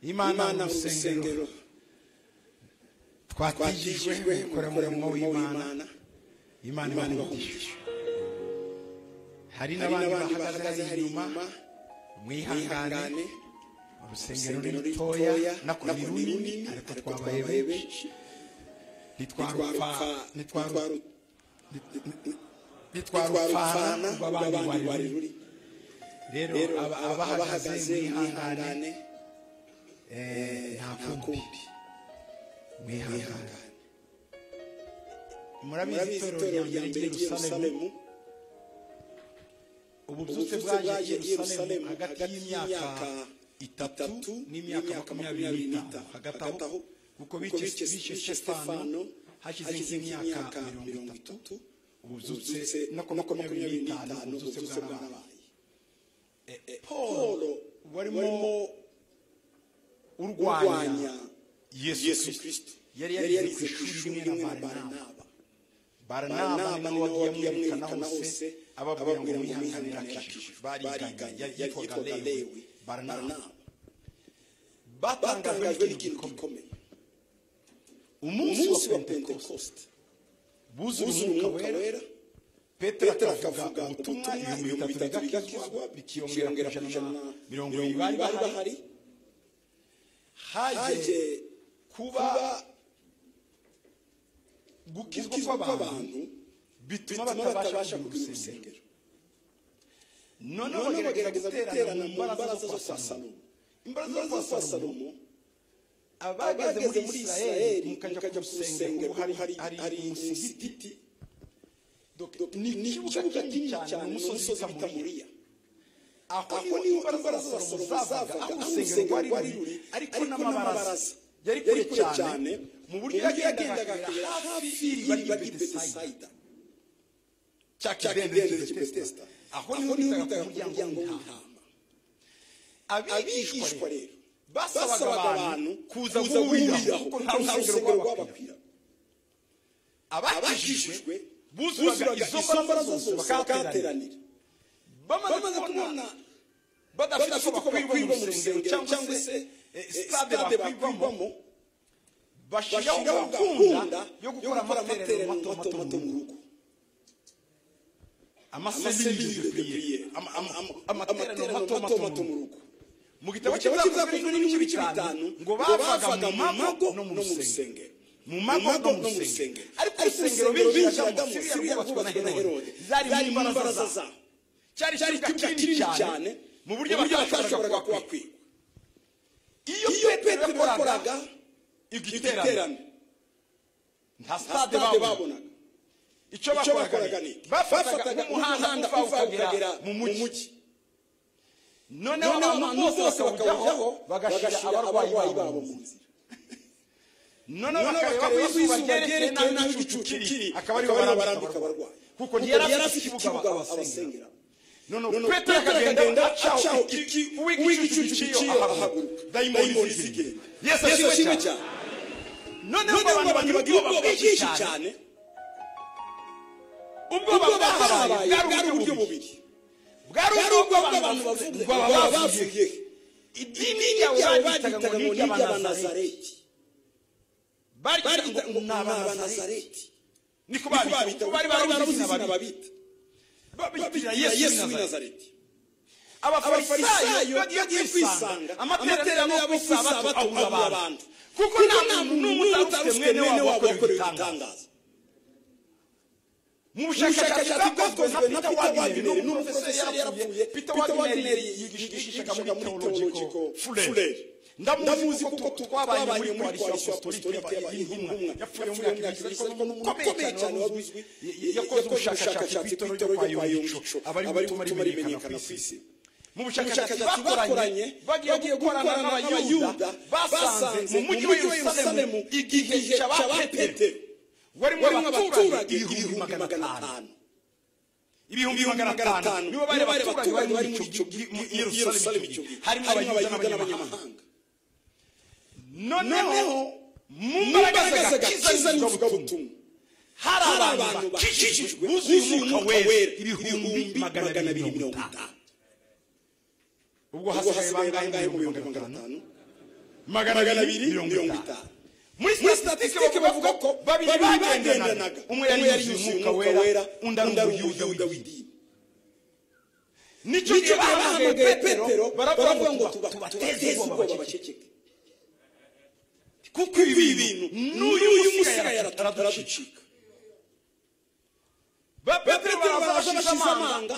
imana mu rusengero twatigijwe gukora umurimo w'imana imana ibahungishije hari n'abandi bahagaze inyuma mwihangane urusengero ni rutoya nako ni runini ariko twabaye benshi nitwarupfa bitwara rupfana upfana rw'abandi rw'abandi wari wari ruri ruri rero rero aba- aba- abahagaze mwihangane mwihangane eh, nta nta kumbi kumbi mwihangane mwihangane murabizi murabizi itorero rya mbere ry'i yerusalemu yerusalemu ubusutse ububyutse bwaje bwaje i yerusalemu yerusalemu hagati y'imyaka itatu n'imyaka makumyabiri n'itanu hagati aho kuko bice bicye sitefano stefano hashize hashize nk'imyaka nk'imyaka mirongo itatu ububyutse ububyutse na na makumyabiri n'itanu ububyutse ububyutse bwarabaye bwarabaye paul paul warimo warimo urwanya kurwanya yesu yesu kirisito kirisito yari yarize ku ishuri rimwe na barinaba barinaba baranaba ni nawe wagiye amwerekana amwerekana hose hose, ababwira ngo ababwira ngo mwihanganire mwihanganire akishijwe akishijwe. bariganye Bariganye, yari- yitwaga yitwaga lewi Lewi, baranaba Baranaba. batangajwe batangajwe n'ikintu n'ikintu gikomeye gikomeye umunsi umunsi wa wa pentekoste pentekoste buzuye buzuye umwuka wera petero akavuga ubutumwa ibihumbi bitatu bigakizwa bikiyongera ku ijana na mirongo irindwi bari bahari haje haje kuba kuba gukizwa gukizwa kw'abantu kw'abantu bituma bituma batabasha batabasha kugira kugira urusengero urusengero noneho noneho bagerageza bagerageza guterana mu mbaraga zo kwa salomo imbaraga salomo imbaraga za za salomo salomo abageze muri israheli mukajya ku rusengero kuko hari hari umusigiti ni ikibuga kinini cyane ni umusozi bita muriya aho aho niho imbaraga za salomo zavaga aho urusengero rwari ruri ariko n'amabaraza yari kure cyane mu buryo yagendaga akagera hafi iriba ry'i betesayida betesayida cya cya kidendezi kidendezi cy'i cy'ibetesita betesita aho niho bitaga ku muryango w'intama w'intama abigishwa abigishwa rero rero basabaga abantu kuza guhuriraho kuko nta rusengero rwabakwira abakijijwe abakijijwe buzuraga izo mbaraga zose bakahateranira bakahateranira bamaze bamaze kubona kubona badafite badafite uko bakwirwa mu rusengero cyangwa se eh, sitade bakwirwamo bakwirwamo bashyiraho bashyiraho gahunda gahunda yo gukora amateraniro mato mato mu rugo amaseminire de priere Ama- ama- ama- amateraniro mato mato mu rugo mu gitabo igitabo kizakozwe n'ibice bitanu ngo bavaga mu mago no mu rusengero rusengero mu mago no mu rusengero ariko urusengero binjiragamo siriya rwubatswe na herode zari mu mbaraza zabo cyari cyari ikibuga kinini cyane mu buryo batashoboraga kuhakwira iyo iyo petero petero yakoraga yakoraga igiterano igiterano nta nta stade stade babonaga babonaga icyo icyo bakoraga bakoraga ni ni bafataga umuhanda uva ukagera mu mujyi noneho abantu bose bakawujyaho bagashyira abarwayi babo mu nzira noneho noneho bakareba bakareba izuba izuba ryerekeye ryerekeye nabi nabi n'igicucu n'igicucu kiri kiri, akaba ariho akaba ariho barambika abarwayi kuko yari afite ikibuga abasengera noneho noneho petero akagenda acaho iki uw'igicucu uw'igicucu giciyeho kiciyo ahaguruka ahaguruka dayimoni dayimoni zigenda zigenda yesu ashimwe cyane noneho noneho ngo abantu bagira ubwoba bwinshi cyane cyane ubwoba ubwo bwahabaye bahabaye bwari uburyo bubiri bwari bwari ubwo ubw'abantu bavuze ngo baba bavuye idini ryabo bagitaga ngo ni iry'abanazareti barita bagitaga ngo ni n'abanazareti abanazareti niko bari babita bari barabuze izina babita babita babitira babitira yesu yesu w'i w'inazareti nazareti abafarisayo abafarisayo bagiye kwisanga amateraniro yabo ku isabato abura abantu kuko nta muntu n'umwe utarufite mwene wabo wakorewe ibitangaza mu bushakashatsi bwakozwe na peter wagineri n'umufeseri yarapfuye peter wagineri yigishaga muri teologiko fureri ndamuzi kuko twabanye muri koalisiyo apostolike y'intumwa yapfuye mu myaka ibiri ariko ni umuntu ukomeye cyane wari uzwi yakoze ubushakashatsi ku itorero kwa yongico abari gutuma rimenyekana ku isi mu ubushakashatsi bushakashatsi bakoranye bagiye gukorana n'abayuda basanze mu mujyi wa yerusalemu igihe cy'abapetero warimo warimo abaturage abaturage ibihumbi magana atanu ibihumbi ibihumbi magana atanu nibo bari abaturage bari muri icyo gihe muri i yerusalemu icyo gihe harimo abayuda n'abanyamahanga noneho noneho mu imbaraga mbaraga zagakiza zagakiza n'ivugabutumwa n'ivugabutumwa hari hari abantu bakijijwe buzuye umwuka wera ibihumbi magana abiri mirongo itanu ubwo ubwo hasigaye bangahe mu bihumbi magana atanu magana abiri mirongo itanu muri muri statisitike bavuga ko babiri bagendanaga umwe yari yuzuye umwuka wera undi ari umuyuda umuyuda w'idini w'idini nicyo nicyo gihe bahamagaye petero baravuga ngo tuba- tubateze ubwoba baceceke baceceke kuko ibi bintu n'uyu musigaye araducika petero petero barabashisha barabashisha amanga amanga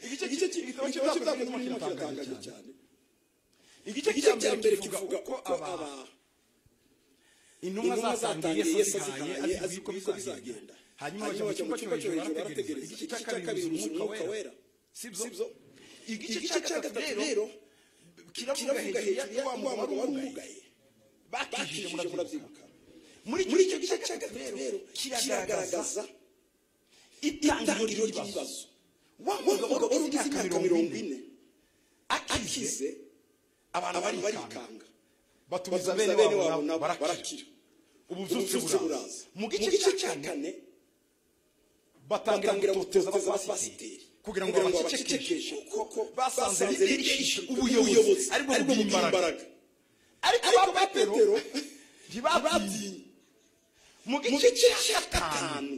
igice cy'igitabo igice cy'ibyakozwe cy'ibyakozwe n'umukino kiratangaje kiratangaje cyane igice igice cya mbere kivuga kivuga ko aba intumwa intumwa zatangiye yesu azihaye azi azi yuko uko biko bizagenda bizagenda hanyuma bajya mu cyumba cyo hejuru barategereza igice cya kabiri umwuka wera sibyo igice cya gatatu rero kiravuga hejuru ya wa muntu wari umugaye bakishije bakishije murabyibuka murabyibuka muri icyo gice cya gatatu rero kiragaragaza itangiriro ry'ibibazo wa mugabo wari ugize imyaka mirongo ine akize abantu bari barikanga batumiza batumiza bene wabo nabo barakira ubutsutse buraza mu gice cya kane kane batangira batangira gutoteza gutoteza abapasiteri abapasiteri kugira ngo babacecekeshe kuko basanze bigisha ubuyobozi aribwo bubimba imbaraga ariko ariko ba ba petero petero ntibabyinye babyinye mu mu gice gice cya cya gatanu gatanu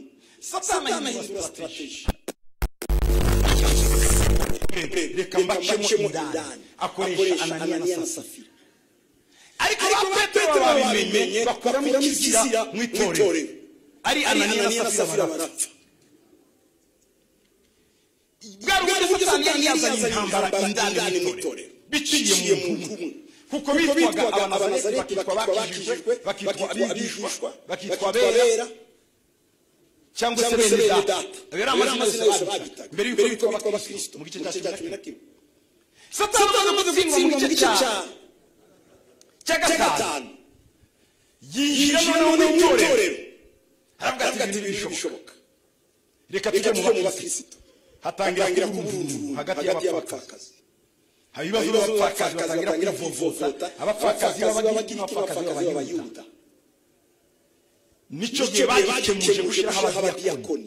satani satana ahindura ahindura strategy sitrategi reka reka mbacemo mbacemo indani indani akoresha ananiya na safira ariko ba petero babimenye bakuramo ikizira mu itorero ari ananiya na safira barapfa bwari uburyo satani yari yazanye intambara indani mu itorero biciye mu muntu umwe kuko bitwaga abanazareti bakitwa bakijijwe bakitwa abigishwa bakitwa abera cyangwa se bene data ayo ari amazina yose babitaga mbere y'uko bitwa abakristo mu gice cya cumi na kimwe satani amaze gutsindwa mu gice cya cya gatanu yinjira noneho mu itorero aravuga ati ibintu bishoboka reka tujye mu bakristo hatangira kuvururu hagati y'abapfakazi hari ibibazo by'abapfakazi batangira kwivovota abapfakazi b'abagiriki n'abapfakazi b'abayuda nicyo gihe bagikemuje gushyiraho abadiyakoni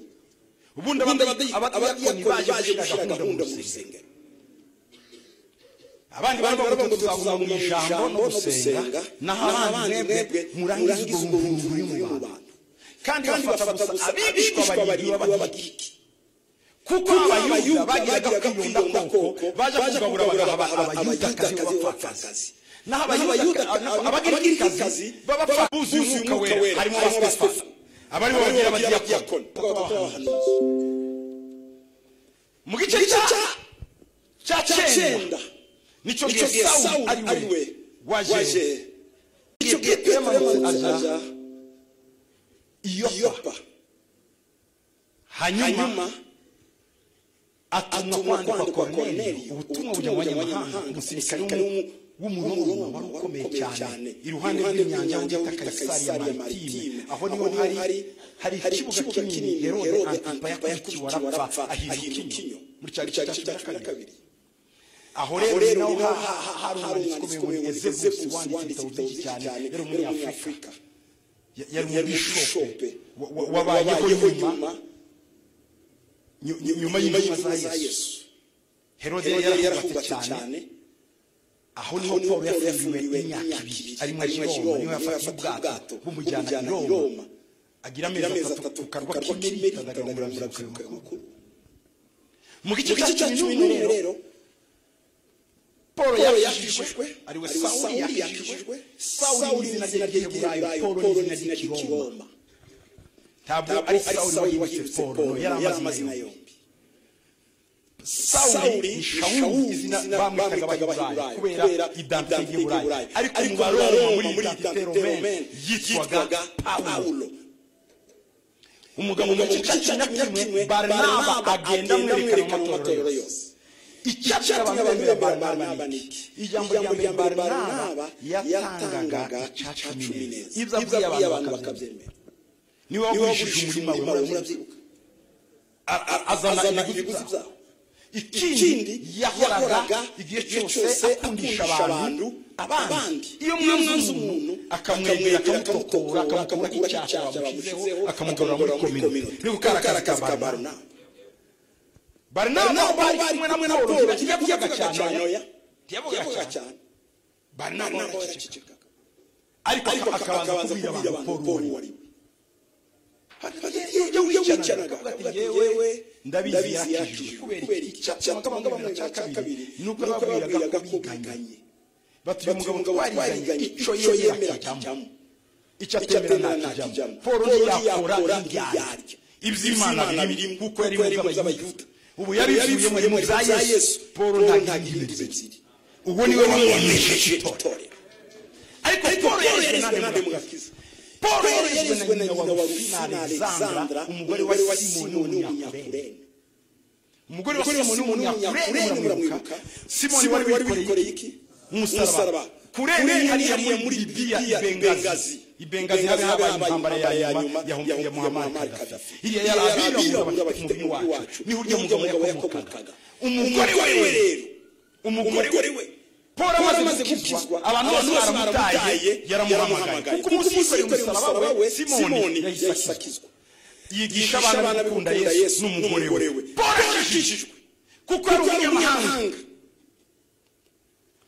ubundi abadi- abadiyakoni baje gushyira gahunda mu rusengero abandi baravuga ngo tuzaguma mu ijambo no gusenga naho abandi mwebwe murangize urwo rurimi ruri mu bantu kandi kandi bafata gusa abigishwa barindwi b'abagiriki kuko abayuda abayuda bagiraga kwiyunda koko baje kugabura aba- abayudakazi abayudakazi b'abapfakazi naho Abayuda- abagirikazi abagirikazi b'abapfabuzi buzuye umwuka umwuka wera wera, harimo harimo ba stefano Stefano. abariho bagira abadiyakoni mu gice cya cya cyenda cyenda nicyo gihe icyo gihe sawuli ari we waje icyo gihe petero yamanutse aja iyo yopa hanyuma hanyuma atumwa atumwa kwandikwa kwandikwa koroneli Korneliyo, ubutumwa bujya mu banyamahanga umusirikare w'umu- w'umuroma wari ukomeye cyane iruhande rw'inyanja rw'inyanja w'ibitaka w'ibitaka isariya Isariya maritime Maritime. aho niho hari hari ikibuga kinini herode antipa yakurikiwe arapfa ahiga ikinyo muri cya gice cya cumi na kabiri aho aho rero rero ni naho naho ha- ha- ha- hari umwanditsi ukomeye wa ezebusi ezebusi wanditse wanditse ibitabo byinshi cyane yari umunyafurika umunyafurika Ya- yari yari umubishope umushope wa- wa- wabayeho nyuma nyu- nyu- nyuma y'intumwa za yesu herode yari yarahubatse cyane aho niho pawulo yafungiwe imyaka ibiri ari muri roma niho yafata ubwato bumujyana i roma agira amezi atatu ku karwa k'imerita ndagamura murabyuka mu gice mu gice cya cumi n'umwe rero pawulo yakijijwe ari we sawuli yakijijwe sawuli ni izina ry'igiheburayo pawulo ni izina ry'ikiroma ntabwo ntabwo ari ari sawuli wahindutse pawulo yari amazina yombi yombi sawuli ni shawuli izina bamwitaga abaheburayo kubera identite y'iburayo ariko mu baroma muri identite romene yitwaga pawulo umugabo mu gice cya cumi na kimwe baranaba agenda amwerekana mu matorero yose icyatumye abantu bemera baranaba ni iki ijambo rya mbere baranaba yatangaga icacumi neza ibyo abwiye abantu bakabyemera niwe niwe wagurishije wagurishije umurimo wawe we murabyibuka A- a- azana azana ibiguzi byawo ikindi yahoraga igihe cyose akundisha abantu abandi iyo mwanze umuntu akamwegera akamutokora akamukuraho icyaha bamushyizeho akamugarura muri komino ni gukarakara akazi ka barunaba barunaba bari kumwe na na polo Pawulo ntiyavugaga cyane oya ntiyavugaga cyane barunaba nawe yaraceceka yaracecekaga ariko ariko akabanza akabanza kubwira abantu polo paul uwo uwo ari ari we we iyo wicanaga akavuga ati yewe ndabizi yarakijijwe yarakijijwe kubera icyaha kabangabamwe cya kabiri nuko nuko babwiraga babwiraga ko ko biganye biganye batuye batuye umugabo twariganye icyo yemera yemera kijyamo kijyamo icyo icyo atemera atemera ntakijyamo ntakijyamo polo paul ntiyakora ntiyakora ibyaryo ibyaryo iby'imana biri kuko yari mu by'abayuda ubu yari yabivuye mu bya yesu paul ntagira imbibe ebyiri ubwo niwe wamwamwesheje itorero ariko paul paul yarezwe yarezwe na nande mugakiza demugakiza paul paul yarezwe na nyina wa rufina alexandra umugore wa simoni w'umunyakurene w'umunyakurene umugore wa simoni w'umunyakurene umugore wa simoni w'umunyakurene muramwibuka muramwibuka simoni wari wikoreye iki umusaraba kurene hariya muri libiya ibengazi ibengazi habe habaye intambara ya nyuma ya muhammad kadafi iriya yari abirabura bafite umubiri wacu niho urya mugabo yakomokaga umugore we rero umugore we paul amaze gukizwa abantu bose baramutaye yaramuhamagaye kuko umunsi yikoreye umusaraba we simoni yahise akizwa yigisha abana bikunda yesu n'umugore we paul yakijijwe kuko yari umunyamahanga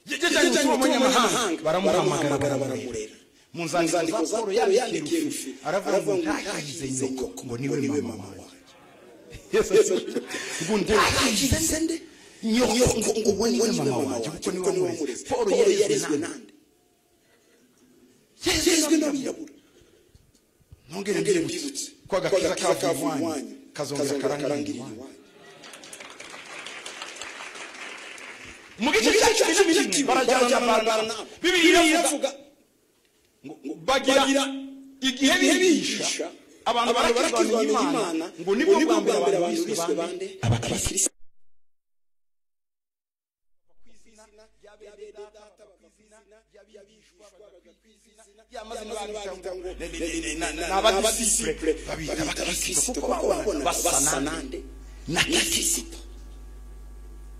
yajyanye gutura umunyamahanga baramuhamagara baramurera mu nzandiko za paul yandikiye rufi aravuga ngo ntakize nyoko ngo niwe mama wawe yesu ati ngo ntakize nde nyoko ngo uwo niwe mama wawe kuko niwe wamureze paul yarezwe nande yarezwe n'abirabura nongere ngere mbibutse mbibutse ko agakiza kavuye iwanyu kazongera karangirira iwanyu mu gice cya cumi n'ibiri barajyana barajyana bibiliya iravuga bagira igihe bihisha abantu barakirwanya imana ngo nibwo bwa mbere abantu biswe bande abakirisitu n'abadisipure babita abakirisitu kuko babona basa nande na kirisitu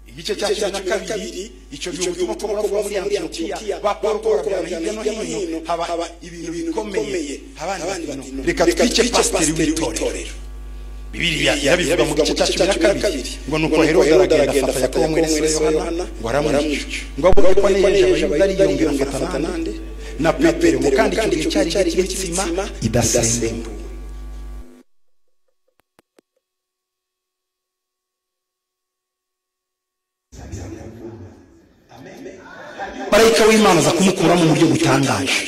igice cya cumi na kabiri icyo gihe ubutumwa tugomba kuba muri antiyokiya ba paul korabirana hirya no hino haba ibintu bikomeye abandi bati no reka twice pasiteri w'itorero bibiriya yabivuga mu gice cya cumi na kabiri ngo nuko herode aragenda afata yakobo mwene se yohana ngo aramwica ngo abona ko nejeje abayuda ariyongera afata nande na petero ngo kandi icyo gihe cyari igihe cy'imitsima idasembuwe marayika w'imana aza kumukuramo mu buryo butangaje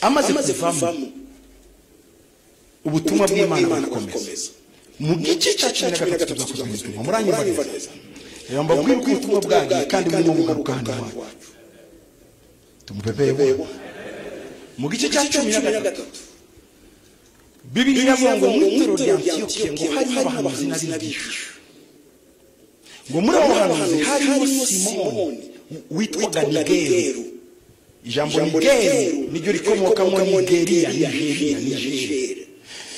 amaze amaze kuvamo kuvamo ubutumwa ubutumwa bw'imana bw'imana burakomeza bukomeza mu gice cya cumi na gatatu tuzakoze ubutumwa muranyumva neza reba mbabwire uko ubutumwa bwagiye kandi burimo bugaruka hano iwacu tumupepeye bwa mu gice cya cumi na gatatu bibiliya avuga ngo mu itorero rya antiyokiya ngo harimo abahanuzi n'abigisha ngo muri abo bahanuzi harimo simoni witwaga nigeru ijambo nigeru niryo rikomokamo nigeriya nigeriya nigeria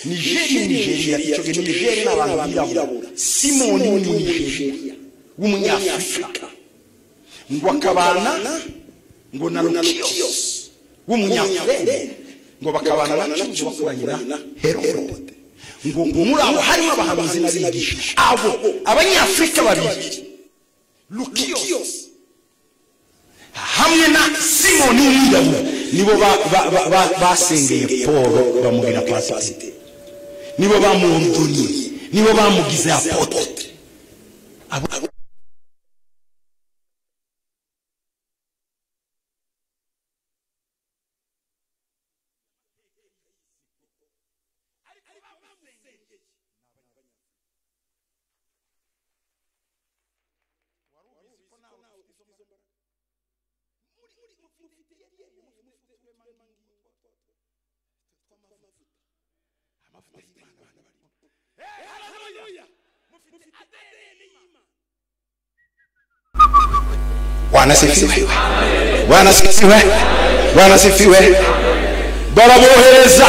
nigeria nigeria icyo gihe nigeria ni abantu birabura simoni ni nigeria w'umunyafurika ngo akabana ngo na lukiyos w'umunyafurika ngo bakabana na cyuzi bakuranyira herode ngo ngo muri abo harimo abahanuzi n'abigisha abo abanyafurika babiri lukiyos hamwe na simoni w'umwirabura nibo ba- ba- ba- ba- basengeye paul bamubwira pasiteri nibo bamwondonye nibo bamugize apotre Bwana sifiwe. Bwana sifiwe. Bwana sifiwe. Barabohereza.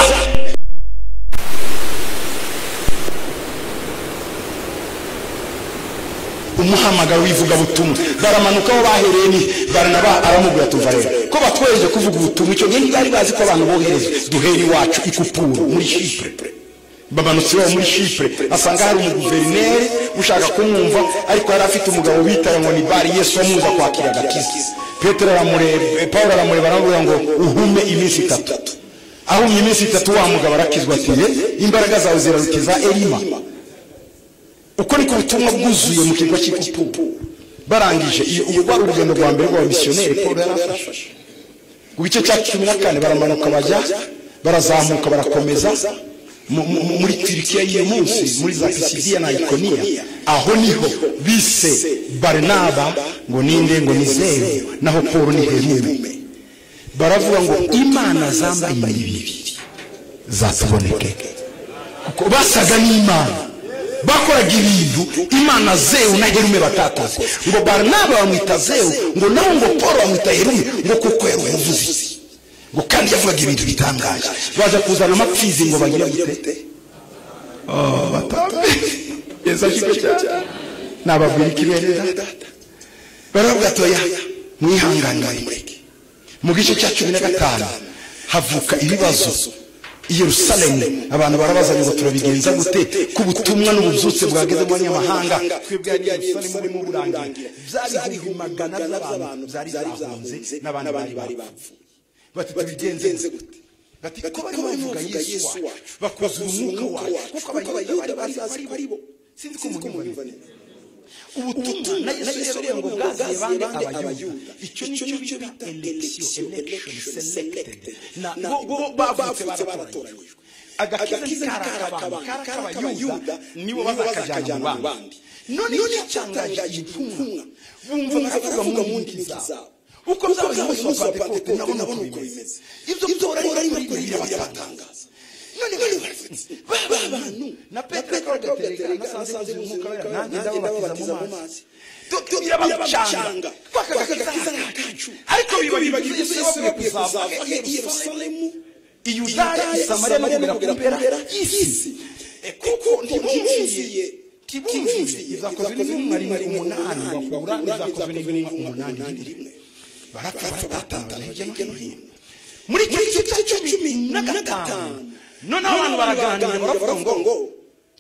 umuhamagaro w'ivugabutumwa baramanuka aho bahereye ni baranaba aramubwira tuva rero ko batwohereje kuvuga ubutumwa icyo gihe ntibari bazi ko abantu bohereza duhere iwacu ikupuru muri shipure bamanutse iwabo muri shipure basanga hari umuguverineri ushaka kumwumva ariko yari afite umugabo witaye ngo ni bari yesu wamuza kwakira agakiza petero aramureba eh, paul aramureba aramubwira ngo uhume iminsi itatu ahumye iminsi itatu wa mugabo arakizwa ati "Ye, imbaraga zawe zirarukiza elima uko niko ubutumwa bwuzuye mu kigo cy'ikupu barangije iyo ubu rwari urugendo rwa mbere rw'abamisiyoneri paul yarafashe ku gice cya cumi na kane baramanuka bajya barazamuka barakomeza mu- mu- muri turikiya y'uyu munsi muri za pisidiya na ikoniya aho niho bise barinaba ngo ninde ngo ni zeru naho polo ni herume baravuga ngo imana zambaye imibiri zatuboneke kuko basaga n'imana bakoraga ibintu imana zewu na herume batakoze ngo barinaba bamwita zewu ngo naho ngo polo bamwita herume ngo kuko yari umuvuzi ngo kandi yavugaga ibintu bitangaje baza kuzana amapfizi ngo bagire gute Oh, batambe yesu ashimwe cyane nababwira ikibere data baravuga toya mwihangane mureke mu gice cya cumi na gatanu havuka ibibazo i yerusalemu abantu barabazanye ngo turabigenza gute ku butumwa n'ububyutse bwageze mu banyamahanga twebwe yerusalemu burimo burangira byari ibihumbi magana by'abantu byari zahunze n'abandi bari bapfuye bati tubigenze gute bati ko bari bavuga yesu wacu bakoze umwuka wacu kuko abayuda bari bazi ko ari bo sinzi ko munyumva neza ubutumwa na yesu yasohoye ngo bwaziye bande abayuda icyo ni cyo bita election election selected na bo bo bavutse baratoranyijwe agakiza ntikarakabantu abayuda nibo bazakajyana mu bandi none icyo cyatangaje intumwa bumva baravuga mu ndimi zabo uko byabaye umunsi wa pentekote nabona uko bimeze ibyo byora ari muri bibiri byabatangaza none bari ba bantu na petero agaterekana nasanze umwuka wera nanjye ndababatiza mu mazi tubwira abacanga twakagakiza n'akacu ariko bibagiwe Yesu yabavuye kuzava i Yerusalemu i Yudaya i Samariya no kugera ku mpera y'isi kuko ntibumviye tibumviye izakozwe n'intumwa rimwe umunani bakura izakozwe n'intumwa umunani rimwe barapfa baratatana hirya no hino muri icyo gice cya cumi na gatanu noneho abantu baraganira baravuga ngo ngo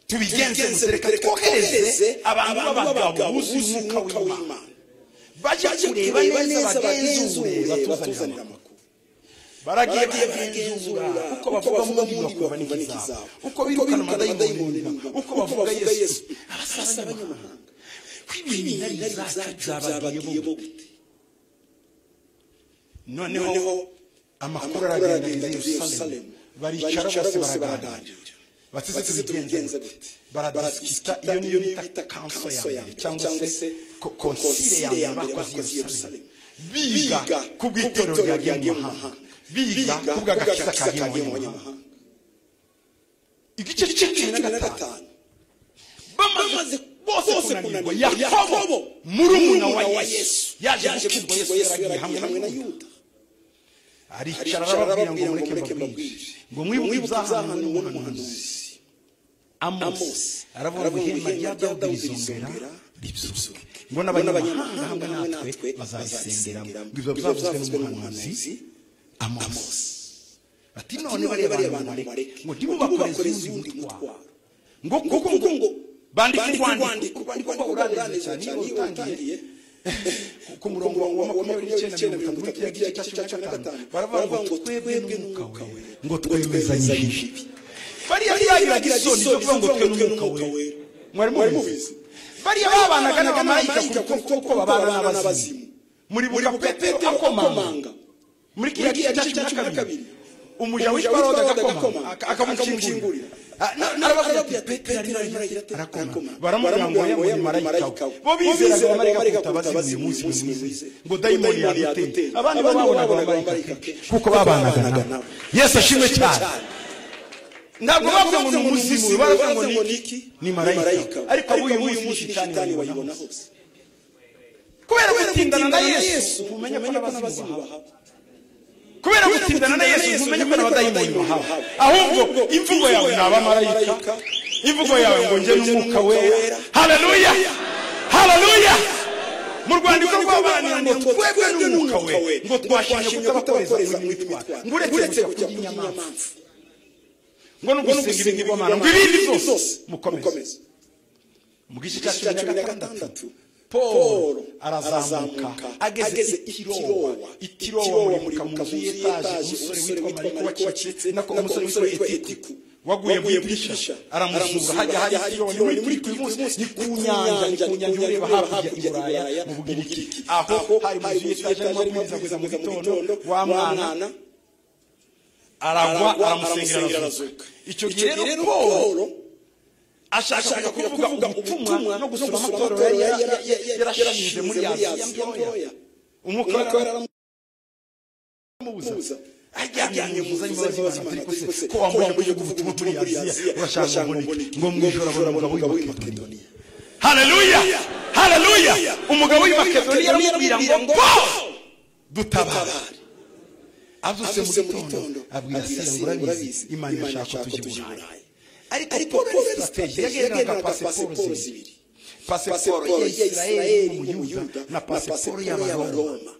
tubigenze gusa reka twohereze abantu b'abagabo buzuye umwuka w'imana bajya kureba neza bagenzure batuzanire amakuru baragiye baragenzura uko bavuga mu ndimi bakumva n'ikizabo uko birukana amadayimoni uko bavuga yesu abasaba abanyamahanga kw'ibintu zacu zabagiyemo gute noneho amakuru aragenda i yerusalemu baricara bose baraganira bateze tubigenze gute baradisikita iyo niyo bita kanso yanjye cyangwa se ko- konsile yanjye y'abakozi i yerusalemu biga ku bw'itorero ryagiye mu mahanga biga ku bw'agakiza kagiye mu banyamahanga igice cumi na gatanu bamaze bose kunanirwa yakobo murumuna wa yesu yaje gukizwa yesu yaragiye hamwe na yuda aricara arababwira ngo mureke mbabwire ngo mwibuke ibyahanwe n'umuhanuzi amosi aravuga ngo ihema rya dawudi rizongera ribyuzuke ngo n'abanyamahanga hamwe natwe bazarisengeramo ngo ibyo byavuzwe n'umuhanuzi amosi ati none bariya bantu bareke ngo ntimubakoreze undi mutwaro ngo kuko ngo ngo bandike urwandiko urwandiko rwabo urangiriza cyane iyo utangiye ku murongo wa makumyabiri n'icyenda mirongo itatu w'ikiyaga cya cumi na gatanu baravuga ngo twebwe n'umwuka we ngo twemezanye ibibi bariya byagiraga isoni zo kuvuga ngo twebwe n'umwuka we mwari mubizi bariya babanaga n'abamarayika kuko kuko babana n'abazimu muri buka petero akomanga muri kiriya gice cya cumi na kabiri umuja witwa rode agakomanga aka- akamukingurira arababwira ati petero arimo arakoma baramubwira ngo oya ngo ni marayika we bo bizeraga abamarayika kuruta abazimu uyu munsi nimwize ngo dayimoni yaduteye abandi bo babonaga abamarayika ke kuko babanaga nabo yesu ashimwe cyane ntabwo bavuga ngo ni umuzimu baravuga ngo ni iki ni marayika ariko abo uyu munsi shitani bayibona hose kubera gutindana na yesu umenya ko n'abazimu bahaba kubera gutsindana na yesu ntumenye ko n'abadayimoni bahawe ahubwo imvugo yawe ni abamarayika imvugo yawe ngo njye n'umwuka wera haleluya haleluya mu rwandiko rw'abana ngo twebwe n'umwuka we ngo twashimye kutabakoreza mu mitwaro ngo uretse kujya ku nyamaswa ngo no gusenga ibindi bigomana ngo ibindi byose mukomeze mu gice cya cumi na gatandatu paul arazamuka ageze i tirowa i tirowa muri kamuzu y'etaje umusore witwa mariko wacitse nako umusore witwa etetiku waguye mu idirishya aramuzura hajya hari tirowa ni muri kuri uyu munsi ni ku nyanja ni ku nyanja ureba hakurya i buraya mu bugiriki aho hari mu idirishya y'etaje arimo amabwiriza kugeza mu gitondo wa mwana aragwa aramusengera arazuka icyo gihe rero polo ashaka kuvuga ubutumwa no gusura amatorero yari yarashinze muri ya mitoya umwuka waramubuza ajyanye mu zanye muzanye batari kose ko wambuye kuvuga ubutumwa muri Aziya urashaka ngo mwijora abona umugabo w'Imakedoniya haleluya haleluya umugabo w'Imakedoniya aramubwira ngo dutabare azutse mu gitondo abwira sira ngo urabizi imana irashaka ko tujya i burayi ariko paul yari sitegi yagendaga pasiporo zibiri pasiporo ya isirayeli mu yuyuda na pasiporo y'abaroma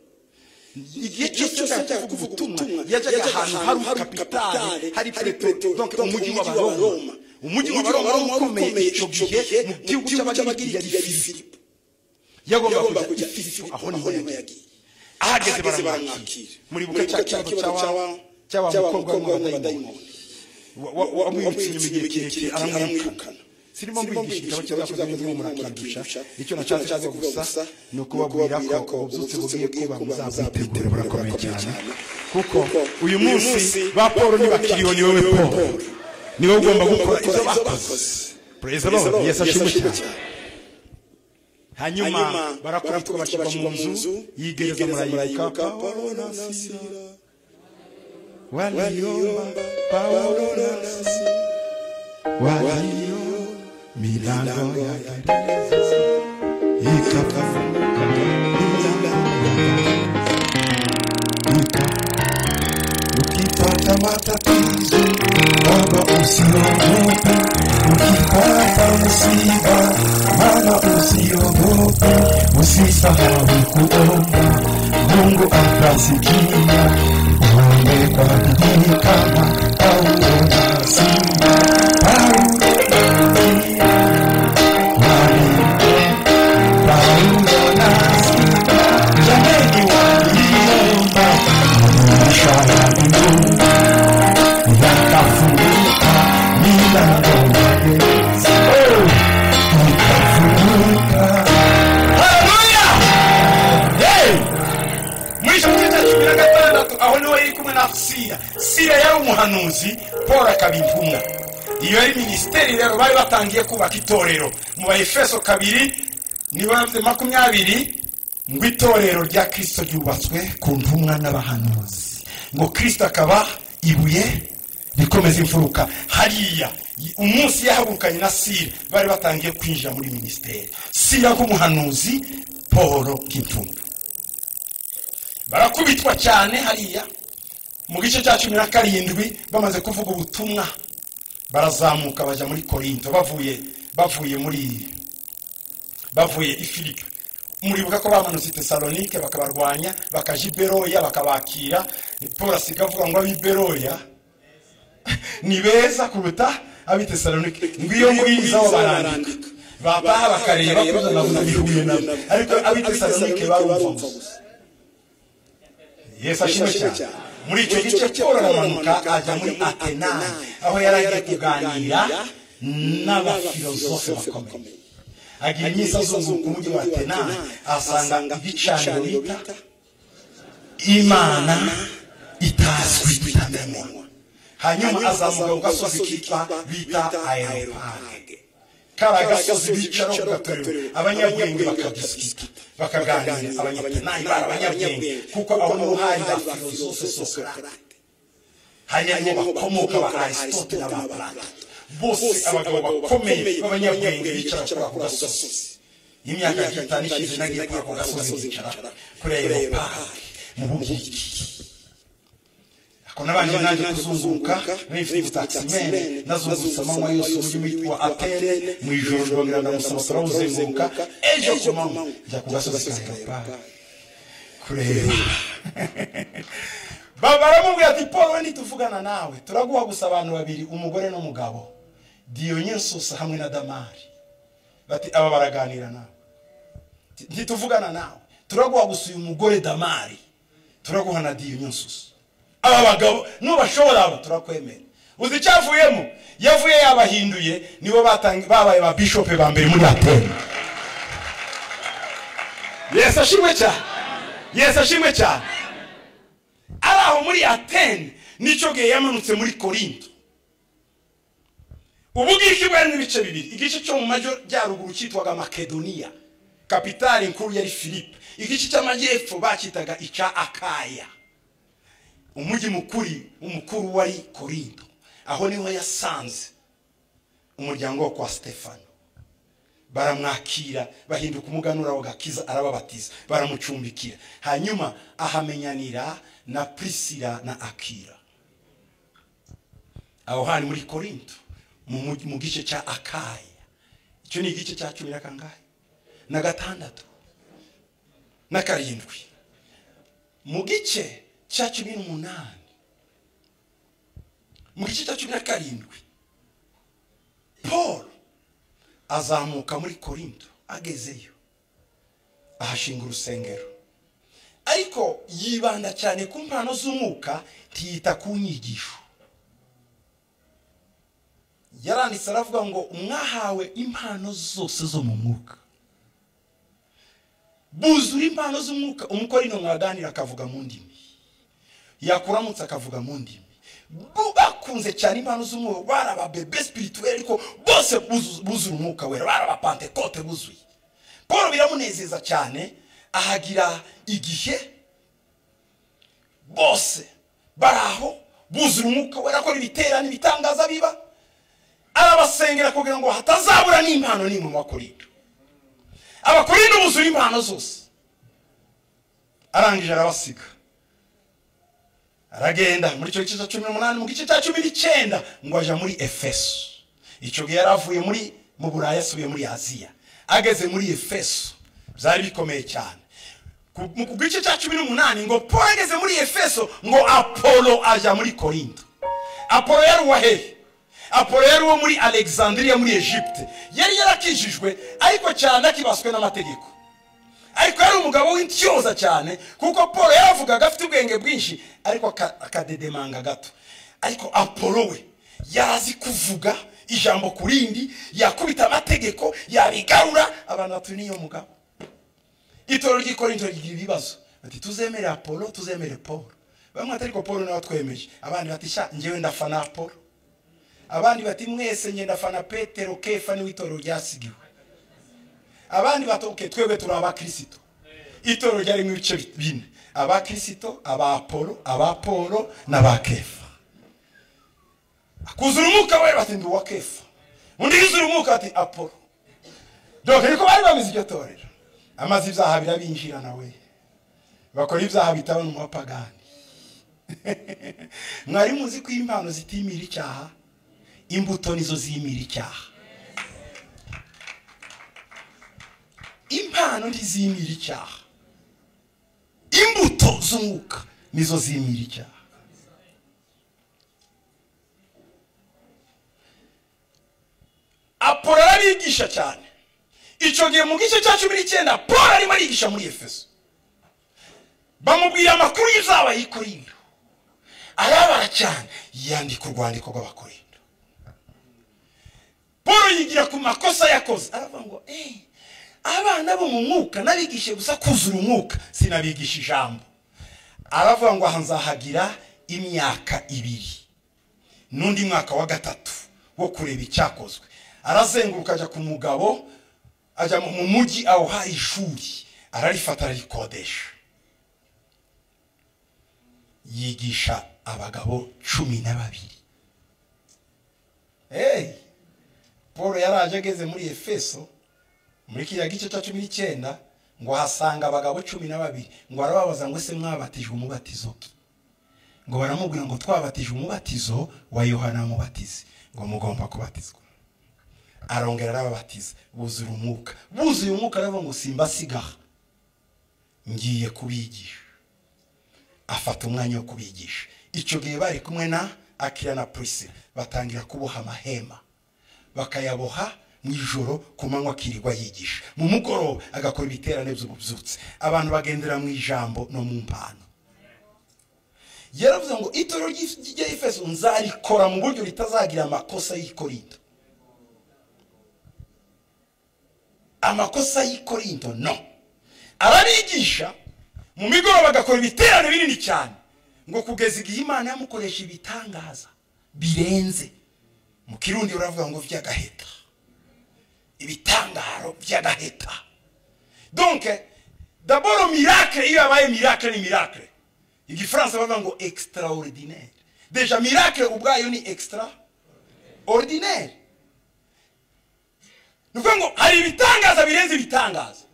igihe cyose ashaka kuvuga ubutumwa yajyaga ahantu hari ukapitale hari petero donke umujyi w'abaroma umujyi w'abaroma wari ukomeye icyo gihe mu gihugu cy'abagiriki yari filipo yagomba kujya i filipo aho niho yagiye ahageze baramwakira muri buka cya kibazo cya wa mukobwa w'umudayimoni wamwirutse inyuma igihe kirekire aramwirukana sirimo mbigisha icyo cyakoze n'uwo murakindusha icyo nashatse gusa ni ukubabwira ko ubyutse bugiye kuba muzabwitere burakomeye cyane kuko uyu munsi ba paul ntibakiriho ni wowe paul ni wowe ugomba gukora ibyo bakoze praise the lord yesu ashimwe cyane hanyuma barakubitwa bashyirwa mu nzu yigereza murayika pawulo na sira waliyomba pawulo na sira waliyo milango ya gereza ikafunguka ukipata matatizo baba usiogope ukipata msiba mana usiogope usisahau kuomba mungu atasikia uombe kwa bidii kama paulo na simba paulo Shara mbungu, yakafunguka milango aho niho yari kumwe na sira sira yari umuhanuzi paul akaba intumwa iyo yari minisiteri rero bari batangiye kubaka itorero mu bayefeso kabiri nibanze makumyabiri ngo itorero rya kirisito ryubatswe ku ntumwa n'abahanuzi ngo kirisito akaba ibuye rikomeza imfuruka hariya umunsi yahagurukanye na sira bari batangiye kwinjira muri minisiteri sira nk'umuhanuzi paul nk'intumwa barakubitwa cyane hariya mu gice cya cumi na karindwi bamaze kuvuga ubutumwa barazamuka bajya muri korinto bavuye bavuye muri bavuye ifiripe muribuka ko bamanutse tesalonike bakabarwanya bakaja iberoya bakabakira paul asiga avuga ngo ab'iberoya ni beza kuruta ab'itesalonike ngwiyo ngwiza aho barandika babaha bakareba kuko nabona bihuye nabo ariko ab'itesalonike barumva gusa yesu ashimwe cyane muri icyo gice paul aramanuka ajya muri atenayi aho yari agiye kuganira n'abafilozofe bakomeye agira iminsi azunguruka umujyi wa atenayi ahasanga ibicaniro bita imana itazwi itamenywa hanyuma azamuka ku gasozi kitwa bita aeropage kariya gasozi bicaraho kugatorero abanyabwenge bakadisikita bakaganira abanyatenayi bari abanyabwenge kuko abo nibo hari ba filozofe sokarate hariya nibo bakomoka ba aristote na ba plato bose abagabo bakomeye b'abanyabwenge bicara kuri ako gasozi y'imyaka itanu ishize nagiye kuri ako gasozi bicara kuri aeropari mu bugiriki kunabanje naje kuzunguka mfite taximene nazungutse amanywa yose umujyi witwa atene mu ijoro ndongera ndamusaba turawuzenguruka ejo ku manywa njya ku gasozi ka kureba baramubwira ati paul we nituvugana nawe turaguha gusa abantu babiri umugore n'umugabo diyonyesusa hamwe na damari bati aba baraganira nawe ntituvugana nawe turaguha gusa uyu mugore damari turaguha na diyonyesusa aba bagabo nubashobora abo turakwemera uzi icyo avuyemo yavuye yabahinduye nibo babaye ba bishope ba mbere muri atene yesu ashimwe cyane yesu ashimwe cyane ari aho muri atene nicyo gihe yamanutse muri korinto ubugiriki bwari n'ibice bibiri igice cyo mu majyaruguru cyitwaga makedoniya kapitali nkuru yari philippe igice cy'amajyepfo bakitaga ica akaya umujyi mukuri umukuru wari korinto aho niho yasanze umuryango wo kwa stefano baramwakira bahinduka umuganura w'agakiza arababatiza baramucumbikira hanyuma ahamenyanira na prisila na akira aho hantu muri korinto mu gice cya akaya icyo ni igice cya cumi na kangahe na gatandatu na karindwi mu gice cya cumi n'umunani mu gice cya cumi na karindwi paul azamuka muri korinto agezeyo ahashinga urusengero ariko yibanda cyane ku mpano z'umwuka tiyita ku nyigisho yaranditse aravuga ngo mwahawe impano zose zo mu mwuka buzura impano z'umwuka umukorino mwaganira akavuga mu ndimi yakuramutse akavuga mu ndimi bakunze cyane impano z'umwuka bari ababebe sipirituweli ariko bose buzura umwuka wera bari abapantekote buzuye paul biramunezeza cyane ahagira igihe bose bari aho buzura umwuka wera akora ibiterane ibitangaza biba arabasengera kugira ngo hatazabura n'impano n'imwe mu bakorinda abakorinda buzura impano zose arangije arabasiga aragenda muri icyo gice cya cumi n'umunani mu gice cya cumi n'icyenda ngo ajya muri efeso icyo gihe yari avuye muri mu burayi asubiye muri aziya ageze muri efeso byari bikomeye cyane ku gice cya cumi n'umunani ngo paul ageze muri efeso ngo apolo ajya muri korinto apolo yari uwa hehe apolo yari uwo muri alexandria muri egypte yari yarakijijwe ariko cyane akibaswe n'amategeko ariko yari umugabo w'intyoza cyane kuko paul yaravugaga afite ubwenge bwinshi ariko akadedemanga gato ariko apolo we yarazi kuvuga ijambo ku rindi yakubita amategeko yabigarura abantu batuye n'iyo mugabo itoro ry'ikorinto rigira ibibazo bati tuzemere apolo tuzemere paul bamwe bati ariko paul nawe twemeje abandi bati sha ngewe ndafana apolo abandi bati mwese ngenda fana petero kefa n'iwitoro ryasigiwe abandi batoke twebwe turi abakristo itoro ryarimo ibice bine abakristo abapolo abapolo n'abakefa kuzura umwuka we bati ndi uwa kefa undi yuzura umwuka ati apolo doke niko bari bameze iryo torero amaze ibyaha birabinjira nawe bakora ibyaha bitabona umupagani mwari muzi ko impano zitimira icyaha imbuto nizo zimira icyaha impano ntizimira icyaha imbuto z'umwuka nizo zimira icyaha apolo arabigisha cyane icyo gihe mu gice cya cumi n'icyenda paul arimo arigisha muri efeso bamubwira amakuru y'ibyabaye i korinto arabara cyane yandika urwandiko rw'abakorinto paul yigira ku makosa yakoze aravuga ngo eee abana bo mu mwuka nabigishe gusa kuzura umwuka sinabigisha ijambo aravuga ngo aha nzahagira imyaka ibiri n'undi mwaka wa gatatu wo kureba icyakozwe arazenguruka ajya ku mugabo ajya mu mujyi awuha ishuri ararifata ararikodesha yigisha abagabo cumi na babiri hey paul yaraje ageze muri efeso muri kiriya gice cya cumi n'icyenda ngo ahasanga abagabo cumi na babiri ngo arababaza ngo ese mwabatijwe umubatizo ngo baramubwira ngo twabatije umubatizo wa yohana mubatizi ngo mugomba kubatizwa arongera arababatiza buzura umwuka buzuye umwuka aravuga ngo simbasigaha ngiye kubigisha afata umwanya wo kubigisha icyo gihe bari kumwe na akira na purise batangira kuboha amahema bakayaboha mu ijoro ku manywa akirirwa yigisha mu mugoroba agakora ibiterane by'ububyutse abantu bagendera mu ijambo no mu mpano yaravuze ngo itoro ry'ijya ifeso nzarikora mu buryo ritazagira amakosa y'ikorinto amakosa y'ikorinto no arabigisha mu migoroba agakora ibiterane binini cyane ngo kugeza igihe imana yamukoresha ibitangaza birenze mu kirundi uravuga ngo vy'agaheta ibitangaro vy'agaheta donc daboro miracle iyo yabaye miracle ni miracle igifaransa bavuga ngo extraordinaire deja miracle ubwayo ni extra ordinaire ni ukuvuga ngo hari ibitangaza birenze ibitangaza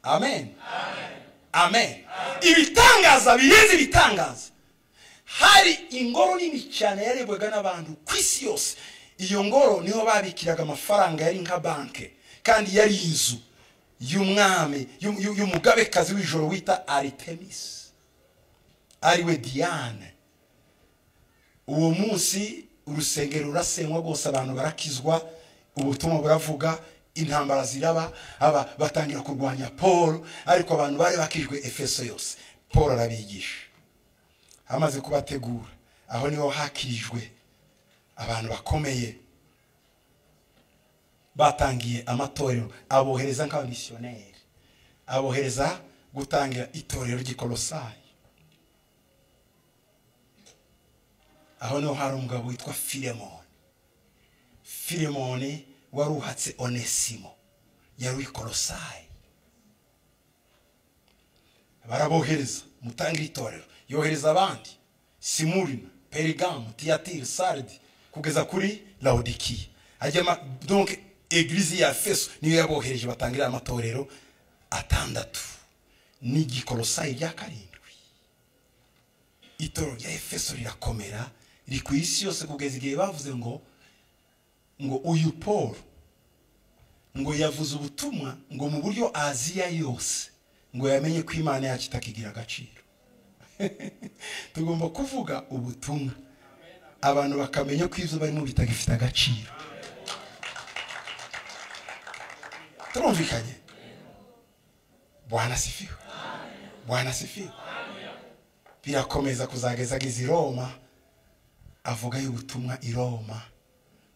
amen amen ibitangaza birenze ibitangaza hari ingoro nini cyane yarebwaga n'abantu ku isi yose iyo ngoro niho babikiraga amafaranga yari nka banki kandi yari inzu y'umwami y'umugabekazi w'ijoro wita aritemis ariwe diane uwo munsi urusengero rurasenywa rwose abantu barakizwa ubutumwa buravuga intambara ziraba aba batangira kurwanya paul ariko abantu bari bakijwe efeso yose paul arabigisha amaze kubategura aho niho hakirijwe abantu bakomeye batangiye amatorero abohereza nk'abamisiyoneri abohereza gutangira itorero ry'ikorosayi aho niho hari umugabo witwa filemoni filemoni wari uhatse onesimo yari ikorosayi barabohereza mutangira itorero yohereza abandi simurina perigamu tiyatiri saridi kugeza kuri lawodikiya ajyama donke egirizi ya feso niyo yabohereje batangira amatorero atandatu n'igikorosayi rya karindwi itorero rya efeso rirakomera riri ku isi yose kugeza igihe bavuze ngo ngo uyu paul ngo yavuze ubutumwa ngo mu buryo aziya yose ngo yamenye ko imana yacu itakigira agaciro tugomba kuvuga ubutumwa abantu bakamenya ko ibyo barimo bitagifite agaciro turumvikanye bwana sifiwe bwana sifiwe birakomeza kuzageza ageze i roma avuga y'ubutumwa i roma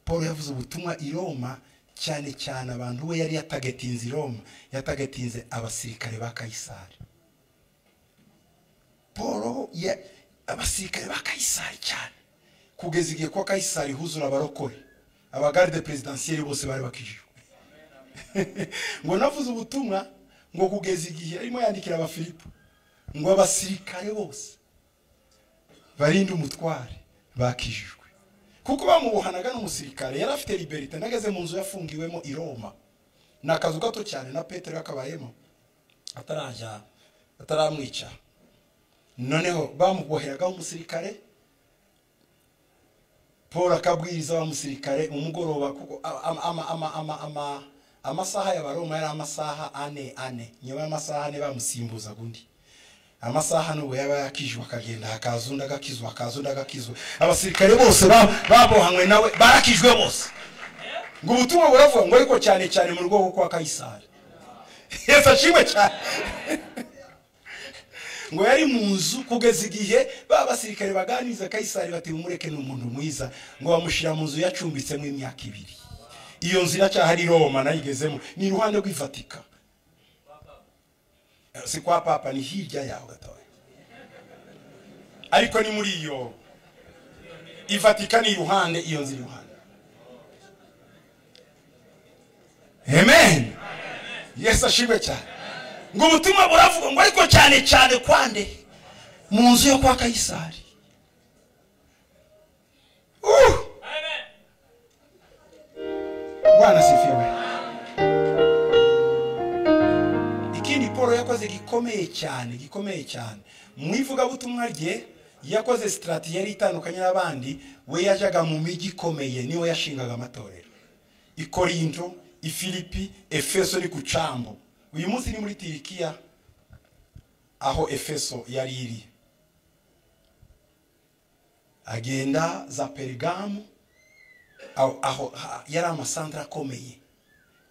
paul yavuze ubutumwa i roma cyane cyane abantu we yari yatagetinze i roma yatagetinze abasirikare ba kayisari paul abasirikare ba kayisari cyane kugeza igihe kwa kayisari huzura abarokore abagaride perezidansiyeri bose bari bakijijwe ngo navuze ubutumwa ngo kugeza igihe arimo yandikira abafilipo ngo abasirikare bose barinde umutware bakijijwe kuko bamubohanaga n'umusirikare yari afite liberite nageze mu nzu yafungiwemo i roma ni akazu gato cyane na petero yakabayemo atarajya ataramwica noneho bamuboheragaho umusirikare paul akabwiriza wa musirikare umugoroba kuko amasaha y'abaroma yari amasaha ane ane nyuma y'amasaha ane bamusimbuza undi amasaha n'ubu yaba yakijwe akagenda hakaza undi agakizwa hakaza undi agakizwa abasirikare bose babohanywe nawe barakijwe bose ngo ubutumwa buravuga ngo ariko cyane cyane mu rwego kwa kayisari yesu ashimwe cyane ngo yari mu nzu kugeza igihe ba basirikare baganiriza kayisari bati mumureke ni umuntu mwiza ngo bamushyira mu nzu yacumbitsemo imyaka ibiri iyo nzu iracyahari roma nayigezemo ni iruhande rw'ifatika si kwa papa ni hirya yaho gatoya ariko ni muri iyo ifatika ni iruhande iyo nzu iruhande amen yesu ashimwe cyane ngo ubutumwa buravuga ngo ariko cyane cyane kwande mu nzu yo kwa kayisari bwana sifiwe ikindi paul yakoze gikomeye cyane gikomeye cyane mu ivugabutumwa rye yakoze sitati yari itandukanye n'abandi we yajyaga mu mijyi ikomeye niwe yashingaga amatorero ikorinto ifilipi efeso ni ku cambo uyu munsi ni muri tirikiya aho efeso yari iri agenda za perigamu aho yari amasantara akomeye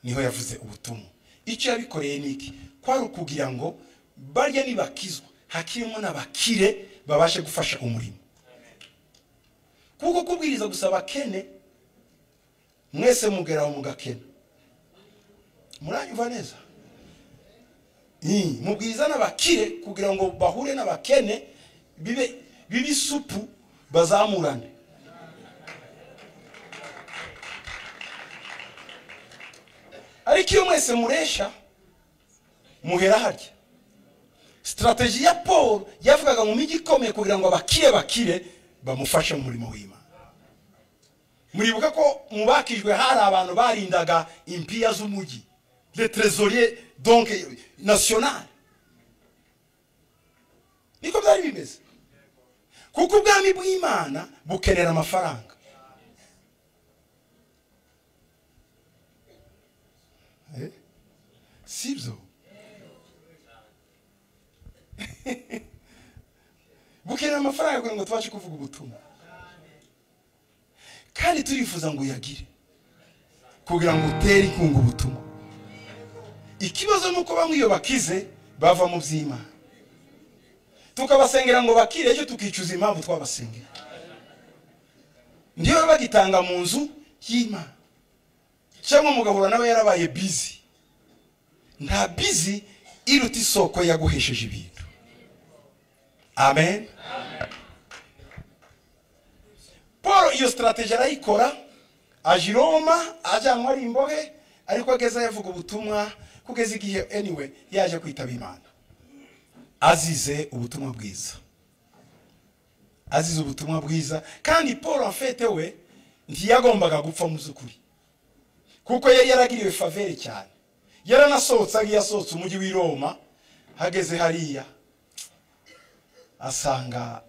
niho yavuze ubutumwa icyo yabikoreye ni iki kwari ukugira ngo barya nibakizwa hakirimo n'abakire babashe gufasha umurimo kuko kubwiriza gusa abakene mwese mugeraho mugakena muranyumva neza mu bwiza n'abakire kugira ngo bahure n'abakene bibe bibe isupu bazamurane ariko iyo mwese muresha muhera harya sitarateji ya paul yavugaga mu mijyi ikomeye kugira ngo abakire bakire bamufashe mu murimo w'imana muribuka ko mubakijwe hari abantu barindaga impiya z'umujyi le trésorier donc national niko byari bimeze kuko ubwami bw'imana bukenera amafaranga sibyo bukenera amafaranga kugira ngo tubashe kuvuga ubutumwa kandi turifuza ngo uyagire kugira ngo utere inkunga ubutumwa ikibazo ni uko bamwe iyo bakize bava mu by'imana tukabasengera ngo bakire ejo tukicuza impamvu twabasengera ndiyo bagitanga mu nzu y'imana cyangwa umugahura nawe yarabaye bizi nta bizi iruta isoko yaguhesheje ibintu amen paul iyo sitarateji arayikora aje i roma ajyanwa ari imbohe ariko ageze yavuga ubutumwa kugeza igihe anyway yaje kwitaba imana azize ubutumwa bwiza azize ubutumwa bwiza kandi paul afete we ntiyagombaga gupfa mu by'ukuri kuko yari yaragiriwe favere cyane yaranasohotse agiye asohotse umujyi w'i roma hageze hariya asanga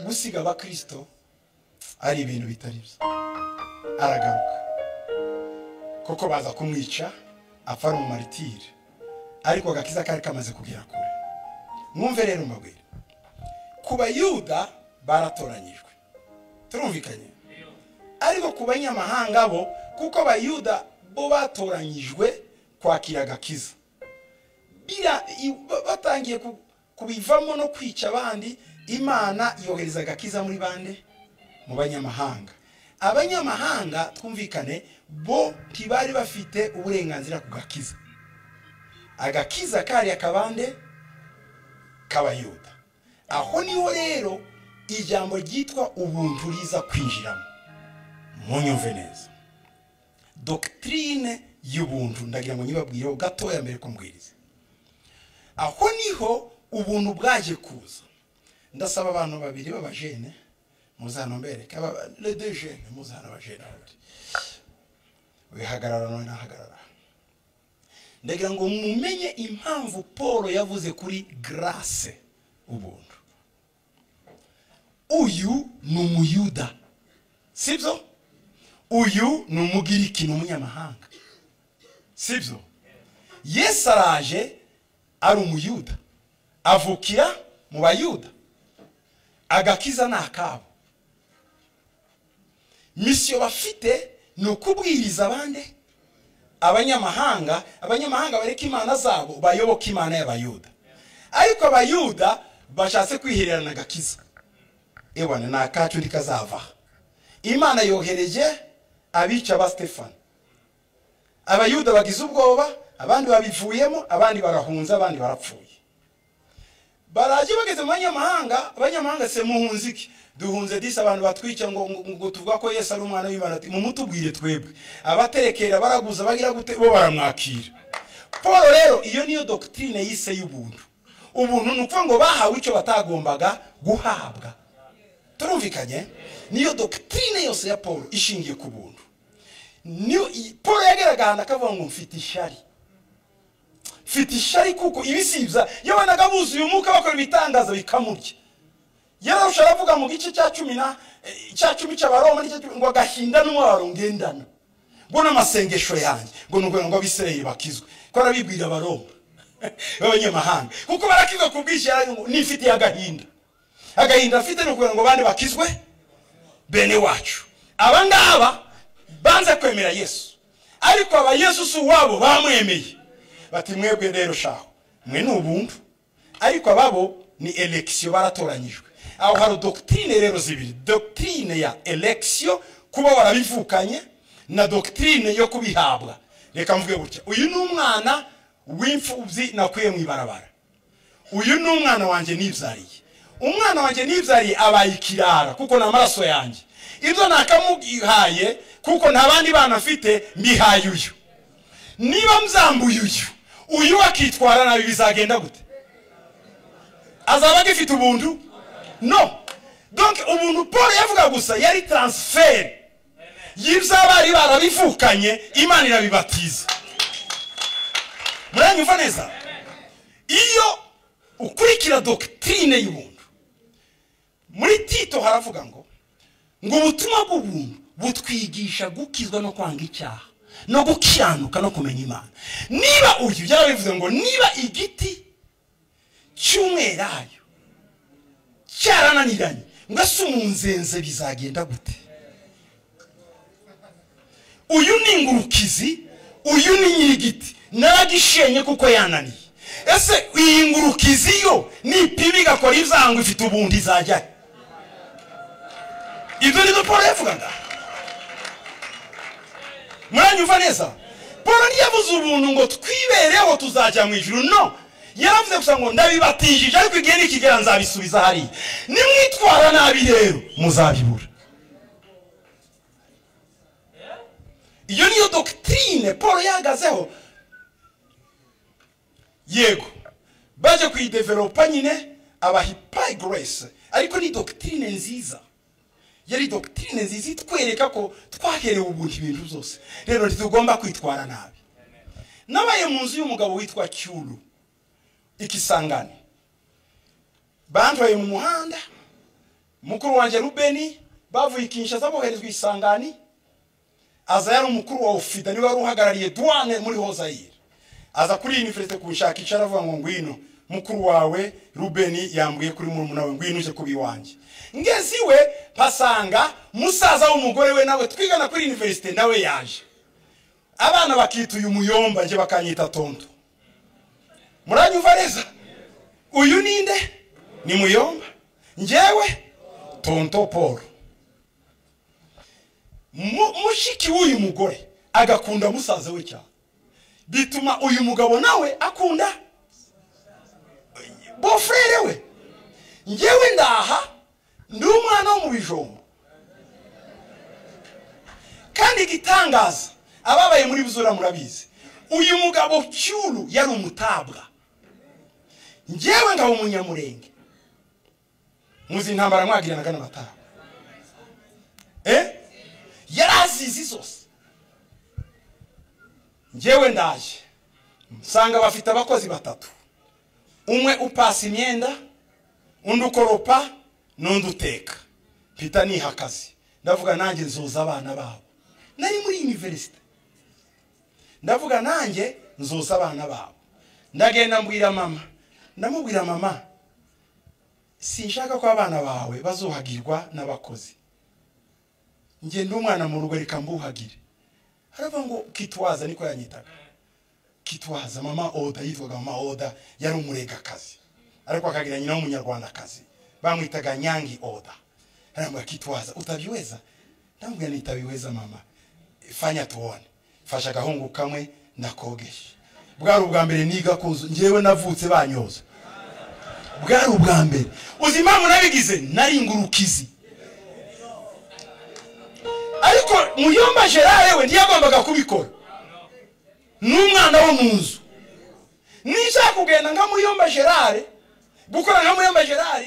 gusiga abakirisito ari ibintu bitari byo aragaruka koko baza kumwica apfa ari umumaritire ariko agakiza kari kamaze kugera kure mwumve rero mbabwire ku bayuda baratoranyijwe turumvikanye ariko ku banyamahanga bo kuko abayuda bo batoranyijwe kwakira agakiza batangiye kubivamo no kwica abandi imana yohereza agakiza muri bande mu banyamahanga abanyamahanga twumvikane bo ntibari bafite uburenganzira ku gakiza agakiza kari akabande k'abayuda aho niho rero ijambo ryitwa ubuntu riza kwinjiramo munyumve neza dogitirine y'ubuntu ndagira ngo nyibabwireho gatoya mbere ko mbwiriza aho niho ubuntu bwaje kuza ndasaba abantu babiri b'abajene muzana mbereke redejene muzana abajene wihagarara nawe nahagarara ndagira ngo mumenye impamvu paul yavuze kuri garase ubuntu uyu ni umuyuda sibyo uyu ni umugiriki ni umunyamahanga sibyo yesu araje ari umuyuda avukira mu bayuda agakiza ni akabo misiyo bafite ni ukubwiriza abandi abanyamahanga abanyamahanga bareka imana zabo bayoboka imana y'abayuda ariko abayuda bashatse kwihererana agakiza ebana ni akacu ntikazava imana yohereje abica ba stefani abayuda bagize ubwoba abandi babivuyemo abandi barahunze abandi barapfuye baraje bageze mu banyamahanga abanyamahanga se muhunze iki duhunze disi abantu batwica ngo ngo tuvuga ko yesu ari umwana w'imana mu mutubwire twebwe abaterekera baraguza bagira gute bo baramwakira paul rero iyo niyo dogitirine yise y'ubuntu ubuntu ni ukuvuga ngo bahawe icyo batagombaga guhabwa turumvikanye niyo dogitirine yose ya paul ishingiye ku buntu paul yagaragaye ahantu akavuga ngo mfite ishari mfite ishari kuko ibisibya yabonaga buzuye umwuka bakora ibitangaza bikamurya yararusha aravuga mu gice cya cumi na cya cumi cy'abaroma ngo agahinda n'umwaro ngendana ngo n'amasengesho yanjye ngo ni ukugira ngo abisirayeli bakizwe ko arabibwira abaroma b'abanyamahanga kuko barakizwa ku bwishyu n'ifitiye agahinda agahinda afite ni ukugira ngo abandi bakizwe bene wacu aba ngaba banze kwemera yesu ariko aba yesu si uwabo bamwemeye bati mwebwe rero shaho mwe ni ubuntu ariko ababo ni elekisiyo baratoranyijwe aho hari dogitirine rero zibiri dogitirine ya elekisiyo kuba warabivukanye na dogitirine yo kubihabwa reka mvuge gutya uyu ni umwana w'imfubyi nakuye mu ibarabara uyu ni umwana wanjye nibyariye umwana wanjye nibyariye abaye ikirara kuko ni amaraso yanjye ibyo nakamuhaye kuko nta bandi bana afite mbihaye uyu niba mzambuye uyu uyu akitwara nabi bizagenda gute azaba agifite ubuntu no donc ubuntu paul yavuga gusa yari taransiferi y'ibyo barabivukanye imana irabibatiza muranyumva neza iyo ukurikira dogitirine y'ubuntu muri tito haravuga ngo ngo ubutumwa bw'ubuntu butwigisha gukizwa no kwanga icyaha no gukiranuka no kumenya imana niba uyu byarabivuze ngo niba igiti cy'umwerayo cyarananiranye ngo ese umunzenze bizagenda gute uyu ni ingurukizi uyu ni nyirigiti naragishenye kuko yananiye ese iyi ngurukizi yo nipima igakora ibyangwa ifite ubundi izajyayo ibyo ni byo paul yavugaga muranyumva neza paul ntiyabuze ubuntu ngo twibereho tuzajya mu ijuru no yaravuze gusa ngo ndabibatijije ariko igihe nikigera nzabisubiza hariya nimwitwara nabi rero muzabibura iyo niyo dogitirine paul yahagazeho yego baje kuyideveropa nyine abahipayi goresi ariko ni dogitirine nziza yari dogitirine nziza itwereka ko twaherewe ubuntu ibintu byose rero ntitugomba kwitwara nabi nabaye mu nzu y'umugabo witwa cyuru ikisangane bandoye mu muhanda mukuru wanjye rubeni bavuye kinshasa boherezwa isangani aza yari umukuru wa ofida niwe wari uhagarariye duwane muri hozayire aza kuri univerisite kuwushakisha aravuga ngo ngwino mukuru wawe rubeni yambwiye kuri murumuna we ngwino uje kuba iwanjye ngeze iwe mpasanga musaza w'umugore we nawe twigana kuri univerisite nawe yaje abana bakita uyu muyomba njye bakanyita tonto muranyumva neza uyu ninde ni muyomba ngewe tonto paul mushiki w'uyu mugore agakunda musaza we cyane bituma uyu mugabo nawe akunda bofurere we ngewe ndaha ndi umwana wo mu bijumba kandi igitangaza ababaye muri buzura murabizi uyu mugabo cyuru yari umutabwa ngewe ngabo umunyamurenge muzi intambara mwagiranaga n'amataha eh yari azizi zose ngewe ndaje nsanga bafite abakozi batatu umwe upasa imyenda undi ukoropa n'undi uteka mpita niha akazi ndavuga nanjye nzoza abana babo nari muri univerisite ndavuga nanjye nzoza abana babo ndagenda mbwira mama ndamubwira mama sinshaka ko abana bawe bazuhagirwa n'abakozi ngenda umwana mu rugo reka mbuhagire haravuga ngo kitwaza niko yanyitaga kitwaza mama oda yitwaga mama oda yari umuregakazi ariko akagira nyina w'umunyarwandakazi bamwitaga nyangi oda arambwira kitwaza utabiweza ndamubwira nitabiweza mama fanya tuone fasha agahungu kamwe ndakogesha bwari ubwa mbere niga kuzu ngewe navutse banyoza bwari ubwa mbere uzi impamvu nabigize nari ingurukizi ariko muyomba gerard we ntiyagombaga kubikora n'umwana wo mu nzu nishaka kugenda nka muyomba gerard gukora nka muyomba gerard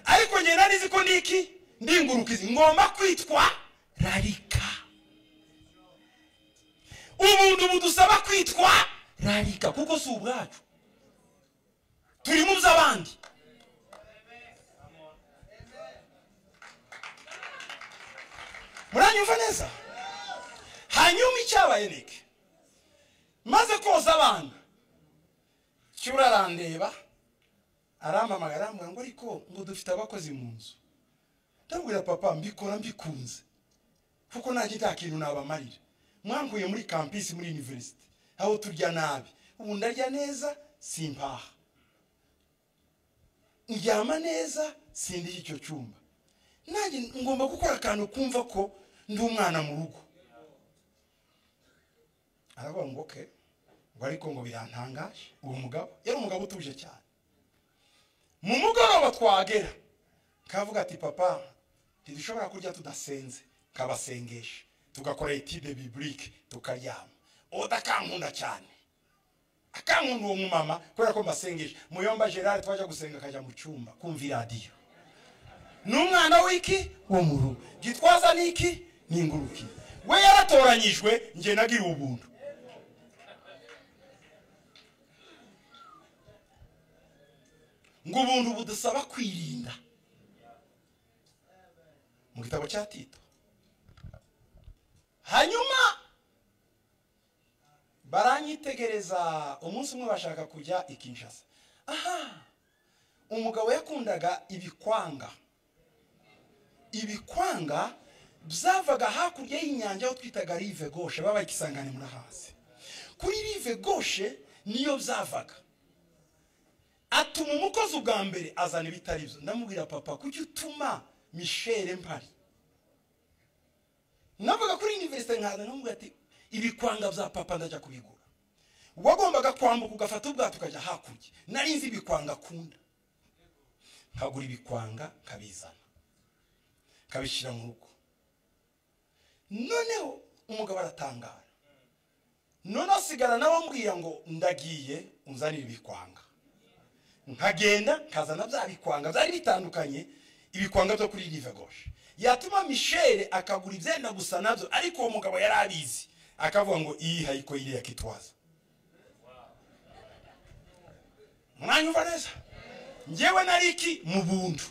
ariko ngenda nari ko niki ndingurukizi ngomba kwitwa rarika ubuntu budusaba kwitwa rarika kuko si ubwacu turi mu by'abandi muranyumva neza hanyuma icyabaye niki maze koza abana cyura arandeba arampamagara arambwira ngo ariko ngo dufite abakozi mu nzu ndabwira papa mbikora mbikunze kuko nta nta kintu nabamarira mwankuye muri kampisi muri univerisite aho turya nabi ubu ndarya neza simpaha ndyama neza sindi icyo cyumba nanjye ngomba gukora akantu kumva ko ndi umwana mu rugo aravuga ngo ke ngo ariko ngo birantangaje uwo mugabo yari umugabo utuje cyane mu mugoroba twagera kavuga ati papa ntidushobora kurya tudasenze kabasengesha tugakora etide biburike tukaryama oda akankunda cyane akankunda uwo mumama kubera ko mbasengesha muyomba gerard twajya gusenga akajya mu cyumba kumva iradiyo n'umwana w'iki wo mu rugo gitwaza n'iki n'inguruki we yaratoranyijwe njye nagiriwe ubuntu ngo ubuntu budusaba kwirinda mu gitabo cya tito hanyuma baranyitegereza umunsi umwe bashaka kujya i kinshasa aha umugabo yakundaga ibikwanga ibikwanga byavaga hakurya y'inyanja aho twitaga rive goshe baba ikisangane muri hasi kuri rive goshe niyo byavaga atuma umukozi ubwa mbere azana ibitari byo ndamubwira papa kuki utuma mishele mpari navuga kuri univerisite nkaza nkamubwira ati ibikwanga bya papa ndajya kubigura wagombaga kwambuka ugafata ubwato ukajya hakurya nari nzi ibikwanga akunda nkagura ibikwanga nkabizana nkabishyira mu rugo noneho umugabo aratangara none asigara nawe ambwira ngo ndagiye unzanire ibikwanga nkagenda nkazana bya bikwanga byari bitandukanye ibikwanga byo kuri rive goshe yatuma mishele akagura ibyenda gusa nabyo ariko uwo mugabo yari abizi akavuga ngo iyi hayiko yiri yakitwaza mwanyumva neza ngewe nari iki mu buntu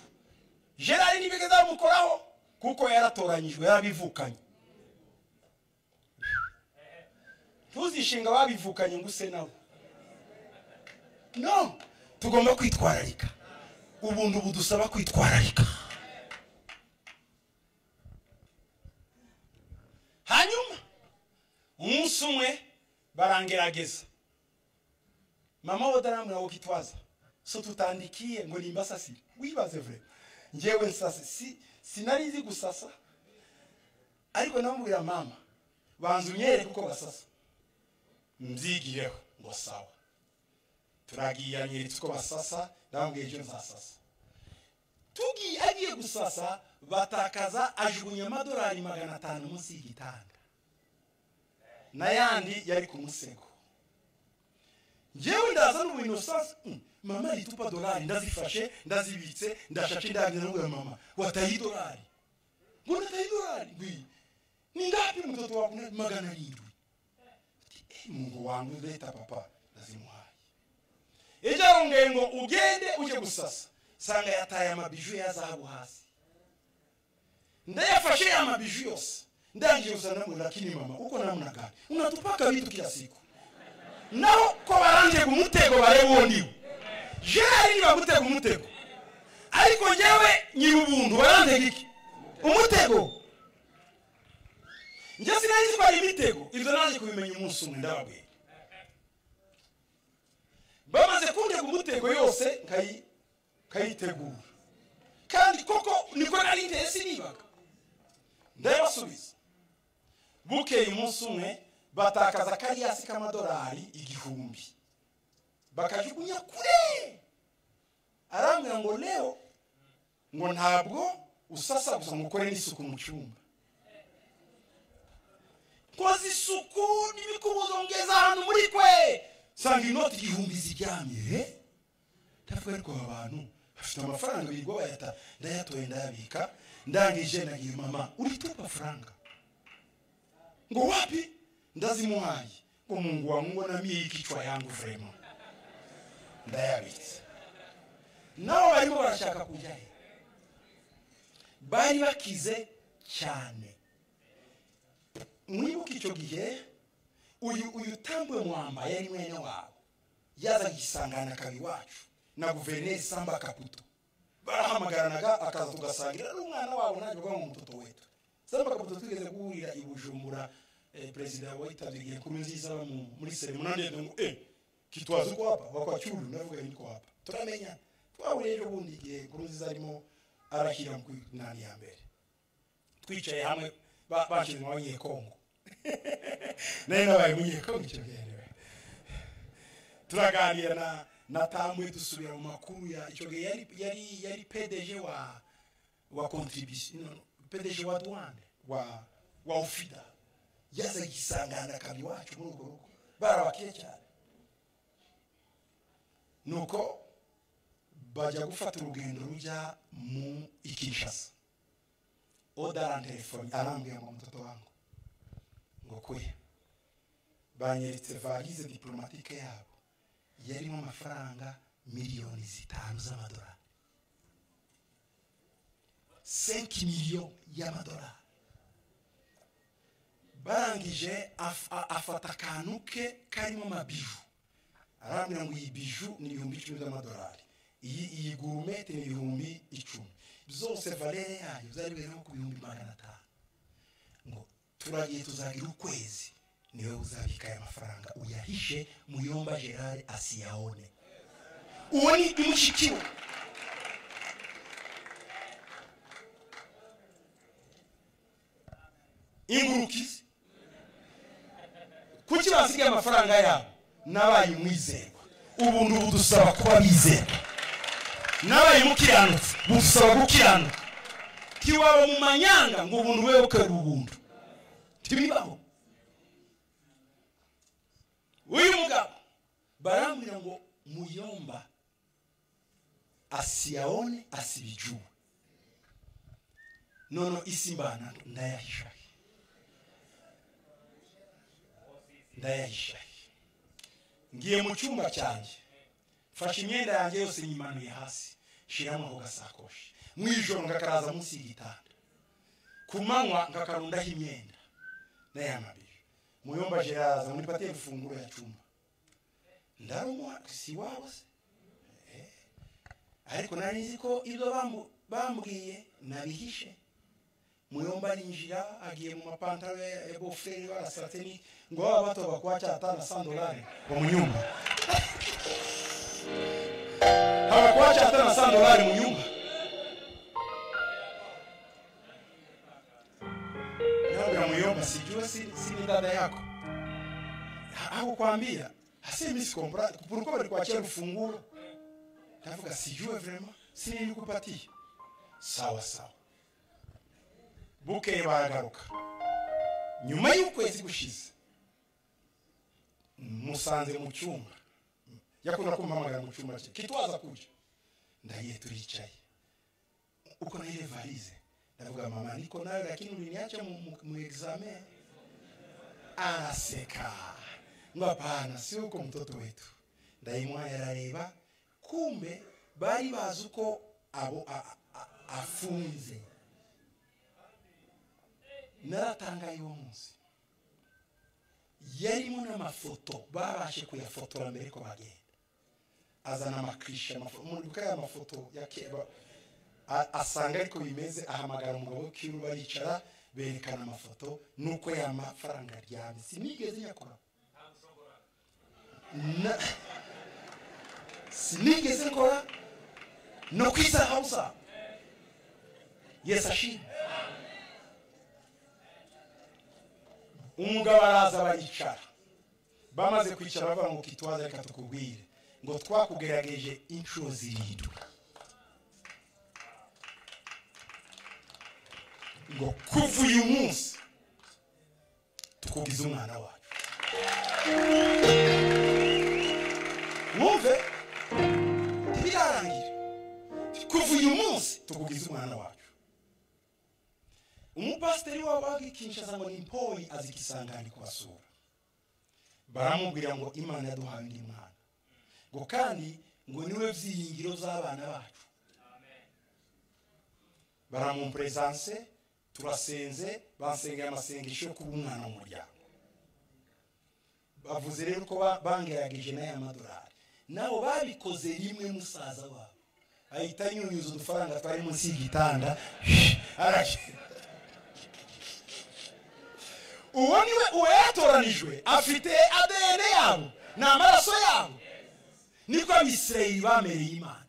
gerard ntibigeze bamukoraho kuko yaratoranyijwe yarabivukanye ntuzishinga babivukanye ngo use nabo no tugomba kwitwararika ubuntu budusaba kwitwararika hanyuma umunsi umwe barangerageza mama wodaramura wo kitwaza so tutandikiye ngo nimba sasi wibaze vure ngewe nsase si sinari nzi gusasa ariko namubwira mama banza unyere kuko basasa mbyigireho ngo sawa turagiye anyeretse uko basasa ndababwiye ejo nzasasa tugiye agiye gusasa batakaza ajugunya amadolari magana atanu munsi y'igitanda n'ayandi yari ku musego ngewe ndaza n'ubintu sasa mama yitupa dolari ndazifashe ndazibitse ndashashe ndagira ngo mama wataye idolari ngo ndataye idolari ngwi ni ngapi mtoto wako magana arindwi ati mungu wangu ndahita papa ndazimuhaye ejo arongeye ngo ugende ujye gusasa usanga yataye amabiju ya zahabu hasi ndayafashe ya mabiju yose ndangiye uzana muri lakini mama uko namunagani unatupaka vitu kila siku naho ko baranje kumutego barebe uwo niwe gerard niba gutega umutego ariko ngewe nyiri ubuntu warantega iki umutego njye sinari zitwara imitego ibyo naje kubimenya umunsi umwe ndababwira bamaze kundega umutego yose nkayitegura kandi koko niko nari inteye sinibaga ndayabasubiza bukeye umunsi umwe batakaza kariyasi k'amadolari igihumbi bakajugunya kure arambwira ngo leo ngo ntabwo usasa gusa ngo ukore n'isuku mu cyumba koza isuku n'ibikubuzo ngeza ahantu muri kwe sanga inoti igihumbi ziryamye ndavuga ariko aba bantu bafite amafaranga birirwa bayata ndayatoye ndayabika ndangije nagiye mama uritupa amafaranga ngo wapi ndazimuhaye ngo mungu wamubona miye ikichwa yangu vrema ndayabitse nabo barimo barashaka kujya he bari bakize cyane mwibuka icyo gihe uyu uyu tambwe mwamba yari mwene wabo yaza gisangana kabi wacu na guverineri samba kaputo barahamagaranaga akaza tugasangira ari umwana wabo ntabwo bwa mutoto wetu samba kaputo twigeze guhurira i bujumbura eh, perezida witabye igihe kuru nziza muri seremonani ngo eh kitwaza uko hapa wakwacyuru ndavuga niko hapa turamenya twahuriye ejo bundi igihe kuru nziza arimo arashyira mu nani ya mbere twicaye hamwe bashyizwe abanyekongo nayo nabaye umunyekongo icyo gihe turaganira na na tamwe dusubira mu makuru ya icyo gihe yari yari yari PDG wa wa contribution no, PDG wa douane wa wa ofida yaza yisangana kabi wacu muri urwo rugo barabakiye cyane nuko bajya gufata urugendo rujya mu ikishasa oda arantelefoni arambwira ngo mtoto wangu ngo kuya banyeretse varize diplomatike yabo yarimo amafaranga miliyoni zitanu z'amadolari senki miliyoni y'amadolari barangije afata akantu ke karimo amabiju arambwira ngo iyi biju ni ibihumbi icumi by'amadolari iyi iyi gurumete ni ibihumbi icumi zose valere yayo zari biriho ku bihumbi magana atanu ngo turagiye tuzagira ukwezi niwe uzabika aya mafaranga uyahishe muyomba gerard asiyaone uwo ni mushiki we ingurukizi kuki basigaye amafaranga yabo nabaye umwizerwa ubu ubu dusaba kuba bizerwa nabaye mukiranutse dusaba gukiranuka kiwaba mu manyanga ngo ubuntu bube bukorera ubuntu ntibibaho uyu mugabo barambwira ngo muyomba asiyaone asibijuwe nono isimbana ndayahishahi ndayahishahi ngiye mu cyumba cyanjye mfashe imyenda yanjye yose nyimanuye hasi shyiramo ako gasakoshi mu ijoro ngakaraza munsi y'igitanda ku manywa ngakarundaho imyenda n'aya mabiri muyomba gerard munipatie ifunguro ya cyumba ndarumwa si wabo se ariko nari nzi ko ibyo bambwiye nabihishe muyomba arinjira agiye mu mapantaro ya boferi barasateni ngo baba bato bakuwacha atana sandolari wa munyumba hawakuwacha atana sandolari munyumba nabya muyomba sijue sini dada yako hakukwambia hasemi sikombra kupuruko walikuachia rufunguro kavuka sijue vrema sini nilikupatia sawa sawa bukeye baragaruka nyuma y'ukwezi gushize musanze mu cyumba yakunda kumpamagara mu cyumba cye kitwaza kujya ndagiye turicaye uko nayo varize ndavuga mama niko nawe lakini uliniacha mu exame anaseka ngo hapana si uko mtoto wetu ndayimwa yarareba kumbe bari bazi uko abo afunze naratangaye uwo munsi yarimo n'amafoto babashe kuyafotora mbere ko bagenda azana amakirishi amafoto ya mafoto ya keba asanga ariko bimeze ahamagara umugabo w'ikiru baricara berekana amafoto nuko ya mafaranga aryamye sinigeze nyakora sinigeze nkora no kwita hawusa yesi umugabo araza baricara bamaze kwicara bavuga ngo kitwaza reka tukubwire ngo twakugerageje inshuro zirindwi ngo kuva uyu munsi tukugize umwana wacu mwumve ntibirarangira kuva uyu munsi tukugize umwana wacu umupasiteri wabaga ikinshasa ngo ni mpori azi ikisangani kubasura baramubwira ngo imana yaduhaye undi mwana ngo kandi ngo niwe byiringiro z'abana bacu baramuperezanse turasenze basengeye amasengesho yo kuba umwana mu muryango bavuze rero ko bangerageje n'aya madolari nabo babikoze rimwe musaza wabo ahita anyunyuza udufaranga twari munsi y'igitanda aragenda uwo niwe uwo yatoranijwe afite adn yabo ni amaraso yabo niko abisirayeli bamereye imana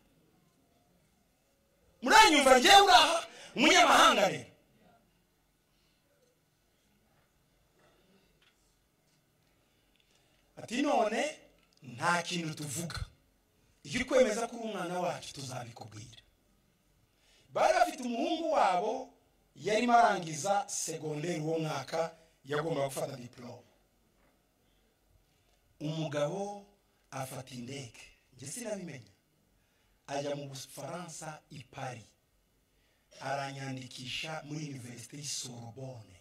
muranyumva ngewe uraha umunyamahanga rero ati none nta kintu tuvuga iyo uri kwemeza ko uri umwana wacu tuzabikubwira bari bafite umuhungu wabo yarimo arangiza segonderi uwo mwaka yagombaga gufata diporome umugabo afata indege njye sinabimenya ajya mu bufaransa i paris aranyandikisha muri univerisite y'isororbonne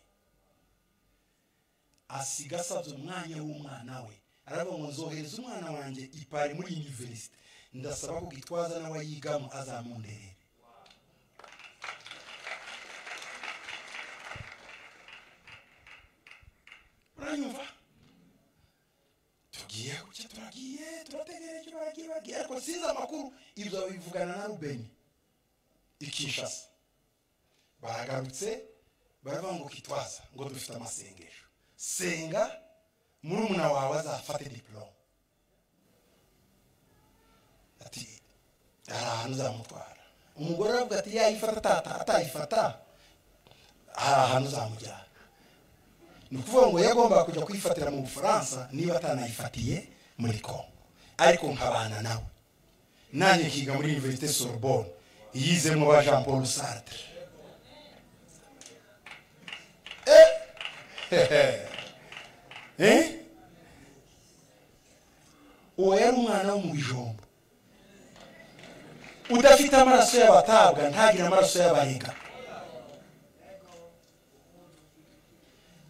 asiga asabye umwanya w'umwana we aravuga ngo nzohereza umwana wanjye ipari muri univerisite ndasaba ko gitwaza nawe yigamo azamunderere uranyumva tugiye kuki turagiye turategera icyo baragiye bagiye ariko sinzi amakuru ibyo babivugana na rubeni ikishasa baragarutse baravuga ngo kitwaza ngo dufite amasengesho senga murumuna wawe azafate diporome ati hari ahantu uzamutwara umugore aravuga ati yayifata atayifata hari ahantu uzamujyana ni ukuvuga ngo yagombaga kujya kwifatira mu bufaransa niba atanayifatiye muri kongo ariko nkabana nawe nanjye nkiga muri univerisite sorbonne yizemo ba jean paul sartre uwo yari umwana wo mu bijombo udafite amaraso y'abatabwa ntagire amaraso y'abarenga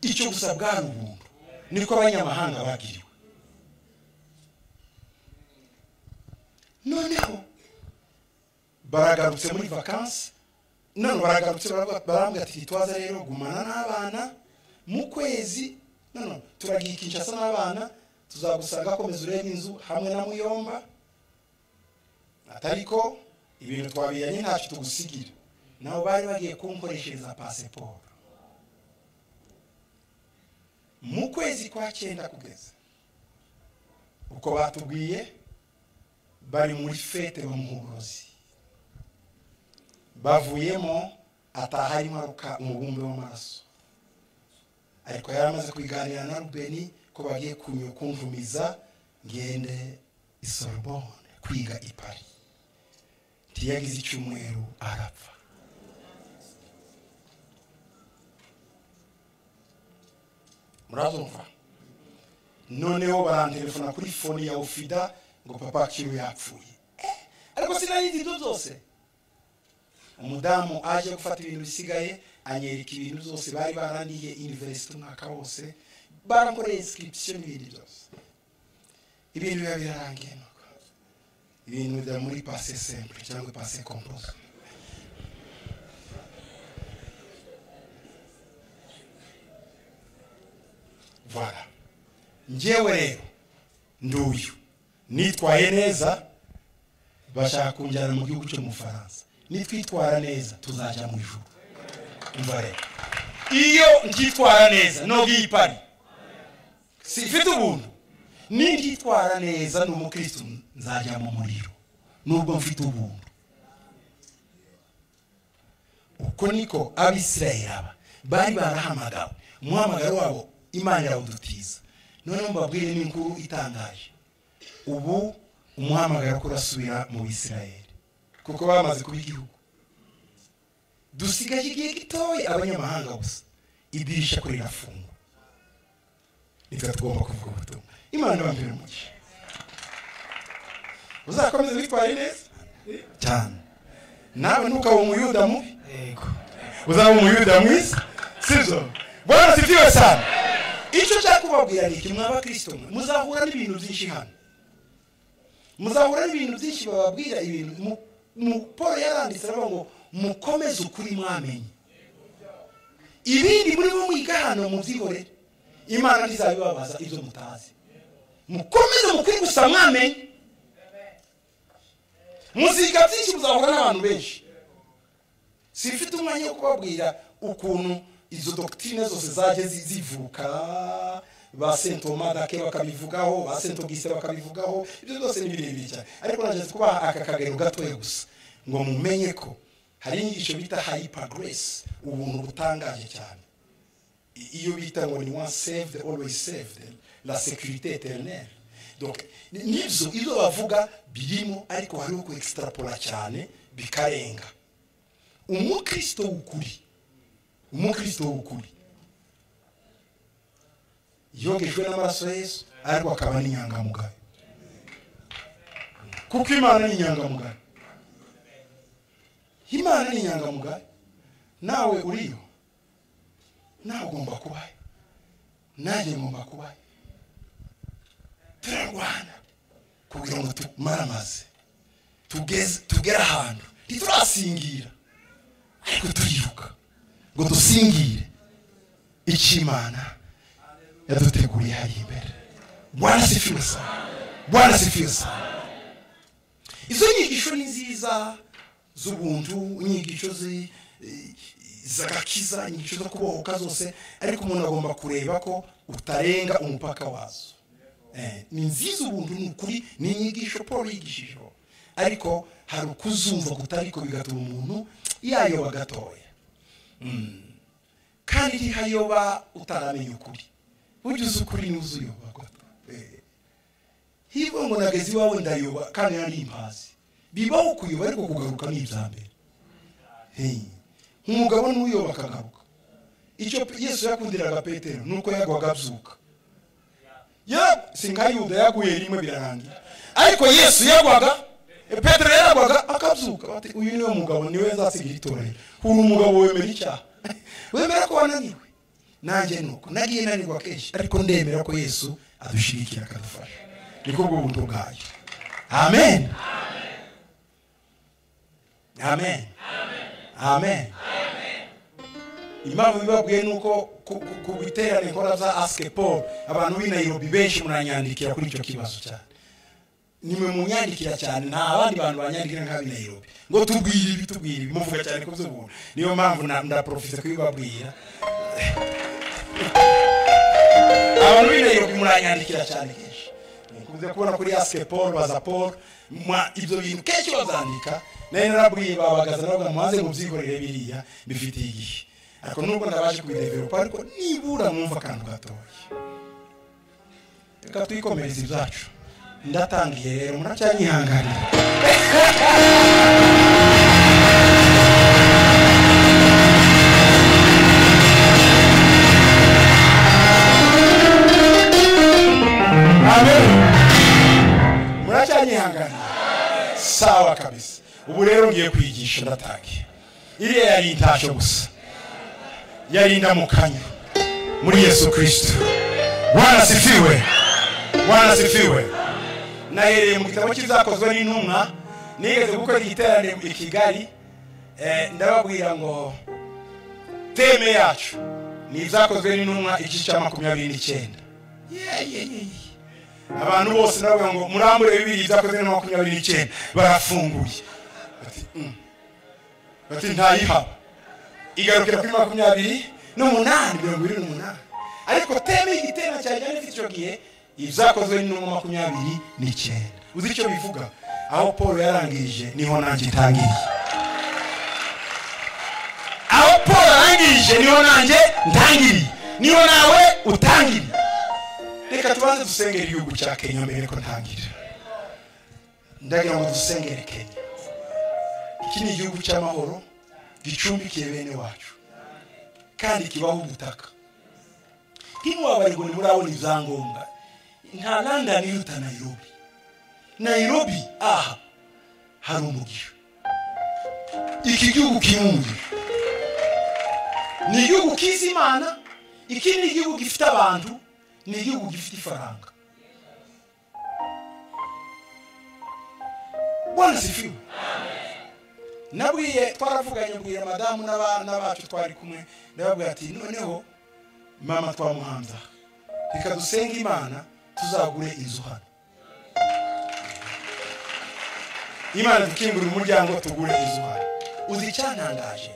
icyo gusa bwari ubuntu niko abanyamahanga bagiriwe noneho baragarutse muri vakansi none baragarutse barambwira ati twaza rero gumana n'abana mu kwezi none turagiye kinshasa n'abana tuzagusanga akomeza ureba inzu hamwe na muyomba atari ko ibintu twabiranye ntacyo tugusigira nabo bari bagiye kunkoreshereza pasiporo mu kwezi kwa cyenda kugeza uko batubwiye bari muri fete bamuhuruzi bavuyemo ataha arimo aruka umubumbe w'amaraso ariko yari amaze kubiganira na rubeni ko bagiye kumvumiza ngende isorobone kwiga i paris ntiyagize icyumweru arapfa murazumva noneho barantelefona kuri fone ya ofida ngo papa kiro yapfuye ariko sinari ibyo byose umudamu aje gufata ibintu bisigaye anyereka ibintu byose bari barandiye univerisite umwaka wose barakoreye inscription n'ibindi byose ibintu biba birarangiye nuko ibintu bijya muri pase simple cyangwa pase compose voilà njyewe rero nduyu nitwaye neza bashaka kunjyana mu gihugu cyo mu faransa nitwitwara neza tuzajya mu ijuru umva rero iyo nitwara neza nubwiye ipari si ifite ubuntu nitwara neza ni umukristo nzajya mu muriro nubwo mfite ubuntu uko niko abisirayeli aba bari barahamagawe umuhamagaro wabo imana irawudutiza noneho mbabwire n'inkuru itangaje ubu umuhamagaro kurasubira mu bisirayeli kuko bamaze kuba igihugu dusigaje igihe gitoya abanyamahanga gusa idirisha kuri rafungwa nibwo tugomba kuvuga ubutumwa imana bambere umugisha uzakomeza witware neza cyane nawe ntukaba umuyuda mubi uzaba umuyuda mwiza sibyo bwana sifiwe cyane icyo nshaka kubabwira ni iki mwaba kirisito mwe muzahura n'ibintu byinshi hano muzahura n'ibintu byinshi bababwira ibintu mu paul yaranditse aravuga ngo mukomeze ukuri mwamenye ibindi muri bo mwiga hano mubyihorere imana ntizabibabaza ibyo mutazi mukomeze mukuri gusa mwamenye muziga byinshi muzahura n'abantu benshi sifite umwanya wo kubabwira ukuntu izo dogitine zose zajya zivuka ba sentoma dake bakabivugaho ba sentogise bakabivugaho ibyo byose ni birebire cyane ariko nageze kubaha aka kagero gatoya gusa ngo mumenye ko hari inyigisho bita hayipa grace ubuntu butangaje cyane iyo bita ngo ni one saved always saved la security eternelle donc nibyo ibyo bavuga birimo ariko hariho ku extrapora cyane bikarenga umukristo w'ukuri umukristo w'ukuri yogejwe n'amaraso yesu ariko akaba n'inyangamugayo kuko imana ni inyangamugayo imana ni inyangamugayo nawe uriyo nawe ugomba kubayo nanjye ngomba kubayo turarwana kugira ngo tumare amazi tugere ahantu ntiturasingira ariko turiruka ngo dusingire icy'imana yaduteguriye hari imbere bwana sifiwe sana bwana sifiwe sana izo nyigisho ni nziza z'ubuntu inyigisho zagakiza inyigisho zo kubohoka zose ariko umuntu agomba kureba ko utarenga umupaka wazo ni nziza ubuntu ni ukuri ni inyigisho paul yigishije ariko hari ukuzumva kutariko bigatuma umuntu yayoba gatoya kandi ntihayoba utaramenya ukuri ujya uzi ukuri ntuzi uyoba gato hirwa ngo nageze iwawe ndayoba kandi nari impazi bibaho kuyoba ariko kugaruka ni ibya mbere nk'umugabo n'uyoba akagaruka icyo yesu yakundiraga petero ni uko yagwaga abyuka singa yuda yaguye rimwe birarangira ariko yesu yagwaga petero yaragwaga akabyuka bati uyu niwe mugabo niwe nzasigira itorero uri umugabo wemera icyaha wemera ko wananiwe nanjye nuko nagiye nanirwa kenshi ariko ndemera ko yesu adushyigikira akadufasha niko bwo buryo bwayo amen amen amen impamvu bibabwiye ni uko ku biterane nkora za asike paul abantu b'i nairobi benshi muranyandikira kuri icyo kibazo cyane nimwe munyandikira cyane nta abandi bantu banyandikira nk'ab'i nairobi ngo tubwire ibi tubwire ibi muvuga cyane ku by'ubuntu niyo mpamvu ndaporofite kubibabwira abantu b'i nairobi muranyandikira cyane kenshi mukunze kubona kuri asike paul baza paul ibyo bintu kenshi babyandika nayo narabwiye babagaza navuga mubanze mubyihorere biriya bifitiye igihe ariko nubwo nabashe kubideveropa ariko nibura mwumva akantu gatoya reka twikomereze ibyacu ndatangiye rero muracyanyihanganira amen muracyanyihanganira sawa kabisa ubu rero ngiye kwigisha ndatangiye iriya yari intasho gusa yari indamukanya muri yesu kirisito bwana sifiwe bwana sifiwe nahereye mu gitabo cy'ibyakozwe n'intumwa nigeze gukora igiterane i kigali ndababwira ngo teme yacu ni ibyakozwe n'intumwa igice cya makumyabiri n'icyenda abantu bose nababwira ngo murambure bibiri ibyakozwe na makumyabiri n'icyenda barafunguye bati ntayihaba igarukira kuri makumyabiri n'umunani mirongo irindwi n'umunani ariko teme igitera cyane cyane icyo gihe ibyakozwe n'intumwa makumyabiri n'icyenda uzi icyo bivuga aho paul yarangirije niho nanjye itangiriye aho paul arangirije niho nanjye ntangiriye niho nawe utangiriye reka tubanze dusengera igihugu cya kenya mbere ko ntangirira ndagira ngo dusengere kenya iki ni igihugu cy'amahoro gicumbikiye bene wacu kandi kibaho ubutaka ntimuwabare ngo ntimurabona ibyangombwa nta london iruta nairobi nairobi aha hari umugisha iki gihugu kirimo umugisha ni igihugu kizi imana iki ni igihugu gifite abantu ni igihugu gifite ifaranga bwana sifiwe nabwiye twaravuganye mbwira madamu n'abacu twari kumwe ndababwira ati noneho mama twamuhanza reka dusenge imana tuzagure inzu hano imana dukingura umuryango tugure inzu hano uzi icyantangaje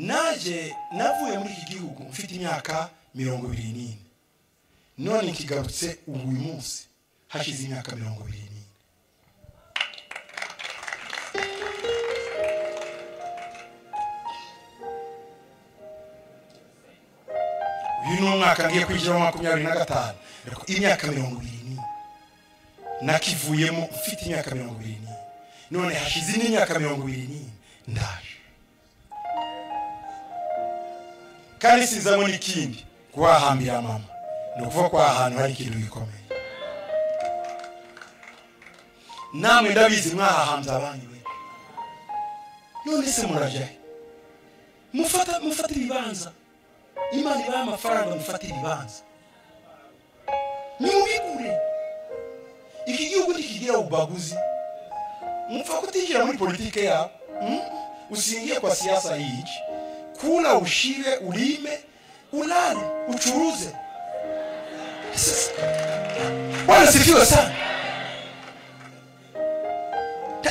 naje navuye muri iki gihugu mfite imyaka mirongo ibiri n'ine none nkigarutse ubu uyu munsi hashize imyaka mirongo ibiri n'ine uyu ni umwaka ngiye kwinjiramo makumyabiri na gatanu imyaka mirongo irindwi nakivuyemo mfite imyaka mirongo irindwi none hashize indi myaka mirongo irindwi ndaje kandi sizabona ikindi kuhahambira mama ni ukuvuga ko aha hantu hari ikintu gikomeye namwe ndabizi mwahahambye abanyu be none se murajya he mufata mufate ibibanza imana ibaha amafaranga mufate ibibanza nimubigure iki gihugu ntikigira ubaguzi mupfa kutishyira muri politike yabo usingiye kwa siasa hichi kula ushibe ulime ulale uchuruze wanasifiwa sana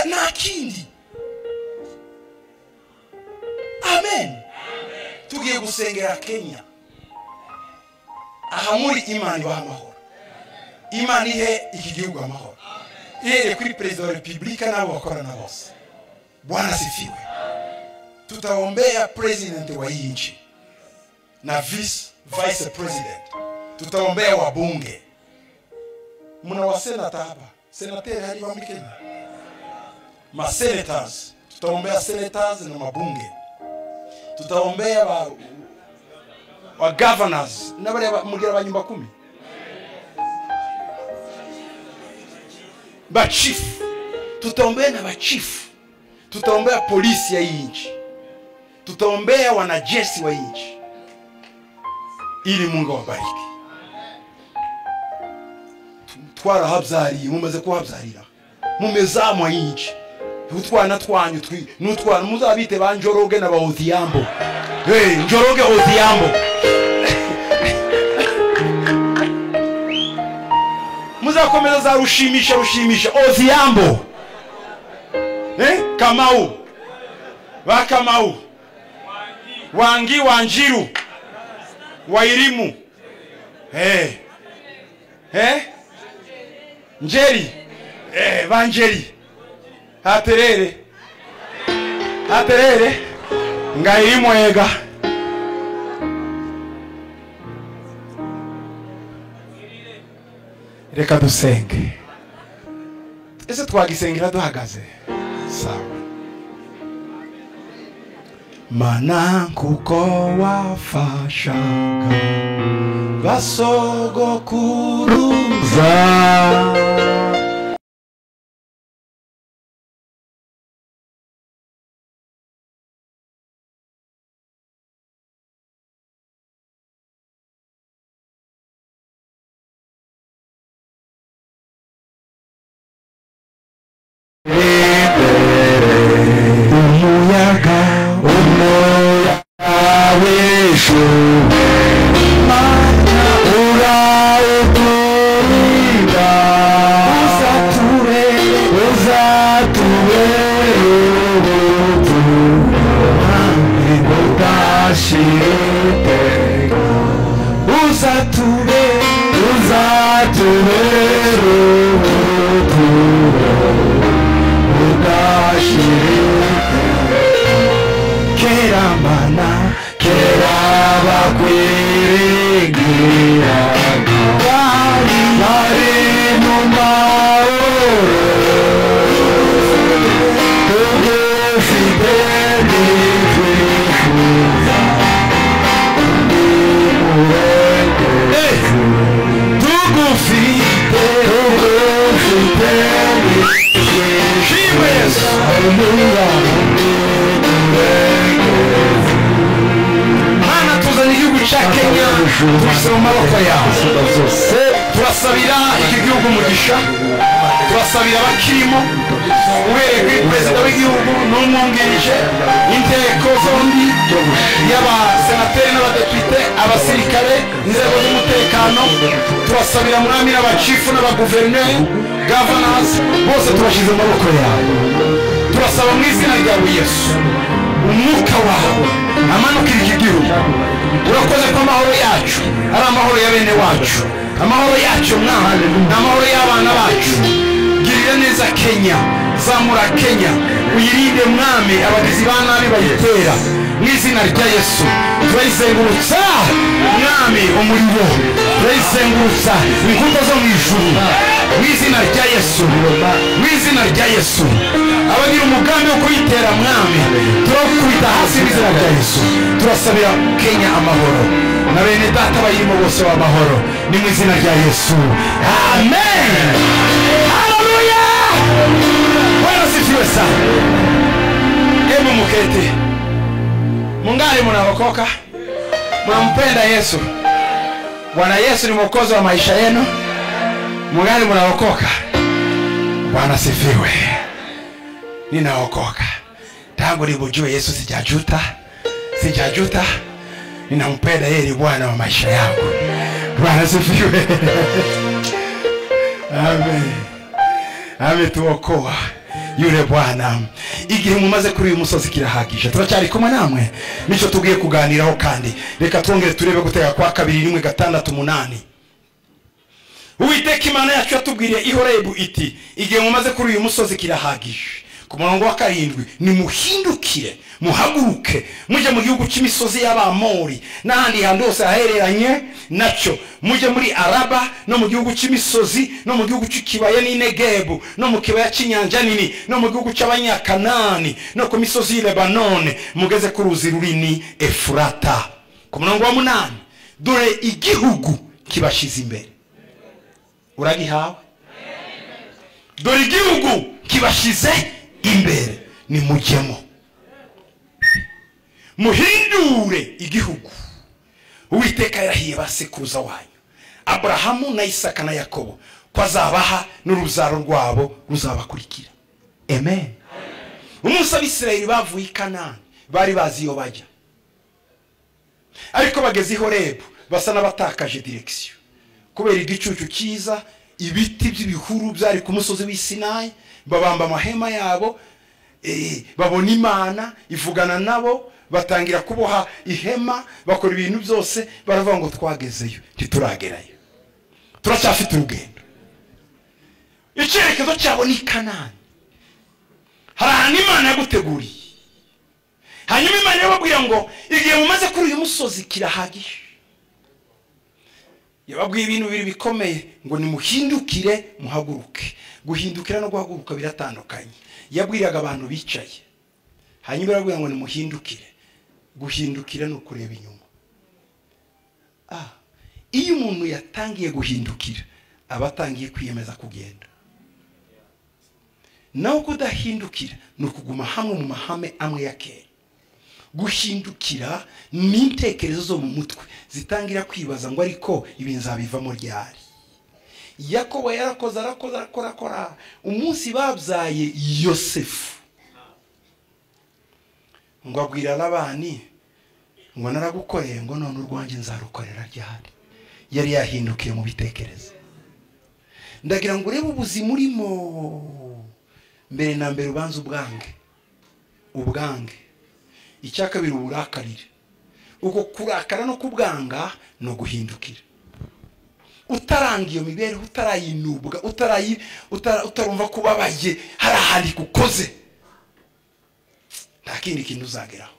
na akindi amen tugiye gusengera kenya aha muri imana ibaha amahoro imana ihe iki gihugu amahoro ihereye kuri perezida wa repubulika n'abo bakorana bose bwana sifiwe tutaombea president wa hii nchi na vice, vice president tutaombea wabunge mna wasenata hapa senateri haliwa mkenya masenators tutaombea senators na mabunge tutaombea wa, wa governors na bale mugira ba nyumba kumi bachifu tutaombea na bachifu tutaombea polisi ya hii nchi tutaombea wanajeshi wa nchi ili mungu awabariki twarahabyariye mumaze kuhabyarira mumezamwa inchi utwana twanyu nutwana muzabite ba njoroge na ba odhiambo hey, njoroge odhiambo muzakomeza za rushimisha rushimisha odhiambo eh? kamau ba kamau wangi wanjiru wairimu hey. hey. njeri hey, banjeri haterere haterere ngairimwega reka dusenge ese twagisengera duhagaze sawa mana kuko wafashaga basogokuruza turayizengurutsa umuriro turayizengurutsa inkuta zo mu ijuru mu izina rya yesu mu izina rya yesu abagira umugambi wo kuyitera mwami turakubita hasi mu izina rya yesu turasabira kenya amahoro na bene data bayirimo bose b'amahoro ni mu izina rya yesu amen haleluya wanasifiwe sana hebu muketi mungali munaokoka mnampenda yesu bwana yesu ni mwokozi wa maisha yenu mungali munaokoka bwana sifiwe ninaokoka tangu nimujue yesu sijajuta sijajuta ninampenda yeye ni bwana wa maisha yangu bwana sifiwe amen ametuokoa yule bwana igihe mumaze kuri uyu musozi kirahagije turacyari kumwe namwe nicyo tugiye kuganiraho kandi reka twongere turebe gutega kwa kabiri rimwe gatandatu umunani uwiteka imana yacu yatubwiriye ihorebu iti igihe mumaze kuri uyu musozi kirahagije ku murongo wa karindwi nimuhindukire muhaguruke mujye mu gihugu cy'imisozi y'abamori n'ahandi hantu hose hahereranye nacyo mujye muri araba no mu gihugu cy'imisozi no mu gihugu cy'ikibaya n'inegebu no mu kibaya cy'inyanja nini no mu gihugu cy'abanyakanani no ku misozi y'i lebanone mugeze ku ruzi runini efurata ku murongo wa munani dore igihugu kibashyize imbere uragihawe dore igihugu kibashyize imbere nimujyemo muhindure igihugu uwiteka yarahiye basekuruza wanyu aburahamu na isaka na yakobo ko azabaha n'uruzaro rwabo ruzabakurikira amen umunsi abisirayeri bavuye i kanani bari bazi iyo bajya ariko bageze i horebu basa n'abatakaje direkisiyo kubera igicucu cyiza ibiti by'ibihuru byari ku musozi w'isinayi babamba amahema yabo babona imana ivugana nabo batangira kuboha ihema bakora ibintu byose baravuga ngo twagezeyo ntituragerayo turacyafite urugendo icyerekezo cyabo ni kanani hari ahantu imana yaguteguriye hanyuma imana yababwira ngo igihe mumaze kuri uyu musozi kirahagije yababwiye ibintu bibiri bikomeye ngo nimuhindukire muhaguruke guhindukira no guhaguruka biratandukanye yabwiraga abantu bicaye hanyuma irabwira ngo nimuhindukire guhindukira ni ukureba inyuma iyo umuntu yatangiye guhindukira aba atangiye kwiyemeza kugenda nawe kudahindukira ni ukuguma hamwe mu mahame amwe ya kera guhindukira ni intekerezo zo mu mutwe zitangira kwibaza ngo ariko ibi nzabivamo ryari yakobo yarakoze arakoze arakora akora umunsi babyaye yosefu ngo abwira labani ngo naragukoreye ngo none urwanjye nzarukorera ryari yari yahindukiye mu bitekerezo ndagira ngo urebe ubuzima urimo mbere na mbere ubanza ubwange ubwange icya kabiri uburakarire uko kurakara no kubwanga ni uguhindukira utaranga iyo mibereho utarayinubwa utarumva kubabaye hari ahantu igukoze nta kindi kintu uzageraho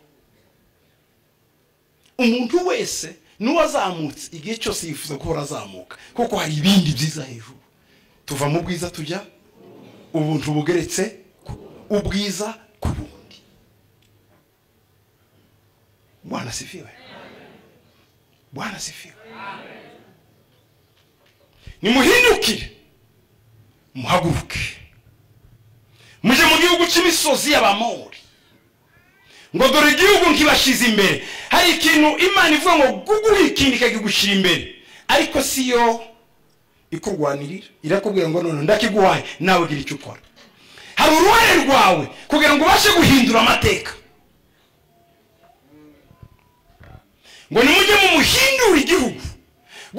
umuntu wese n'uwazamutse igihe cyose yifuza guhora azamuka kuko hari ibindi byiza hejuru tuva mu bwiza tujya ubuntu bugeretse ubwiza ku bundi bwana sifiwe bwana sifiwe nimuhindukire muhaguruke mujye mu gihugu cy'imisozi y'abamori ngo dore igihugu nkibashyize imbere hari ikintu imana ivuga ngo guguhe ikindi ikakigushyira imbere ariko si yo ikurwanirira irakubwira ngo none ndakiguhaye nawe gira icyo ukora hari uruhare rwawe kugira ngo ubashe guhindura amateka ngo nimujye mu muhindura igihugu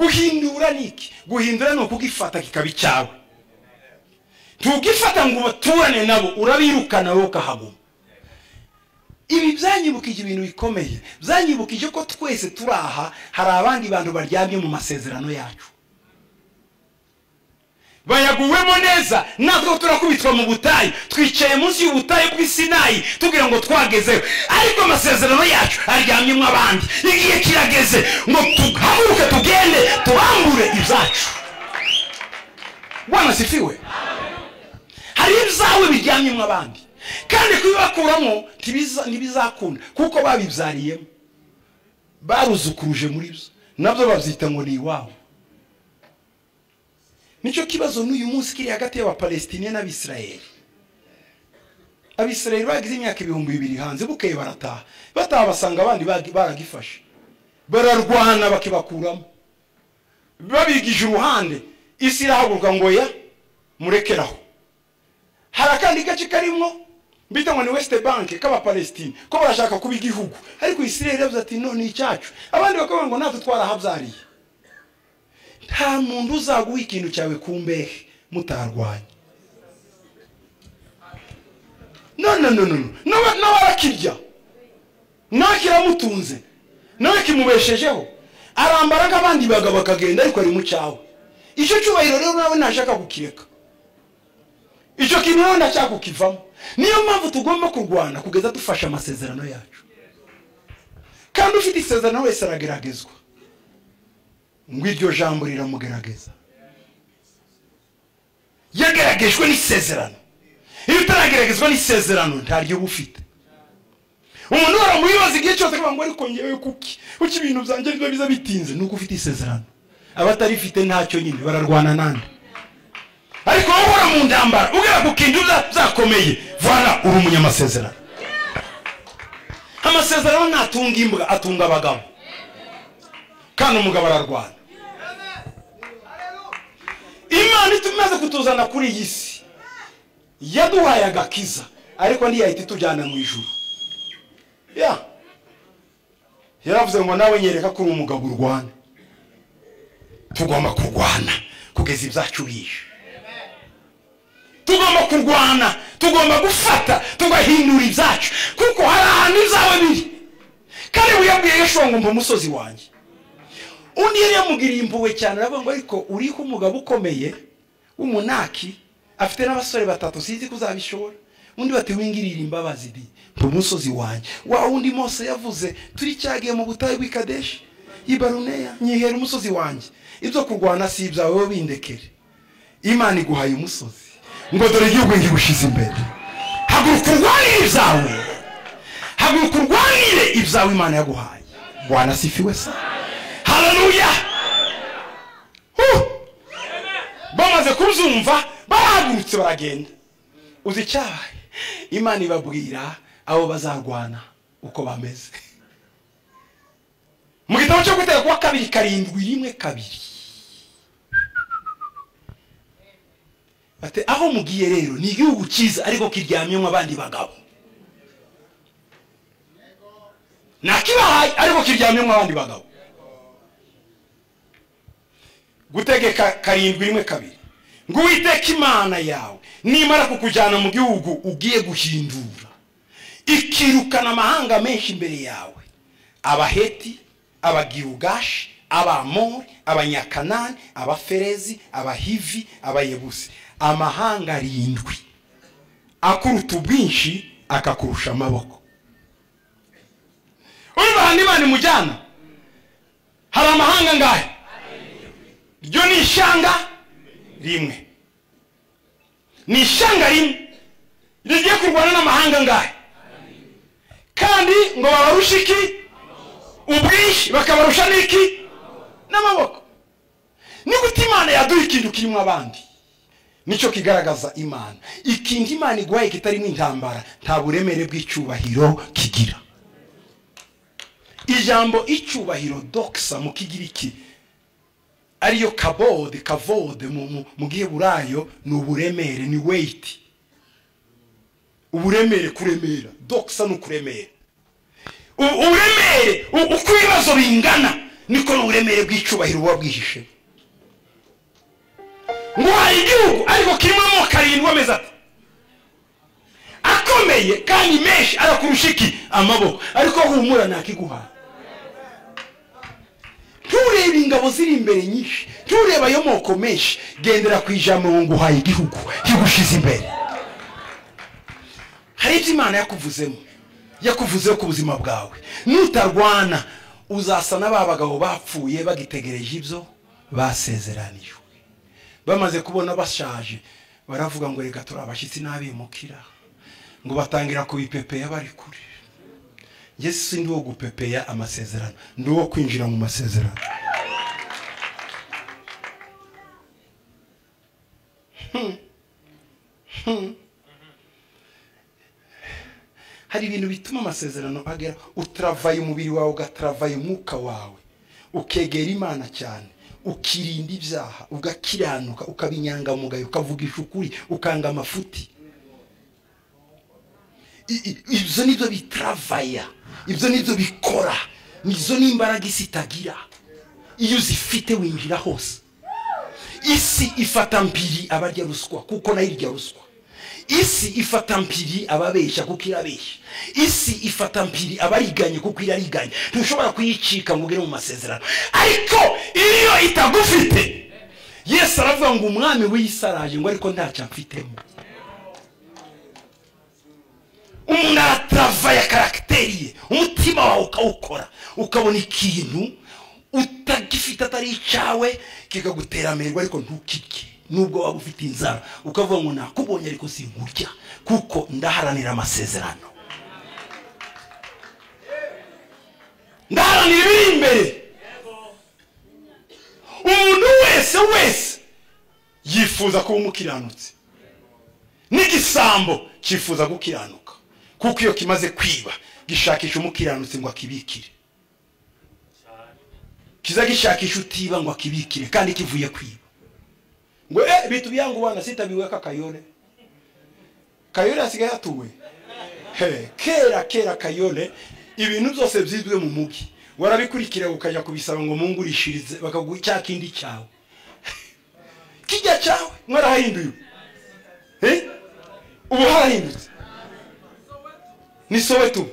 guhindura ni iki guhindura ni ukugifata kikaba icyawe ntugifata ngo ubaturane nabo urabirukana wowe ukahaguma ibi byanyibukije ibintu bikomeye byanyibukije ko twese turi aha hari abandi bantu baryamye mu masezerano yacu bayaguwemo neza natwe turakubitwa mu butayu twicaye munsi y'ubutayu bw'isinayi tugira ngo twagezeho ariko amasezerano yacu aryamyemo abandi igihe kirageze ngo tuhaguruke tugende tubambure ibyacu wanasifiwe hari ibyawe biryamyemo abandi kandi kubibakuramo ntibiza- ntibizakunda kuko babibyariyemo baruzukuruje muri byo nabyo babyita ngo ni iwabo nicyo kibazo n'uyu munsi kiri hagati y'abapalestine n'abisirayeli abisirayeli bagize imyaka ibihumbi bibiri hanze bukeye barataha bataha basanga abandi bagi- baragifashe bararwana bakibakuramo babigije uruhande isi irahaguruka ngo ya murekeraho hari akandi gace karimo bita ngo ni west bank k'abapalestine ko barashaka kuba igihugu ariko isirayeli iravuze ati no ni icyacu abandi bakavuga ngo natwe twarahabyariye nta muntu uzaguha ikintu cyawe ku mbehe mutarwanya no no no no no. N'aba- n'abarakirya nawe kiramutunze nawe kimubeshejeho arambara nk'abandi bagabo akagenda ariko ari mu cyawe icyo cyubahiro rero nawe ntashaka kukireka icyo kintu nawe ndashaka kukivamo niyo mpamvu tugomba kurwana kugeza dufashe amasezerano yacu kandi ufite isezerano wese arageragezwa ngo iryo jambo riramugerageza yageragejwe n'isezerano iyo utarageragezwa n'isezerano ntaryo uba ufite umuntu wari umuyobozi igihe cyose akavuga ngo ariko ngewe kuki kuki ibintu byanjye biba biza bitinze nuko ufite isezerano abatarifite ntacyo nyine bararwana nande ariko wowe uhora mu ndambara ugera ku kintu bya- byakomeye vana uri umunyamasezerano amasezerano ntatunga imbwa atunga abagabo kandi umugabo ararwana imana itumaze kutuzana kuri iyi si yaduhaye agakiza ariko ntiyahita itujyana mu ijuru ya yaravuze ngo nawe nyereka ko uri umugabo urwana tugomba kurwana kugeza ibyacu bije tugomba kurwana tugomba gufata tugahindura ibyacu kuko hari ahantu ibyawe biri kandi wiyabwiye yeshuwa ngo mba umusozi wanjye undi yari yamugiriye impuhwe cyane aravuga ngo ariko uriho umugabo ukomeye w'umunaki afite n'abasore batatu sinzi ko uzabishobora undi bati wingirire imbabazi di mba umusozi wanjye wa wundi mose yavuze turi cyagiye mu butayu bw'i kadeshi ibaruneya nyihera umusozi wanjye ibyo kurwana si ibyawe wowe bindekere imana iguhaye umusozi ngo dore igihugu ngigushize imbere haguruka urwanire ibyawe haguruka urwanire ibyawe imana yaguhaye wanasifiwe sa haleluya Huh! bamaze kubyumva barahagurutse baragenda uzi icyabaye imana ibabwira abo bazarwana uko bameze mu gitabo cyo gutera kuwa kabiri karindwi rimwe kabiri Ati, aho mugiye rero ni igihugu cyiza ariko kiryamyemo abandi bagabo nakibahaye ariko kiryamyemo abandi bagabo gutegeka karindwi rimwe kabiri ngo uwiteka imana yawe nimara kukujyana mu gihugu ugiye guhindura ikirukana amahanga menshi imbere yawe abaheti abagirugashi abamori abanyakanani abaferezi abahivi abayebusi amahanga arindwi akuruta ubwinshi akakurusha amaboko urumva ahantu imana imujyana hari amahanga ngahe ryo ni ishanga rimwe ni ishanga rimwe rigiye kurwana n'amahanga ngahe kandi ngo babarushe iki ubwinshi bakabarusha n'iki n'amaboko ni gute imana yaduha ikintu kirimo abandi nicyo kigaragaza imana ikintu imana iguhaye kitarimo intambara nta buremere bw'icyubahiro kigira ijambo icyubahiro dokisa mu kigiriki ariyo kabode kavode mu- mu- mu giheburayo ni uburemere ni weyiti uburemere kuremera dokisa ni ukuremera U- uburemere u- uko ibibazo bingana niko n'uburemere bw'icyubahiro buba bwihishe ngo hari igihugu ariko kirimo amoko arindwi ameze ati akomeye kandi menshi arakurusha iki amaboko ariko humura ntakiguhaye nturebe ingabo ziri imbere nyinshi nturebe ayo moko menshi gendera ku ijambo ngo nguhaye igihugu kigushize imbere hari ibyo imana yakuvuzemo yakuvuzeho ku buzima bwawe nutarwana uzasa na ba bagabo bapfuye bagitegereje ibyo basezeranijwe bamaze kubona bashaje baravuga ngo reka turi abashyitsi n'abimukira ngo batangira kubipepeya bari kure yesu si ndi wo gupepeya amasezerano ndi uwo kwinjira mu masezerano hari ibintu bituma amasezerano agera utaravaye umubiri wawe ugataravaye umwuka wawe ukegera imana cyane ukirinda ibyaha ugakiranuka ukaba inyangamugayo ukavugisha ukuri ukanga amafuti ibyo nibyo bitaravaya ibyo nibyo bikora izo ni imbaraga isi itagira iyo uzifite winjira hose isi ifata mpiri abarya ruswa kuko nayo irya ruswa isi ifata mpiri ababeshya kuko irabeshya isi ifata mpiri abariganye kuko irariganye ntushobora kuyicika ngo ugere mu masezerano ariko iyo itagufite yesu aravuga ngo umwami w'iyisaraje ngo ariko ntacyo amfitemo umuntu aratarava karagiteri ye umutima wawe ukawukora ukabona ikintu utagifite atari icyawe kikagutera amerwe ariko ntukirye nubwo waba ufite inzara ukavuga ngo nakubonye ariko singurya kuko ndaharanira amasezerano ndaharanira ibiri imbere umuntu wese wese yifuza kuba umukiranutse n'igisambo cyifuza gukiranuka kuko iyo kimaze kwiba gishakisha umukiranutsi ngo akibikire kiza gishakisha utiba ngo akibikire kandi kivuye kwiba ngo eh bitu byangu bana sitabiwe ka kayole kayole asigaye atuwe hey, kera kera kayole ibintu byose byizwe mu mugi warabikurikira ukajya kubisaba ngo mungurishirize bakaguha cya kindi cyawe kijya cyawe mwarahinduye eh ubu harahindutse ni soweto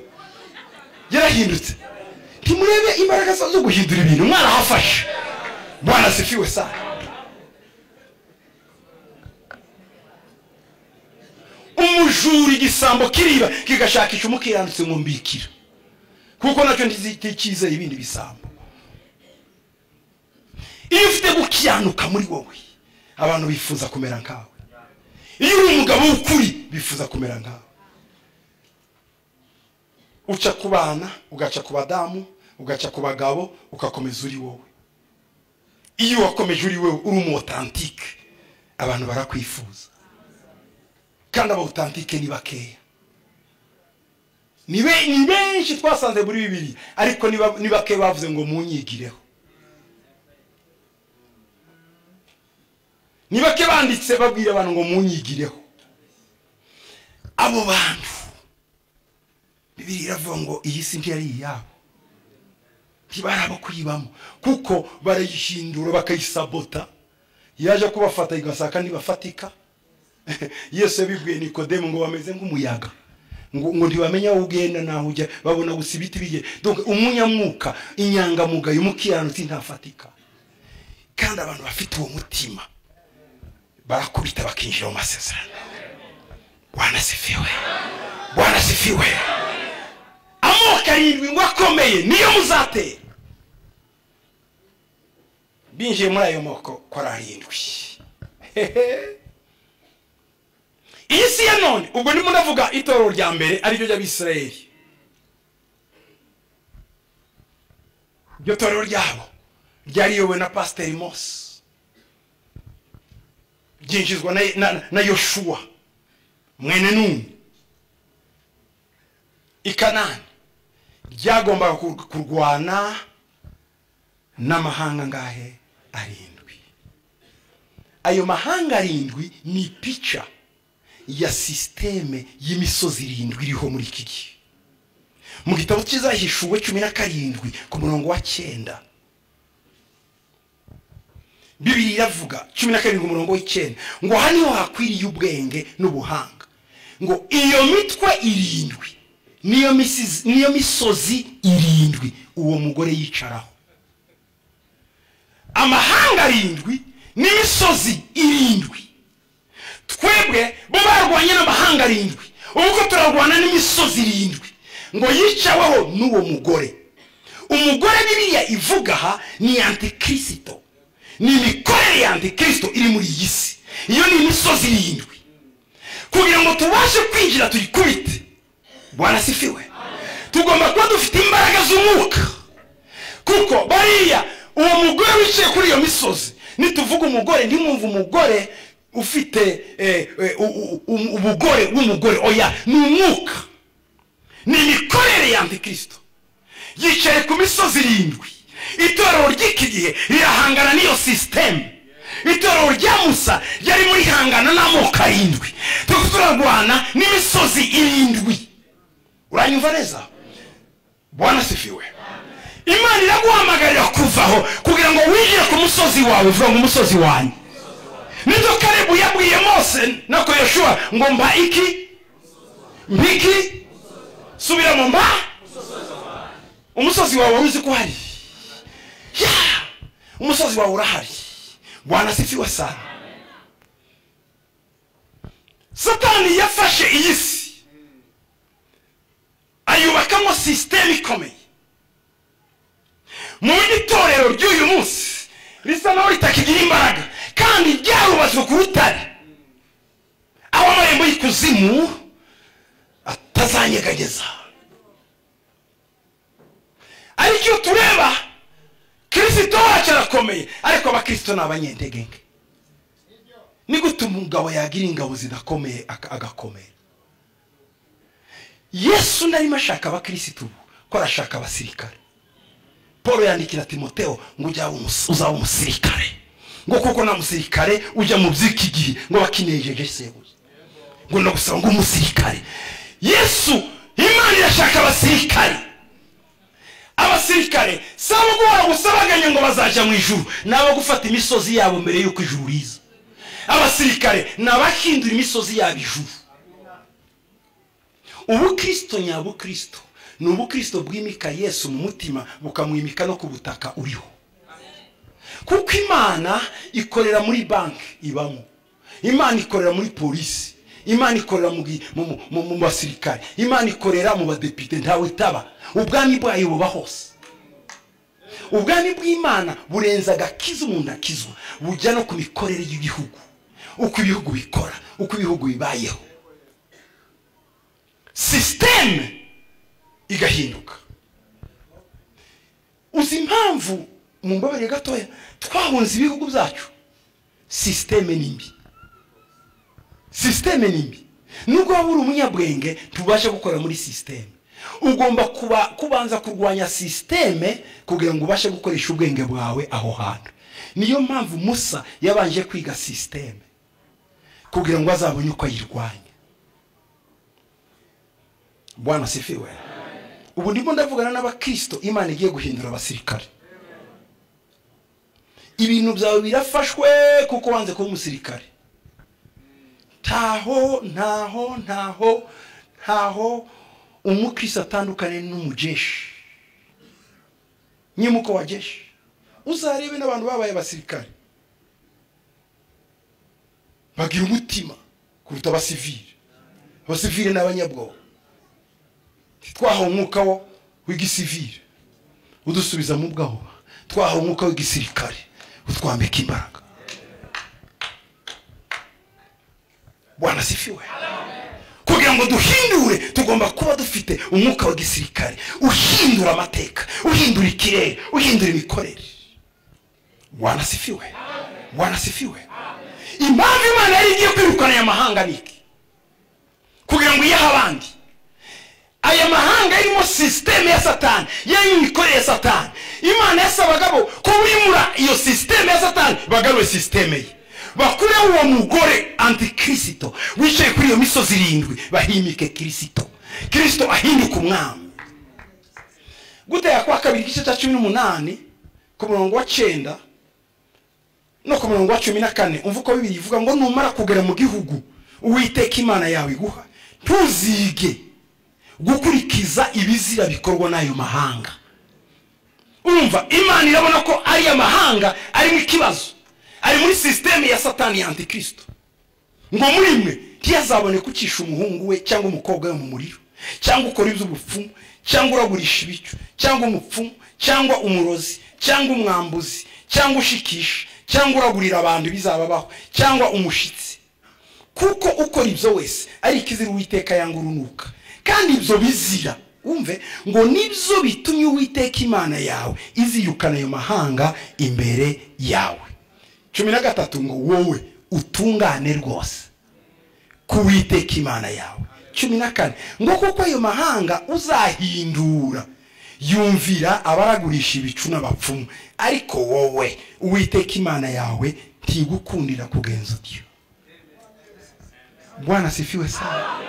yarahindutse ntimurebe imbaraga zo guhindura ibintu mwarahafashe bwana sifiwe sana umujura igisambo kiriba kigashakisha umukiranutse ngo mbikira kuko nacyo nticyizeye ibindi bisambo iyo ufite gukiranuka muri wowe abantu bifuza kumera nkawe iyo uri umugabo w'ukuri bifuza kumera nkawe uca ku bana ugaca ku badamu ugaca ku bagabo ugakomeza uri wowe iyo wakomeje uri wowe uri umu otantike abantu barakwifuza kandi aba otantike ni bakeya ni benshi twasanze muri bibiri ariko ni bake bavuze ngo munyigireho ni bake banditse babwira abantu ngo munyigireho abo bantu bibiri iravuga ngo iyi si ntiyari iyabo ntibari abo kuyibamo kuko barayihindura bakayisabota yaje kubafata igasaka ntibafatika yesu yabibwiye nikodemu ngo bameze nk'umuyaga ngo ntibamenya aho ugenda n'aho ujya babona gusa ibiti bigiye umunyamwuka inyangamugayo umukiranutsi ntafatika kandi abantu bafite uwo mutima barakubita bakinjira mu masezerano bwana sifiwe bwana sifiwe amoko arindwi ngo akomeye niyo muzatera binjiye muri ayo moko ko ari arindwi iyi si ya none ubwo ndimo ndavuga itorero rya mbere ariryo ry'abisirayeli iryo torero ryabo ryariyobowe na pasiteri mose ryinjizwa na yoshuwa mwene nuni i kanani ryagombaga kurwana n'amahanga ngahe arindwi ayo mahanga arindwi ni pica ya sisiteme y'imisozi irindwi iriho muri iki gihe mu gitabo kizahishuwe cumi na karindwi ku murongo wa cyenda bibiri iravuga cumi na karindwi umurongo w'icyenda ngo aha niho hakwiriye ubwenge n'ubuhanga ngo iyo mitwe irindwi niyo misozi irindwi uwo mugore yicaraho amahanga arindwi n'imisozi irindwi twebwe bo barwanye n'amahanga arindwi ubwo turarwana n'imisozi irindwi ngo yicaweho n'uwo mugore umugore bibiriya ivuga aha ni antikirisito ni imikorere ya antikristo iri muri iyi si iyo ni imisozi irindwi kugira ngo tubashe kwinjira tuyikubite wanasifiwe tugomba kuba dufite imbaraga z'umwuka kuko bariya uwo mugore wicaye kuri iyo misozi nituvuga umugore ntimwumve umugore ufite umugore w'umugore oya ni umwuka ni imikorere ya antikristo yicaye ku misozi irindwi itorero ry'iki gihe rirahangana n'iyo sisiteme itorero rya musa ryari muri hangana n'amoko arindwi turarwana n'imisozi irindwi uranyumva neza bwana sifiwe imana iraguhamagarira kuvaho kugira ngo winjire ku musozi wawe uvuga ngo umusozi wanyu nibyo karibu yabwiye mose na koyeshua ngo mba iki mbiki subiramo mba umusozi wawe wari uzi ko hari umusozi wawe urahari bwana sifiwe sana satani yafashe iyi si ayubakamo sisiteme ikomeye mu buryo itorero ry'uyu munsi risa naho ritakigira imbaraga kandi ryarubatswe ku rutare aho amarembo y'ikuzimu atazanyeganyeza aricyo tureba kirisito wacu arakomeye ariko abakirisito ni abanyentege nke ni gute umugabo yagira ingabo zidakomeye agakomera yesu narimo ashaka abakirisito ubu ko arashaka abasirikare paul yandikira timoteo ngo uzaba umusirikare ngo kuko nta musirikare ujya mu by'iki gihe ngo bakinejeje sebuze ngo ndagusaba ngo umusirikare yesu imana irashaka abasirikare abasirikare si abo guhora gusabaganya ngo bazajya mu ijuru ni abo gufata imisozi yabo mbere y'uko ijuru riza abasirikare ni abahindura imisozi yabo ijuru ubukirisito nyabukirisito ni ubukirisito bwimika yesu mu mutima bukamwimika no ku butaka uriho kuko imana ikorera muri banki ibamo imana ikorera muri polisi imana ikorera mu basirikare imana ikorera mu badepite ntawe itaba ubwami bwayo buba hose ubwami bw'imana burenza agakiza umuntu akizwa bujya no ku mikorere y'ibihugu uko ibihugu bikora uko ibihugu bibayeho sisiteme igahinduka uzi impamvu mu mbabare gatoya twahunze ibihugu byacu sisiteme ni mbi sisiteme ni mbi nubwo waba uri umunyabwenge ntubashe gukorera muri sisiteme ugomba kubanza kurwanya sisiteme kugira ngo ubashe gukoresha ubwenge bwawe aho hantu niyo mpamvu musa yabanje kwiga sisiteme kugira ngo azabone uko ayirwanya bwana sifiwe ubu ndimo ndavugana n'abakirisito imana igiye guhindura abasirikare ibintu byawe birafashwe kuko wanze kuba umusirikare ntaho ntaho ntaho ntaho umukirisi atandukanye n'umujeshi nyimuko wa jeshi uzarebe n'abantu babaye abasirikare bagira umutima kuruta abasivire abasivire ni abanyabwoba twahawe umwuka wo w'igisivire udusubiza mu bwoba twahawe umwuka w'igisirikare utwambika imbaraga wanasifiwe kugira ngo duhindure tugomba kuba dufite umwuka wa gisirikare uhindura amateka uhindura ikirere uhindura imikorere wanasifiwe wanasifiwe impamvu imana yari igiye kwirukana aya mahanga ni iki kugira ngo iyahe abandi aya mahanga arimo sisiteme ya satani yari imikorere ya satani imana yasabaga bo kubimura iyo sisiteme ya satani bagarure sisiteme ye bakureho uwo mugore antikirisito wicaye kuri iyo misozi irindwi bahimike kirisito kirisito ahindika umwami gutera kwa kabiri igice cya cumi n'umunani ku murongo wa cyenda no ku murongo wa cumi na kane umva uko bibiri ivuga ngo numara kugera mu gihugu uwiteka imana yawe iguha ntuzige gukurikiza ibizira bikorwa n'ayo mahanga umva imana irabona ko ariya mahanga arimo ikibazo ari muri sisiteme ya satani ya antikirisito ngo muri mwe ntiyazabone kucisha umuhungu we cyangwa umukobwa we mu muriro cyangwa ukora iby'ubupfumu cyangwa uragurisha ibicyo cyangwa umupfumu cyangwa umurozi cyangwa umwambuzi cyangwa ushikisha cyangwa uragurira abantu ibizababaho cyangwa umushitsi kuko ukora ibyo wese ari ikizira uwiteka yanga urunuka kandi ibyo bizira wumve ngo nibyo bitumye uwiteka imana yawe izirukana ayo mahanga imbere yawe cumi na gatatu ngo wowe utungane rwose witeka imana yawe cumi na kane ngo kuko ayo mahanga uzahindura yumvira abaragurisha ibicu n'abapfumu ariko wowe uwiteka imana yawe ntigukundira kugenza utyo bwana sifiwe sana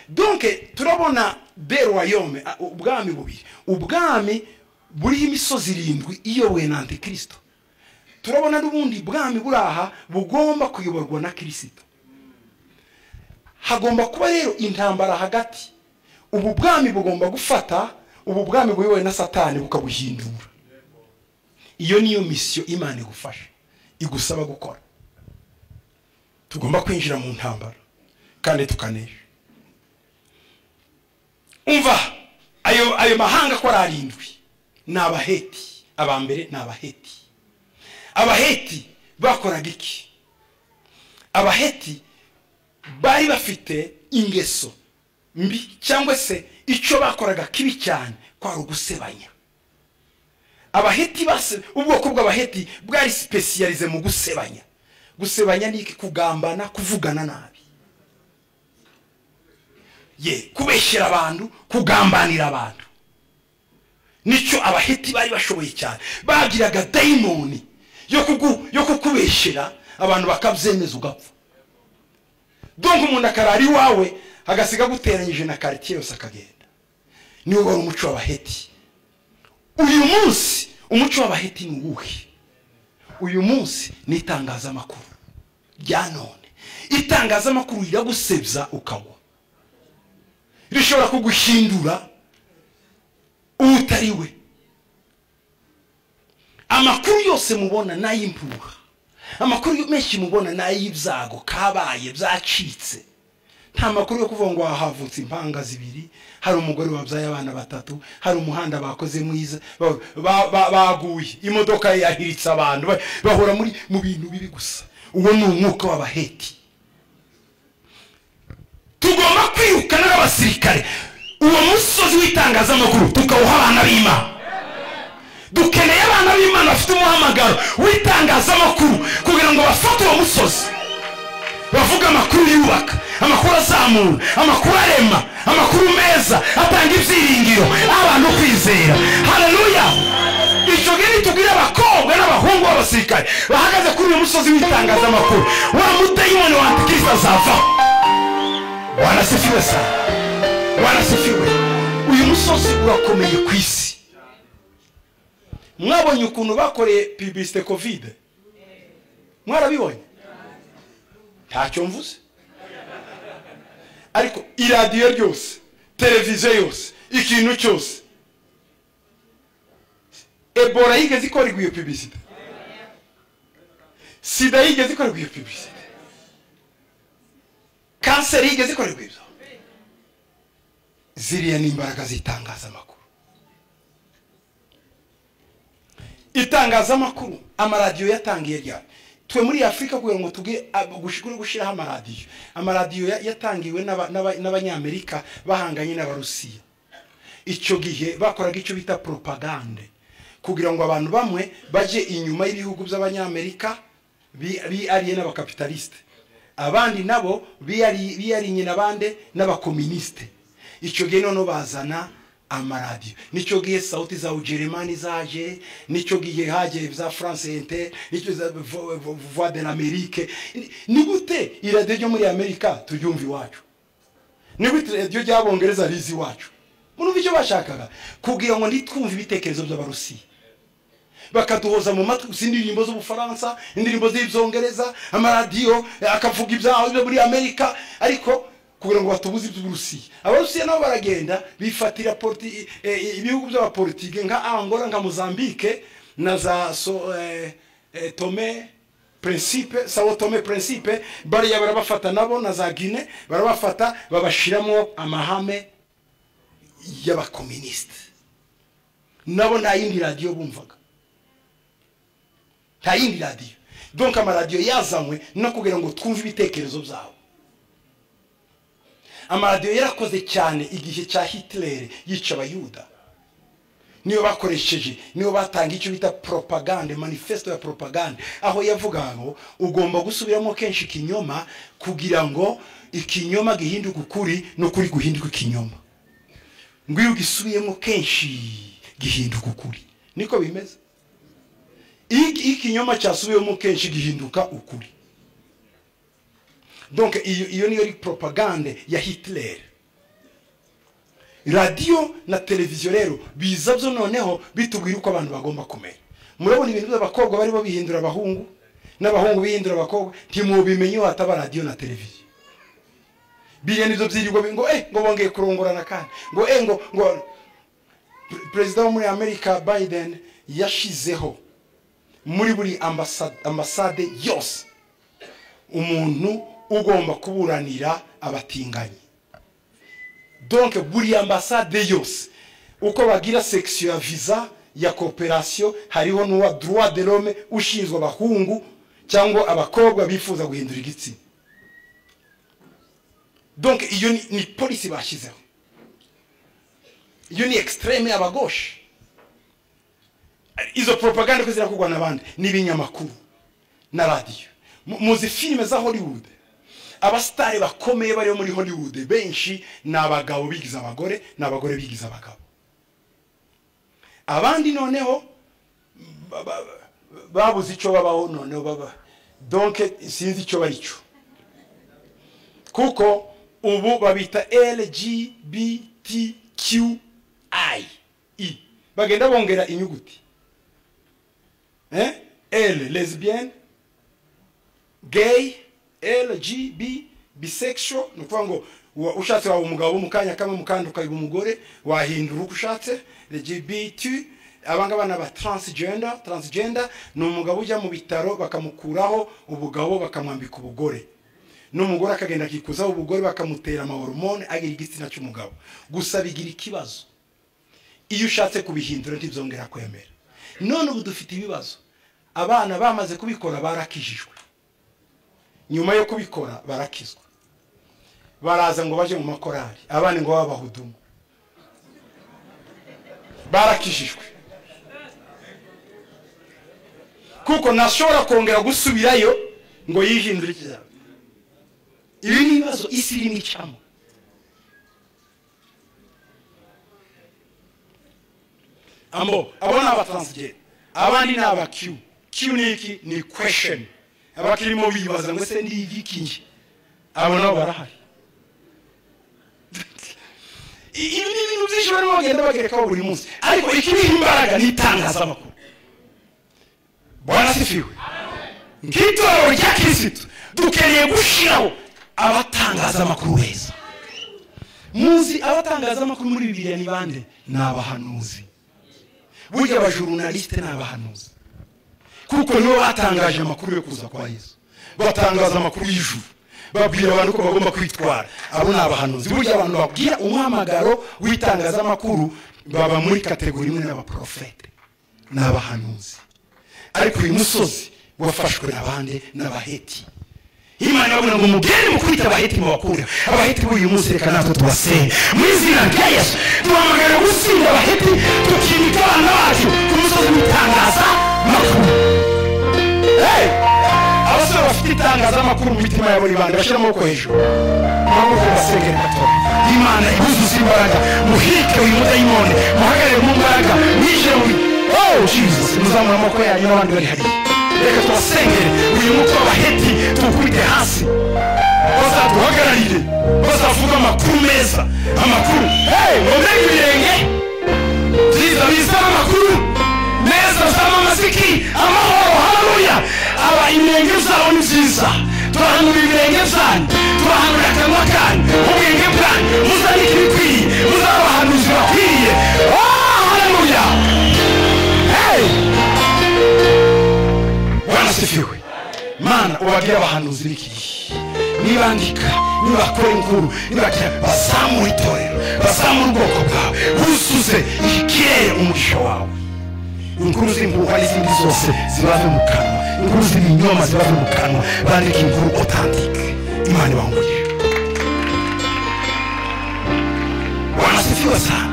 donke turabona beruwa yome ubwami bubiri ubwami buriho imisozi irindwi iyobowe na antikristo turabona n'ubundi bwami buri aha bugomba kuyoborwa na kirisito hagomba kuba rero intambara hagati ubu bwami bugomba gufata ubu bwami buyobowe na satani bukabuhindura iyo niyo misiyo imana igufasha igusaba gukora tugomba kwinjira mu ntambara kandi tukanesha umva ayo mahanga ko ari arindwi ni abaheti aba mbere ni abaheti abaheti bakoraga iki abaheti bari bafite ingeso mbi cyangwa se icyo bakoraga kibi cyane kwari ugusebanya abaheti ubwoko bw'abaheti bwari sipesiyarize mu gusebanya gusebanya ni iki kugambana kuvugana nabi ye kubeshyira abantu kugambanira abantu nicyo abaheti bari bashoboye cyane bagiraga dayimoni yo kukubeshyira abantu bakabyemeza ugapfa donka umuntu akarara iwawe agasiga aguteranyije na karitsiye yose akagenda niwo wari umuco w'abaheti uyu munsi umuco w'abaheti ni uwuhe uyu munsi ni itangazamakuru rya none itangazamakuru riragusebya ukagwa rishobora kuguhindura uwo utari we amakuru yose mubona ni ay'impuha amakuru menshi mubona ni ay'ibyago kabaye byacitse nta makuru yo kuvuga ngo havutse impanga zibiri hari umugore wabyaye abana batatu hari umuhanda bakoze mwiza baguye imodoka yahiritse abantu bahora muri mu bintu bibi gusa uwo ni umwuka w'abaheti tugomba kwirukana n'abasirikare uwo musozi w'itangazamakuru tukawuha abana b'imana dukeneye abana b'imana bafite umuhamagaro w'itangazamakuru kugira ngo bafate uwo musozi bavuga amakuru yubaka amakuru azamura amakuru arema amakuru meza atanga ibyiringiro abantu kwizera hararuya icyo ngiri tubwire abakobwa n'abahungu b'abasirikare bahagaze kuri uyu musozi w'itangazamakuru wa mudayimoni wa antikirisi azavaho wanasifiwe sa wanasifiwe uyu musozi urakomeye ku isi mwabonye ukuntu bakoreye pibisite kovide mwarabibonye ntacyo mvuze ariko iradiyo ryose televiziyo yose ikintu cyose ebola yigeze ikorerwa iyo pibisite sida yigeze ikorerwa iyo pibisite kanseri yigeze ikorerwa ibyo ziriya ni imbaraga z'itangazamakuru itangazamakuru amaradiyo yatangiye ryari twe muri afurika kugira ngo tubwe gushyiraho amaradiyo amaradiyo yatangiwe n'abanyamerika bahanganye n'abarusiya icyo gihe bakoraga icyo bita poropagande kugira ngo abantu bamwe bajye inyuma y'ibihugu by'abanyamerika biyariye n'abakapitalisite abandi nabo biyariye n'abandi n'abakominisite icyo gihe noneho bazana amaradiyo nicyo gihe sawuti za ujeremani zaje nicyo gihe hagiye za france inter nicyo za voix de l'amerique ni gute iradiyo ryo muri amerika turyumva iwacu ni gute iradiyo ry'abongereza rizi iwacu murumva icyo bashakaga kugira ngo ntitwumve ibitekerezo by'abarusiya bakaduhoza mu matwi gusa indirimbo z'ubufaransa indirimbo z'ibyongereza amaradiyo akavuga ibyo muri amerika ariko kugira ngo batubuze iby'uburusiya abarusiya nabo baragenda bifatira ibihugu by'abapolitike nka angola nka mozambique na za tome prinsipe sawo tome prinsipe bariya barabafata nabo na za gine barabafata babashyiramo amahame y'abakominisite nabo nta yindi radiyo bumvaga nta yindi radiyo donka amaradiyo yazanywe no kugira ngo twumve ibitekerezo byabo amaradiyo yarakoze cyane igihe cya hitirere yica abayuda niyo bakoresheje niyo batanga icyo bita poropagande manifesito ya poropagande aho yavuga ngo ugomba gusubiramo kenshi ikinyoma kugira ngo ikinyoma gihinduke ukuri n'ukuri guhinduke ikinyoma ngo iyo ugisubiyemo kenshi gihinduka ukuri niko bimeze iyo ikinyoma cyasubiyemo kenshi gihinduka ukuri donc iyo niyo ari poropagande ya hitirere radiyo na televiziyo rero biza byo noneho bitubwira uko abantu bagomba kumera murabona ibintu by'abakobwa bari bahindura abahungu n'abahungu bihindura abakobwa ntimubimenye wataba radiyo na televiziyo biriya nibyo byirirwa ngo eh ngo bongeye kurongorana kandi ngo eh ngo ngo perezida wo muri amerika biden yashizeho muri buri ambasade yose umuntu ugomba kuburanira abatinganyi donc buri ambasade yose uko bagira section ya visa ya cooperation hariho n'uwa droit de l'homme ushinzwe abahungu cyangwa abakobwa bifuza guhindura igitsina donc iyo ni, ni polisi bashyizeho iyo ni extreme y'abagoshe izo propaganda ko zirakugwa n'abandi n'ibinyamakuru na radiyo muzi filime za hollywood abasitari bakomeye bariho muri hollywood benshi ni abagabo bigize abagore ni abagore bigize abagabo abandi noneho babuze icyo babaho noneho baba donke sinzi icyo bari cyo kuko ubu babita lgbtqi bagenda bongera inyuguti l lesbienne gay lgb bisexual ni ukuvuga ngo ushatse waba umugabo mu kanya kamwe mukandi ukaba umugore wahindura uko ushatse lgbt abangaba ni aba transgender transgender ni umugabo ujya mu bitaro bakamukuraho ubugabo bakamwambika ubugore n'umugore akagenda akikuzaho ubugore bakamutera amahoromone agira igitsina cy'umugabo gusa bigira ikibazo iyo ushatse kubihindura ntibyongera kwemera none ubu dufite ibibazo abana bamaze kubikora barakijijwe nyuma yo kubikora barakizwa baraza ngo baje mu makorari abandi ngo babahudumu barakijijwe kuko ntashobora kongera gusubirayo ngo yihindure ikizaza ibi ni ibibazo isi irimo icamo ambo abo ni abataransige abandi ni abakiyu kiyu ni iki ni kwesheni abakirimo bibaza ngo se ni igikingi abo nabo barahari ibi ni ibintu byinshi barimo bagenda bagerekaho buri munsi ariko ikiriho imbaraga ni itangazamakuru bwarasifiwe nk'itorero rya kirisitu dukeneye gushyiraho abatangazamakuru beza muzi abatangazamakuru muri bibiliya ni bande ni abahanuzi burya abajurunalisite ni abahanuzi kuko nibo batangaje amakuru yo kuza kwa yesu batangaza amakuru y'ijuru babwira abantu ko bagomba kwitwara abo ni abahanuzi burya abantu babwira umuhamagaro w'itangazamakuru baba muri kategori imwe n'abaporofete ni abahanuzi ariko uyu musozi wafashwe n'abandi n'abaheti imana irabona ngo mugende mukubita abaheti mubakure abaheti b'uyu munsi reka natwe tubasenge mu izina rya yesu duhamagara gutsinda abaheti tukimika abana bacu ku musozi w'itangaza makuru hey! abasore bafite itangazamakuru mu mitima yabo ni bande bashyira amaboko hejuru amaboko basengera gatora imana ibuzuza imbaraga muhike uyu mudayimoni muhagarare mu mbaraga mwinjire mu oh jesus muzamura amaboko yanyu n'abandi bari hariya reka tubasengere uyu mutwe w'abaheti tuwukubite hasi bazaduhagararire bazavuga amakuru meza amakuru ngomere ibirenge byiza bizana amakuru meza bizana amaziki amahoro haleluya aba inenge zawo ni nziza turahanura ibirenge byanyu turahanura akanwa kanyu ubwenge bwanyu muzanike ibikwiriye muzaba abahanuzi bakwiriye haleluya hey! warasifiwe mana ubabwire abahanuzi b'iki gihe nibandika nibakora inkuru nibagira bazamure itorero bazamure ubwoko bwawe buzuze ikirere umugisha wawe inkuru z'impuha n'izindi zose ziba zo mu kanwa inkuru z'ibinyoma ziba zo mu kanwa bandika inkuru otantike imana ibahumurije wanasifiwe sana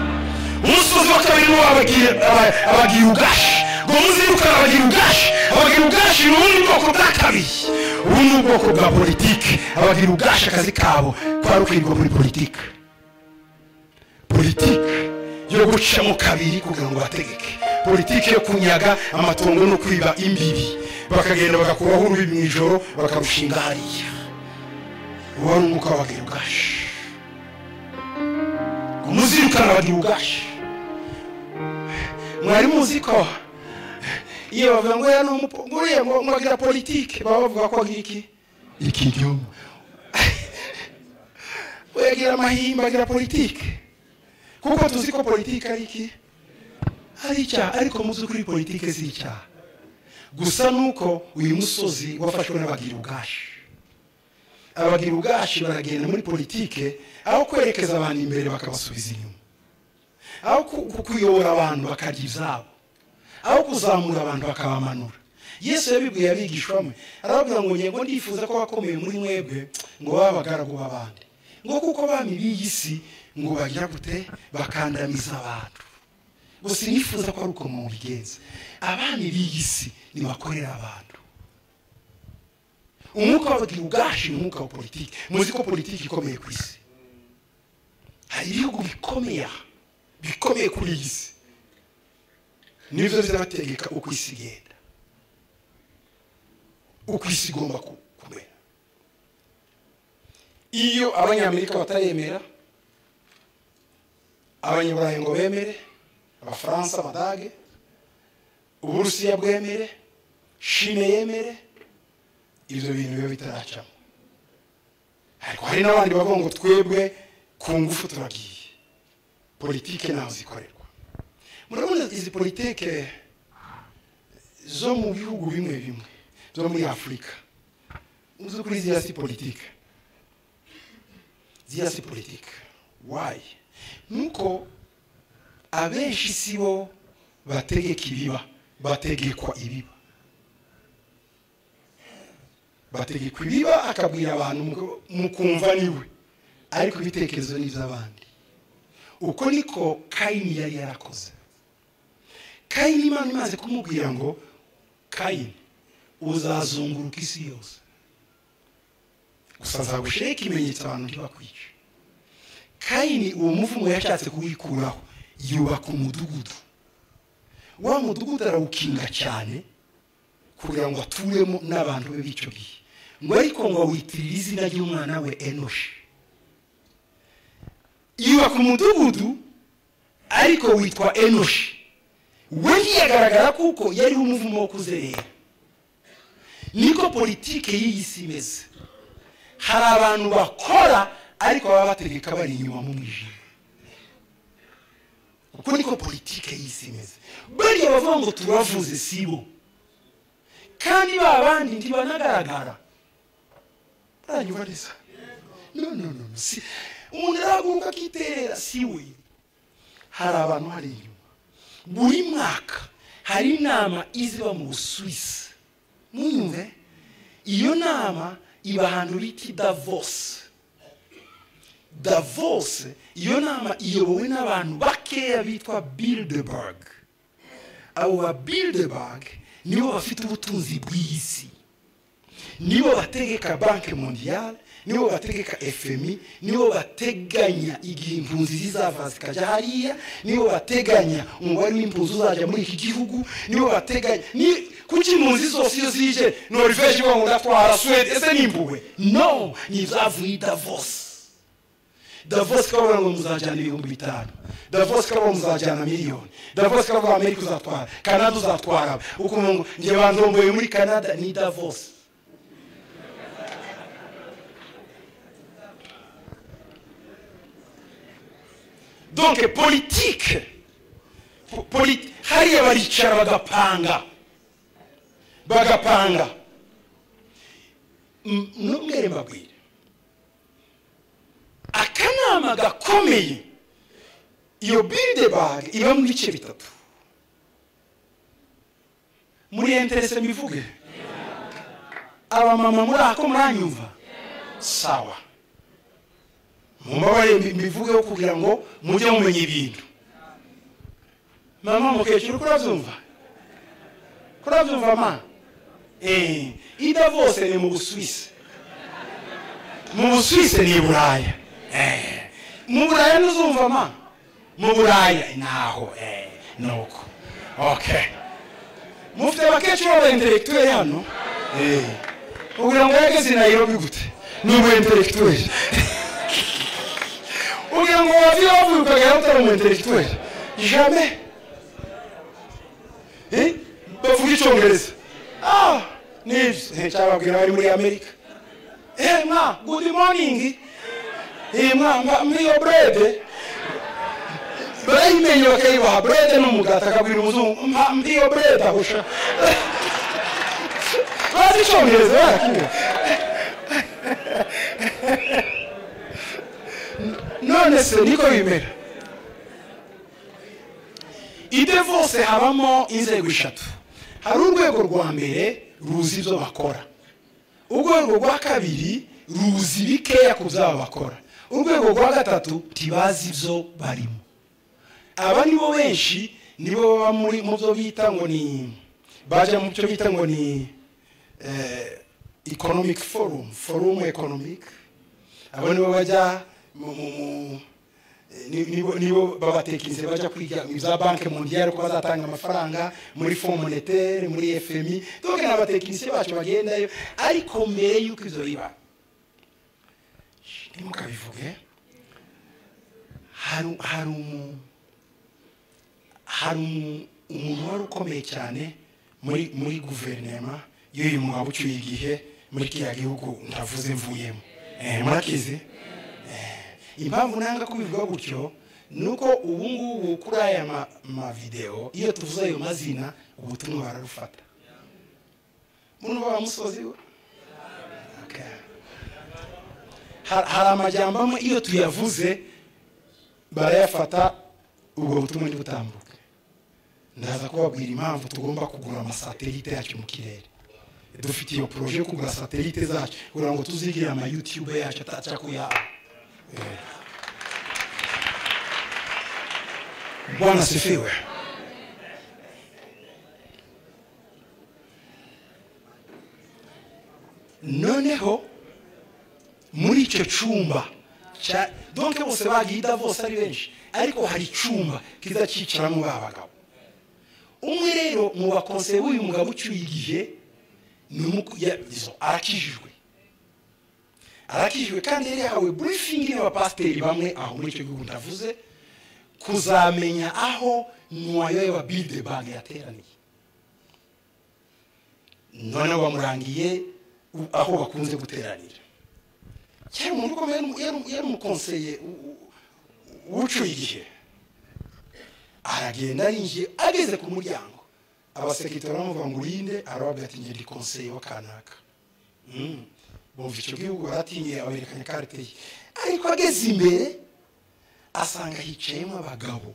umusozi wa kabiri niwo abagirugashi ngo muzirukane abagirugashi abagirugashi ni ubundi bwoko bwa kabiri ubu ni ubwoko bwa politiki abagirugashi akazi kabo kwari ukwirwa muri politiki politiki yo gucamo kabiri kugira ngo bategeke politiki yo kunyaga amatongo no kwiba imbibi bakagenda bagakuraho urubi mu ijoro bakarushinga hariya uwo ni umwuka w'abagirugashi ngo muzirukane abagirugashi mwari muzi ko iyo bavuga ngo ya n'uriya ngo mwagira politike baba bavuga ko agira iki iki gihugu uyagira amahimba agira politike kuko tuzi ko politike ari iki ari icyaha ariko mu by'ukuri politike si icyaha gusa nuko uyu musozi wafashwe n'abagira ubwashi abagira ubwashi baragenda muri politike aho kwerekeza abantu imbere bakabasubiza inyuma aho kuyobora abantu bakarya izabo aho kuzamura abantu bakabamanura yesu yabibwiye abigishwamo arababwira ngo ngo ndifuza ko bakomeye muri mwebwe ngo babe abagaragu b'abandi ngo kuko bami b'iyi si ngo bagira gute bakandamiza abantu gusa nifuza ko ari uko mubigenza abami b'iyi si ntibakorera abantu umwuka wabagira ubwashi ni umwuka wa politiki muzi ko politiki ikomeye ku isi hari ibihugu bikomeye bikomeye kuri iyi si nibyo bizabategeka uko isi igenda uko isi igomba kumera iyo abanyamerika bataremera abanyaburayi ngo bemere abafaransa abadage uburusiya bwemere shine yemere ibyo bintu biba bitaracamo ariko hari n'abandi bavuga ngo twebwe ku ngufu turagiye politike ntaho zikorerwa murabona izi politike zo mu bihugu bimwe bimwe zo muri afurika uzi kuri ziriya si politike ziriya si politike wayi nuko abenshi si bo bategeka ibiba bategekwa ibiba bategekwa ibiba akabwira abantu mukumva niwe ariko ibitekerezo ni iby'abandi uko niko kayini yari yarakoze kayini imana imaze kumubwira ngo kayini uzazunguruka isi yose gusa nzagushyiraho ikimenyetso abantu ntibakwice kayini uwo muvumo yashatse kuwikuraho yubaka umudugudu wa mudugudu arawukinga cyane kugira ngo aturemo n'abantu be b'icyo gihe ngo ariko ngo awitirire izina ry'umwana we enoshi yubaka umudugudu ariko witwa enoshi we ntiyagaragara kuko yariho umuvumo wo kuzerera niko politike y'iyi si imeze hari abantu bakora ariko baba bategeka bari inyuma mu mwijima uko niko politike y'iyi si imeze buriya bavuga ngo turavuze si bo kandi ba bandi ntibanagaragara baranyuma neza no no no si umuntu arahaguruka akiterera si we hari abantu hari inyuma buri mwaka hari inama iziba mu busuwisi mwumve iyo nama iba ahantu bita davose davose iyo nama iyobowe n'abantu bakeya bitwa bildeberg abo ba bildeberg nibo bafite ubutunzi bw'isi nibo bategeka banki mondiyale nibo bategeka fmi nibo bateganya igihe impunzi zizava zikajya hariya nibo bateganya umubare w'impunzi uzajya muri iki gihugu nibo bateganya kuki impunzi zose iyo zije noriveje ivuga ngo ndatwara suwede ese ni impuhwe no ni izavuye davos davos karavuga ngo muzajyana ibihumbi bitanu davos karavuga ngo muzajyana miliyoni davos karavuga ngo amerika uzatwara kanada uzatwara ukumva ngo njye bandomboye muri kanada ni davos donc politike hariya baricara bagapanga bagapanga n'umwere mbabwire akanama gakomeye iyo bildeberg iba mu bice bitatu muri enterese mbivuge abamama muri ako muranyumva sawa mumbabarire mbivugeho kugira ngo mujye mumenya ibintu mama mukecuru kurabyumva kurabyumva ma eh ida bose ni mu busuwisi mu busuwisi ni i buraya eh mu buraya ntuzumva ma mu buraya naho eh nuko okay mufite abakecuru b'abaintelektuweli hano eh kugira ngo yageze i nairobi gute ni umu intelektuweli kugira ngo wavire wavuye ukagera utari umu intelektuweli jamais bavuga icyongereza ah nibyo cyababwira bari muri amerika eh mwa good morning eh mwa mwiyo brede barayimenye bakayibaha brede ni umugati akabwira umuzungu mwiyo brede ahusha bazi icyongereza barakira none se niko bimera ibyo byose habamo inzego eshatu hari urwego rwa mbere ruzi ibyo bakora urwego rwa kabiri ruzi bikeya ku byabo bakora urwego rwa gatatu ntibazi ibyo barimo aba nibo benshi nibo baba muri mu byo bita ngo ni bajya mu byo bita ngo ni economic forum forum economic abo nibo bajya mu nibo babatekinze bajya kwiga za banki mondiyari ko bazatanga amafaranga muri fond monetaire muri fmi donc ni abatekinisiye bacu bagendayo ariko mbere y'uko ibyo biba ntimukabivuge hari hari umu hari umuntu wari ukomeye cyane muri muri guverinema y'uyu mwaba ucyuye igihe muri kiriya gihugu ndavuze mvuyemo murakizi impamvu nanga kubivuga gutyo nuko ubu ngubu kuri aya mavidewo iyo tuvuze ayo mazina ubutumwa bararufata muno baba musozi we hari amajyamba amwe iyo tuyavuze barayafata ubwo butumwa ntibutambuke ndaza kubabwira impamvu tugomba kugura amasatelite yacu mu kirere dufite iyo poroje yo kugura satelite zacu kugira ngo tuzigire ama yutube yacu ataca kuyaha Bwana sifiwe. Noneho muri icyo cyumba donke bose bagida bose ari benshi ariko hari icyumba kiza cyicaramo ba bagabo umwe rero mu bakonseye b'uyu mugabo ucyuye igihe arakijijwe arakijwe kandi yari yahawe burifingi n'abapasiteri bamwe aho muri icyo gihugu ndavuze kuzamenya aho nwayo y'ababide banki yateraniye noneho bamurangiye aho bakunze guteranira cyari umuntu ukomeye yari umukonseye ucuye igihe aragenda arinjiye ageze ku muryango abasekitari bamuvuga ngo urinde arababwira ati ngende konseye wa kanaka bumva icyo gihugu baratinye aberekanye karite ye ariko ageze imbere asanga hicayemo abagabo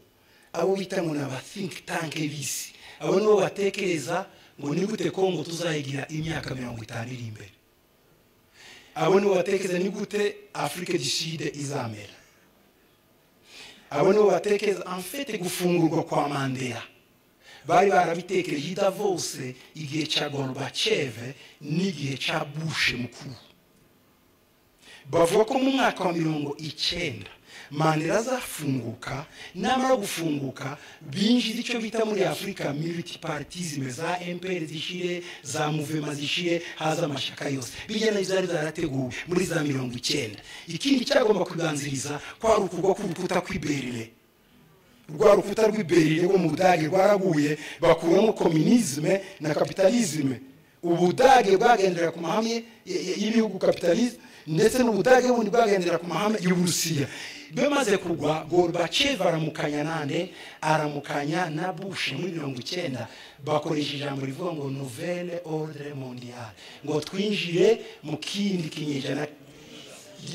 abo bita ngo ni aba think tank bisi abo nibo batekereza ngo ni gute kongo tuzayigira imyaka mirongo itanu iri imbere abo nibo batekereza ni gute afurika du sud izamera abo nibo batekereza amfete gufungurwa kwa mandela bari barabitekereje idavose igihe cya gorubaceve n'igihe cya bushe mukuru bavuga ko mu mwaka wa mirongo icyenda mandela azafunguka namara gufunguka binjiza icyo bita muri afurika militi paritizime za emperi zishyire za muvema zishyire haza amashyaka yose bijya na zari zarateguwe muri za mirongo icyenda ikindi cyagomba kuganziriza kwarukurwa k'urukuta kw'i berine rwa rukuta rw'iberire rwo mu budage rwaraguye bakuramo kominizme na kapitalizme ubudage bwagendera ku mahame y'ibihugu kapitalisme ndetse n'ubudage bundi bwagendera ku mahame y'uburusiya bamaze kugwa gorbachev aramukanya nande aramukanya na bush muri mirongo icyenda bakoresha ijambo rivuga ngo nouvelle ordre mondiale ngo twinjire mu kindi kinyejana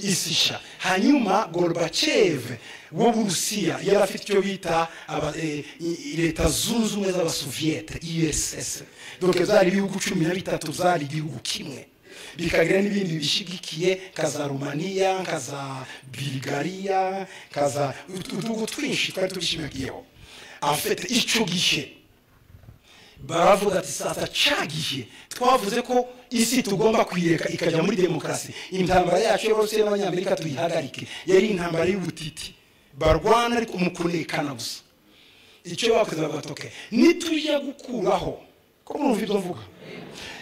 isisha hanyuma gorubaceve wo burusiya yari afite icyo bita aba- eh, i- i- leta zunze ubumwe z'abasoviyete uss doke zari ibihugu cumi na bitatu zari igihugu kimwe bikagira n'ibindi bishyigikiye nka za rumaniya nka za bulgariya nka za utu- utugutu twinshi twari tubishyigikiyeho afite icyo gihe baravuga ati sasa cyagihe twavuze ko isi tugomba kuyireka ikajya muri demokarasi intambara yacu y'abarusiya n'abanyamerika tuyihagarike yari intambara y'ubutiti barwana ariko mu kunekana gusa icyo bakoze bavuga ati nitujya gukuraho ko mwumva ibyo mvuga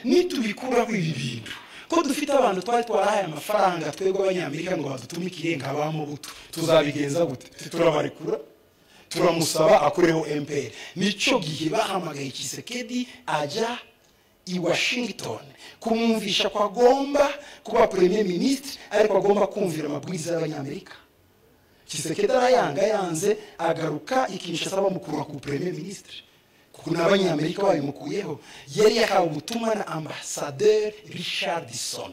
nitubikuraho ibi bintu ko dufite abantu twari twarahaye amafaranga twebwe abanyamerika ngo badutumikire nka ba mubuto tuzabigenza gute turabarekura turamusaba akureho emperi nicyo gihe bahamagaye kisekedi ajya i washington kumwumvisha ko agomba kuba premier minisitiri ariko agomba kumvira amabwiriza y'abanyamerika kisekedi arayanga yanze agaruka ikinshasa bamukura ku premier minisitiri kuko n'abanyamerika babimukuyeho yari yahawe ubutumwa na ambasaderi richardson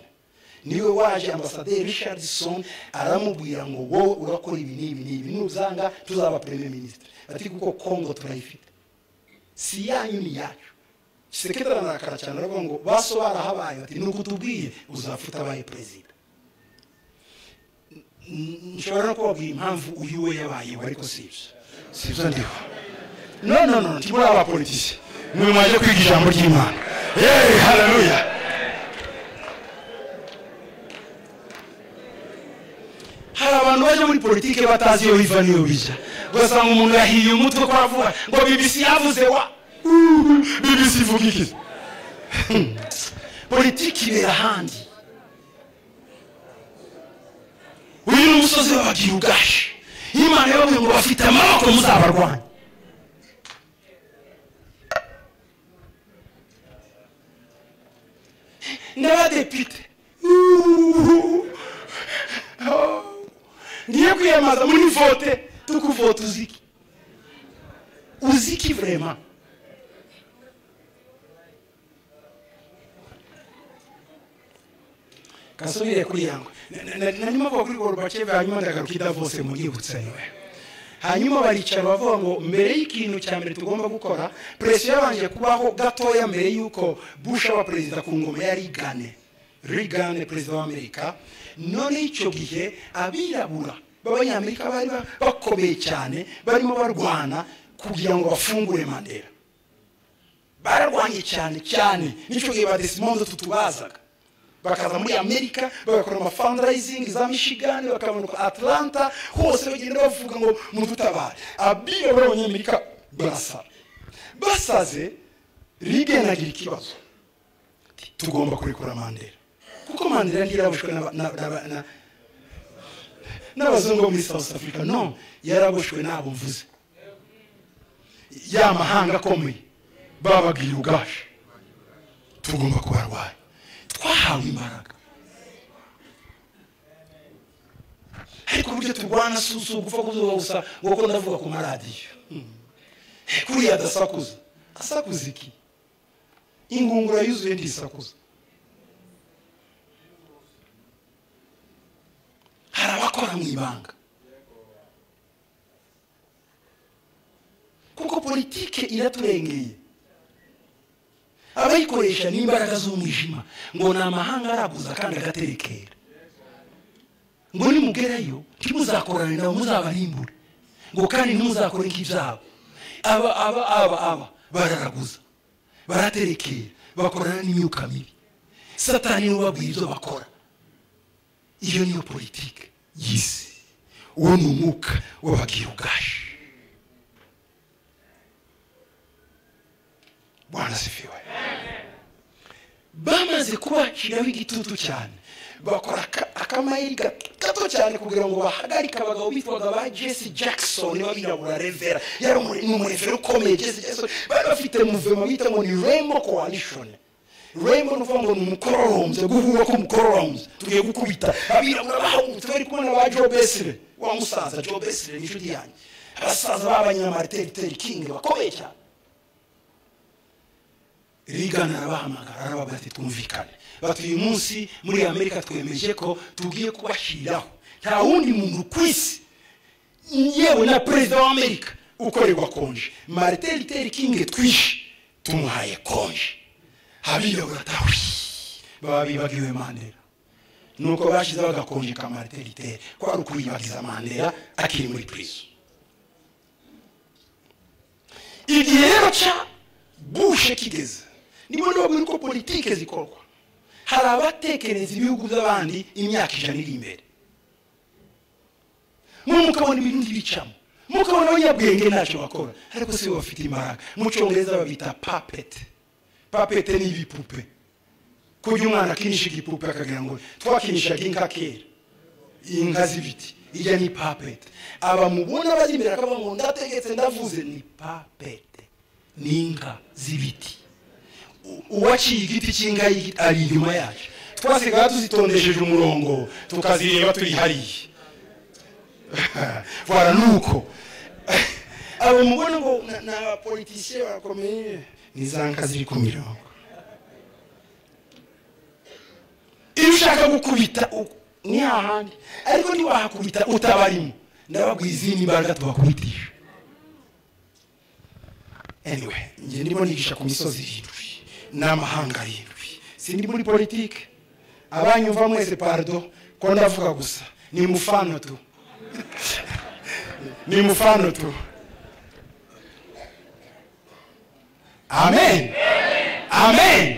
niwe waje ambasaderi richardson aramubwira ngo wowe urakora ibi n'ibi n'ibi nuzanga tuzaba premier minisitiri ati kuko kongo turayifite si yanyu ni yacu sekretari ararakara cyane aravuga ngo baso barahabaye bati ni ukutubwiye uzapfa utabaye perezida N- nshobora no kubabwira impamvu uyu we yabayeho ariko si ibyo si ibyo ndiho no no no ntimuri abapolitisi mwe mwaje kwiga ijambo ry'imana yeee hararuya hari abantu bajya muri politiki batazi iyo biva n'iyo bijya ugasanga umuntu yahiye umutwe ko aravuga ngo bibisi yavuze wa Uuu, bibisi ivuga iki politiki ibera ahandi uyu ni umusozi wabagira ugahe imana yababwiye ngo bafite amaboko muzabarwanya n'abadepite Uuu. ngiye kwiyambaza muri vote tukuvota uziki uziki vrema kasubire kuri yangwe narimo avuga kuri gorbachev hanyuma ndagaruka idavose munyibutsa niwe hanyuma baricara bavuga ngo mbere y'ikintu cya mbere tugomba gukora perezida yabanje kubaho gatoya mbere y'uko bush aba perezida ku ngoma ya rigane rigane perezida w'amerika none icyo gihe abirabura b'abanyamerika bari ba- bakomeye cyane barimo barwana kugira ngo bafungure mandela bararwanye cyane cyane nicyo gihe ba desimondo tutubazaga bakaza muri amerika bagakora amafundraising za michigan bakamanuka atlanta hose bagenda bavuga ngo mudutabare abirabura abanyamerika barasara basaze rigena agira ikibazo ati, tugomba kurekura mandela kuko mandela ntiyarabushwe n'aba- na- na- na- n'abazungu bo muri south africa no yarabushwe n'abo mvuze ya mahanga akomeye bababwira ubwacu tugomba kubarwanya twahawe imbaraga ariko uburyo turwana si si ugupfa kuzuba gusa ngo kuko ndavuga ku maradiyo Hmm. kuriya adasakuza asakuza iki ingungura yuzuye ndisakuza hari abakora mu ibanga kuko politike iraturengeye abayikoresha ni imbaraga z'umwijima ngo ni amahanga araguza kandi agaterekera ngo nimugerayo ntimuzakorane nabo muzabarimbure ngo kandi ntimuzakore nk'ibyabo aba aba aba aba bararaguza baraterekera bakorana n'imyuka mibi satani niwe ubabwira ibyo bakora iyo niyo politike y'isi uwo ni umwuka w'abagira ubwashi bwana sifiwe bamaze kubakiraho igitutu cyane bakora aka- akamayeri ga- gato cyane kugira ngo bahagarike abagabo bitwaga ba jesse jackson b'abirabura revera yari umu- ni umurevera ukomeye jesse jackson bari bafite muvema bita ngo ni rainbow coalition rainbow ni ukuvuga ngo ni umukororombye guhura k'umukororombye tugiye gukubita abirabura bahagurutse bari kumwe na ba joe besire wa musaza joe besire ni inshuti yanjye abasaza b'abanyamariteri king bakomeye cyane rigana arabahamagara arabaga ati twumvikane bati uyu munsi muri amerika twemeje ko tugiye kubashyiriraho nta wundi muntu ku isi yewe na perezida wa amerika ukorerwa konje marite riteri kingi twishe tumuhaye konje habiyobora tawi baba bibagiwe mandela nuko bashyizeho agakonje ka marite riteri kwari ukuribagiza mandela akiri muri purizo igihe rero cya bushe kigeze nibo niba muri ko politike zikorwa hari abatekereza ibihugu by'abandi imyaka ijana iri imbere mwe mukabona ibindi bicamo mukabona abanyabwenge ntacyo bakora ariko si bo bafite imbaraga mu cyongereza babita papete papete ni ibipupe kujya umwana akinisha igipupe akagira ngo twakinishaga inka kera inka z'ibiti irya ni papete aba mubona bari imbere akaba ngo ndategetse ndavuze ni papete ni inka z'ibiti uwaciye igiti cy'inka ari inyuma yacu twasigaye tuzitondesheje umurongo tukazireba turi hariya vora ni uko aba mubona ngo ni abapolitisiye bakomeye ni za nka ziri ku mirongo iyo ushaka gukubita ni hahandi ariko ntiwahakubita utabarimo ndababwira izindi mbaraga tubakubitisha anyway njye ndimo nigisha ku misozi irindwi n'amahanga arindwi sindi muri politike abanyumva mwese pardo ko ndavuga gusa ni mufano tu ni mufano tu amen amen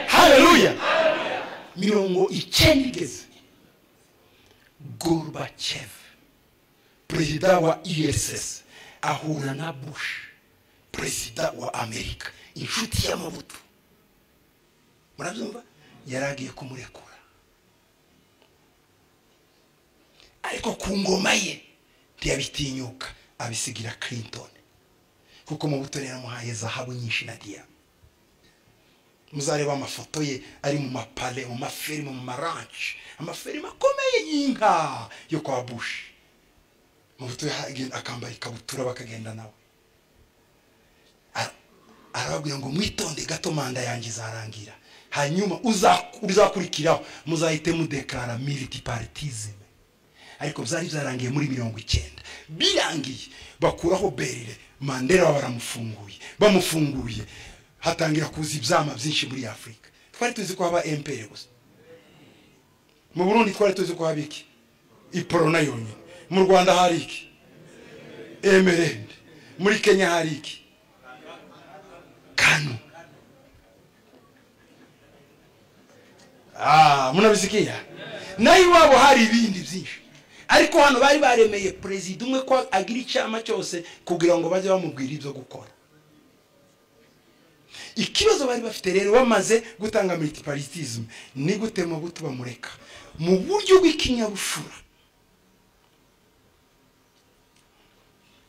haleluya mirongo icyenda igeze gorbachev perezida wa ess ahura na bush perezida wa amerika inshuti y'amabuto murabyumva yari agiye kumurekura ariko ku ngoma ye ntiyabitinyuka abisigira clinton kuko mabuto yaramuhaye zahabu nyinshi na diya muzareba amafoto ye ari mu mapale mu mafilime mu maranshi amafilime akomeye y'inka yo kwa bushi mabuto akambara ikabutura bakagenda nawe arababwira ngo mwitonde gato manda yanjye izarangira hanyuma uzakurikiraho muzahite mudekara militi paritizime ariko byari byarangiye muri mirongo icyenda birangiye bakuraho berire mandela baramufunguye bamufunguye hatangira kuza ibyama byinshi muri afurika twari tuzi ko haba emperi gusa mu burundi twari tuzi ko haba iki iporona yonyine mu rwanda hari iki emerende muri kenya hari iki kano munabisikiya nayo iwabo hari ibindi byinshi ariko hano bari baremeye perezida umwe ko agira icyama cyose kugira ngo bajye bamubwira ibyo gukora ikibazo bari bafite rero bamaze gutanga militiparitizme ni gute mu buto bamureka mu buryo bw'ikinyabupfura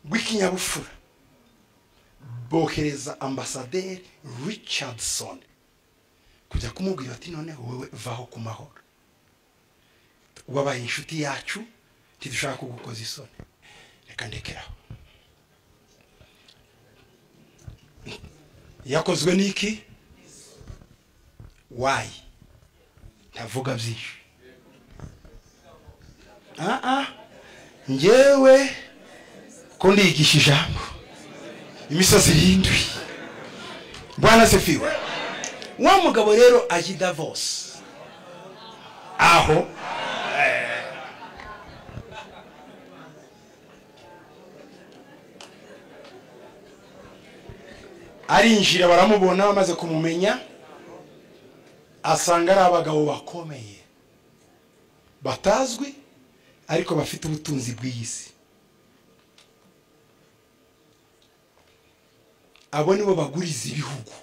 bw'ikinyabupfura bohereza ambasaderi richardson kujya kumubwira ati noneho wowe vaho ku mahoro wabaye inshuti yacu ntidushaka kugukoza isoni reka ndekeraho yakozwe n'iki wayi ntavuga byinshi aha ngewe ko ndigisha ijambo imisozi irindwi bwana sefiwe wa mugabo rero ajya i davos aho arinjira baramubona bamaze kumumenya asanga ari abagabo bakomeye batazwi ariko bafite ubutunzi bw'iyi si abo nibo baguriza ibihugu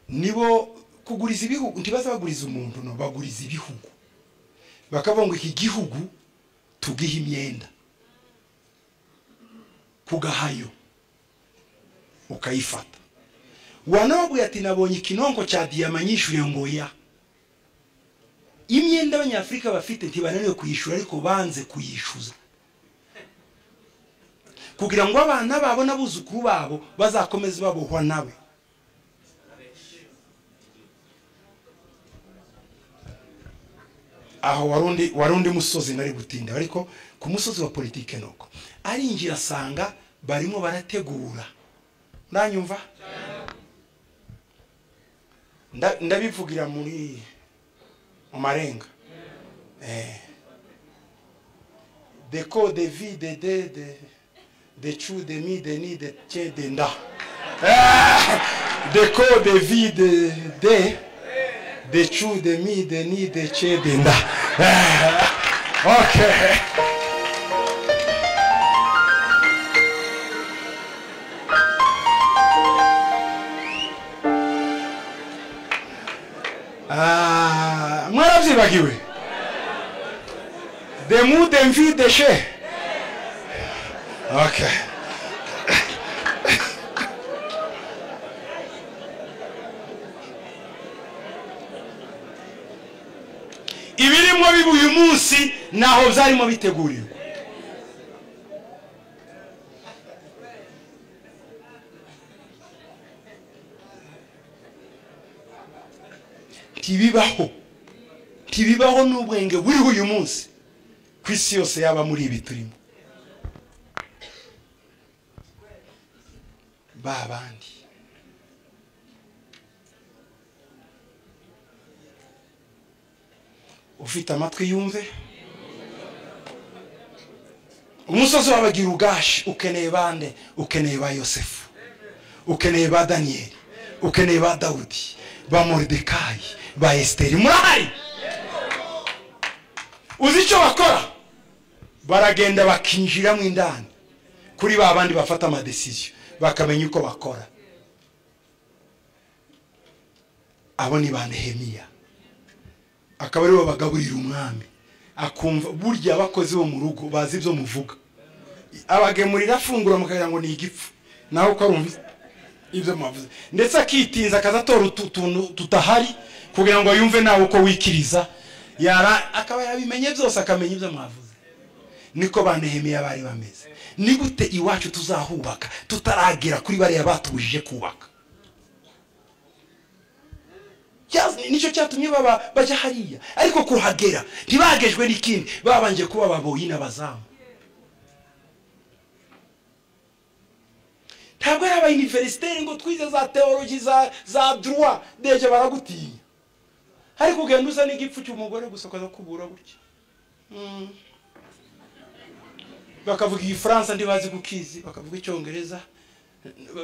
nibo kuguriza ibihugu ntibaza baguriza umuntu no baguriza ibihugu bakavuga ngo iki gihugu tugihe imyenda kugahayo ukayifata wanababwira ati nabonye ikinonko cya diyama nyishyuye ngo ya imyenda abanyafurika bafite ntibananiwe kuyishyura ariko banze kuyishyuza kugira ngo abana babo n'abuzukuru babo bazakomeze babohwa nawe aho warundi warundi musozi nari gutinda ariko ku musozi wa politike nuko arinjira asanga barimo barategura ndanyumva Nda- ndabivugira muri mu marenga eh de ko de vie de de de de chu de mi de ni de tien de nda de ko de vie de de de chu de mi de ni de tien de nda Ah, okay Ah, mwarabyibagiwe de mu de mvi de she okay ibirimo biba uyu munsi ntaho byarimo biteguriwe ntibibaho ntibibaho n'ubwenge buriho uyu munsi ku isi yose yaba muri ibi turimo ba bandi ufite amatwi yumve umusozi wabagira ugashi ukeneye bande ukeneye ba yosefu ukeneye ba daniyeli ukeneye ba dawudi ba moridekayi ba esiteri murahari uzi icyo bakora baragenda bakinjiramo indani kuri ba bandi bafata amadesiziyo bakamenya uko bakora abo ni ba nehemiya akaba aribo bagaburira umwami akumva burya abakozi bo mu rugo bazi ibyo muvuga abagemurira afungura mukagira ngo ni igipfu nawe ukarumva ibyo mwavuze ndetse akitinza akazatora utu tuntu tutahari kugira ngo yumve nawe uko wikiriza yara akaba yabimenye byose akamenya ibyo mwavuze niko ba nehemiya bari bameze ni gute iwacu tuzahubaka tutaragera kuri bariya batubujije kubaka Cya- nicyo cyatumye baba bajya hariya ariko kuhagera ntibagejwe n'ikindi babanje kuba baboyi n'abazamu ntabwo ari abayuniverisiteri ngo twize za teologi za za droit deje baragutinya ariko ugenda uza n'igipfu cy'umugore gusa ukaza kubura gutya Mm. bakavuga igifaransa ntibazi gukizi bakavuga icyongereza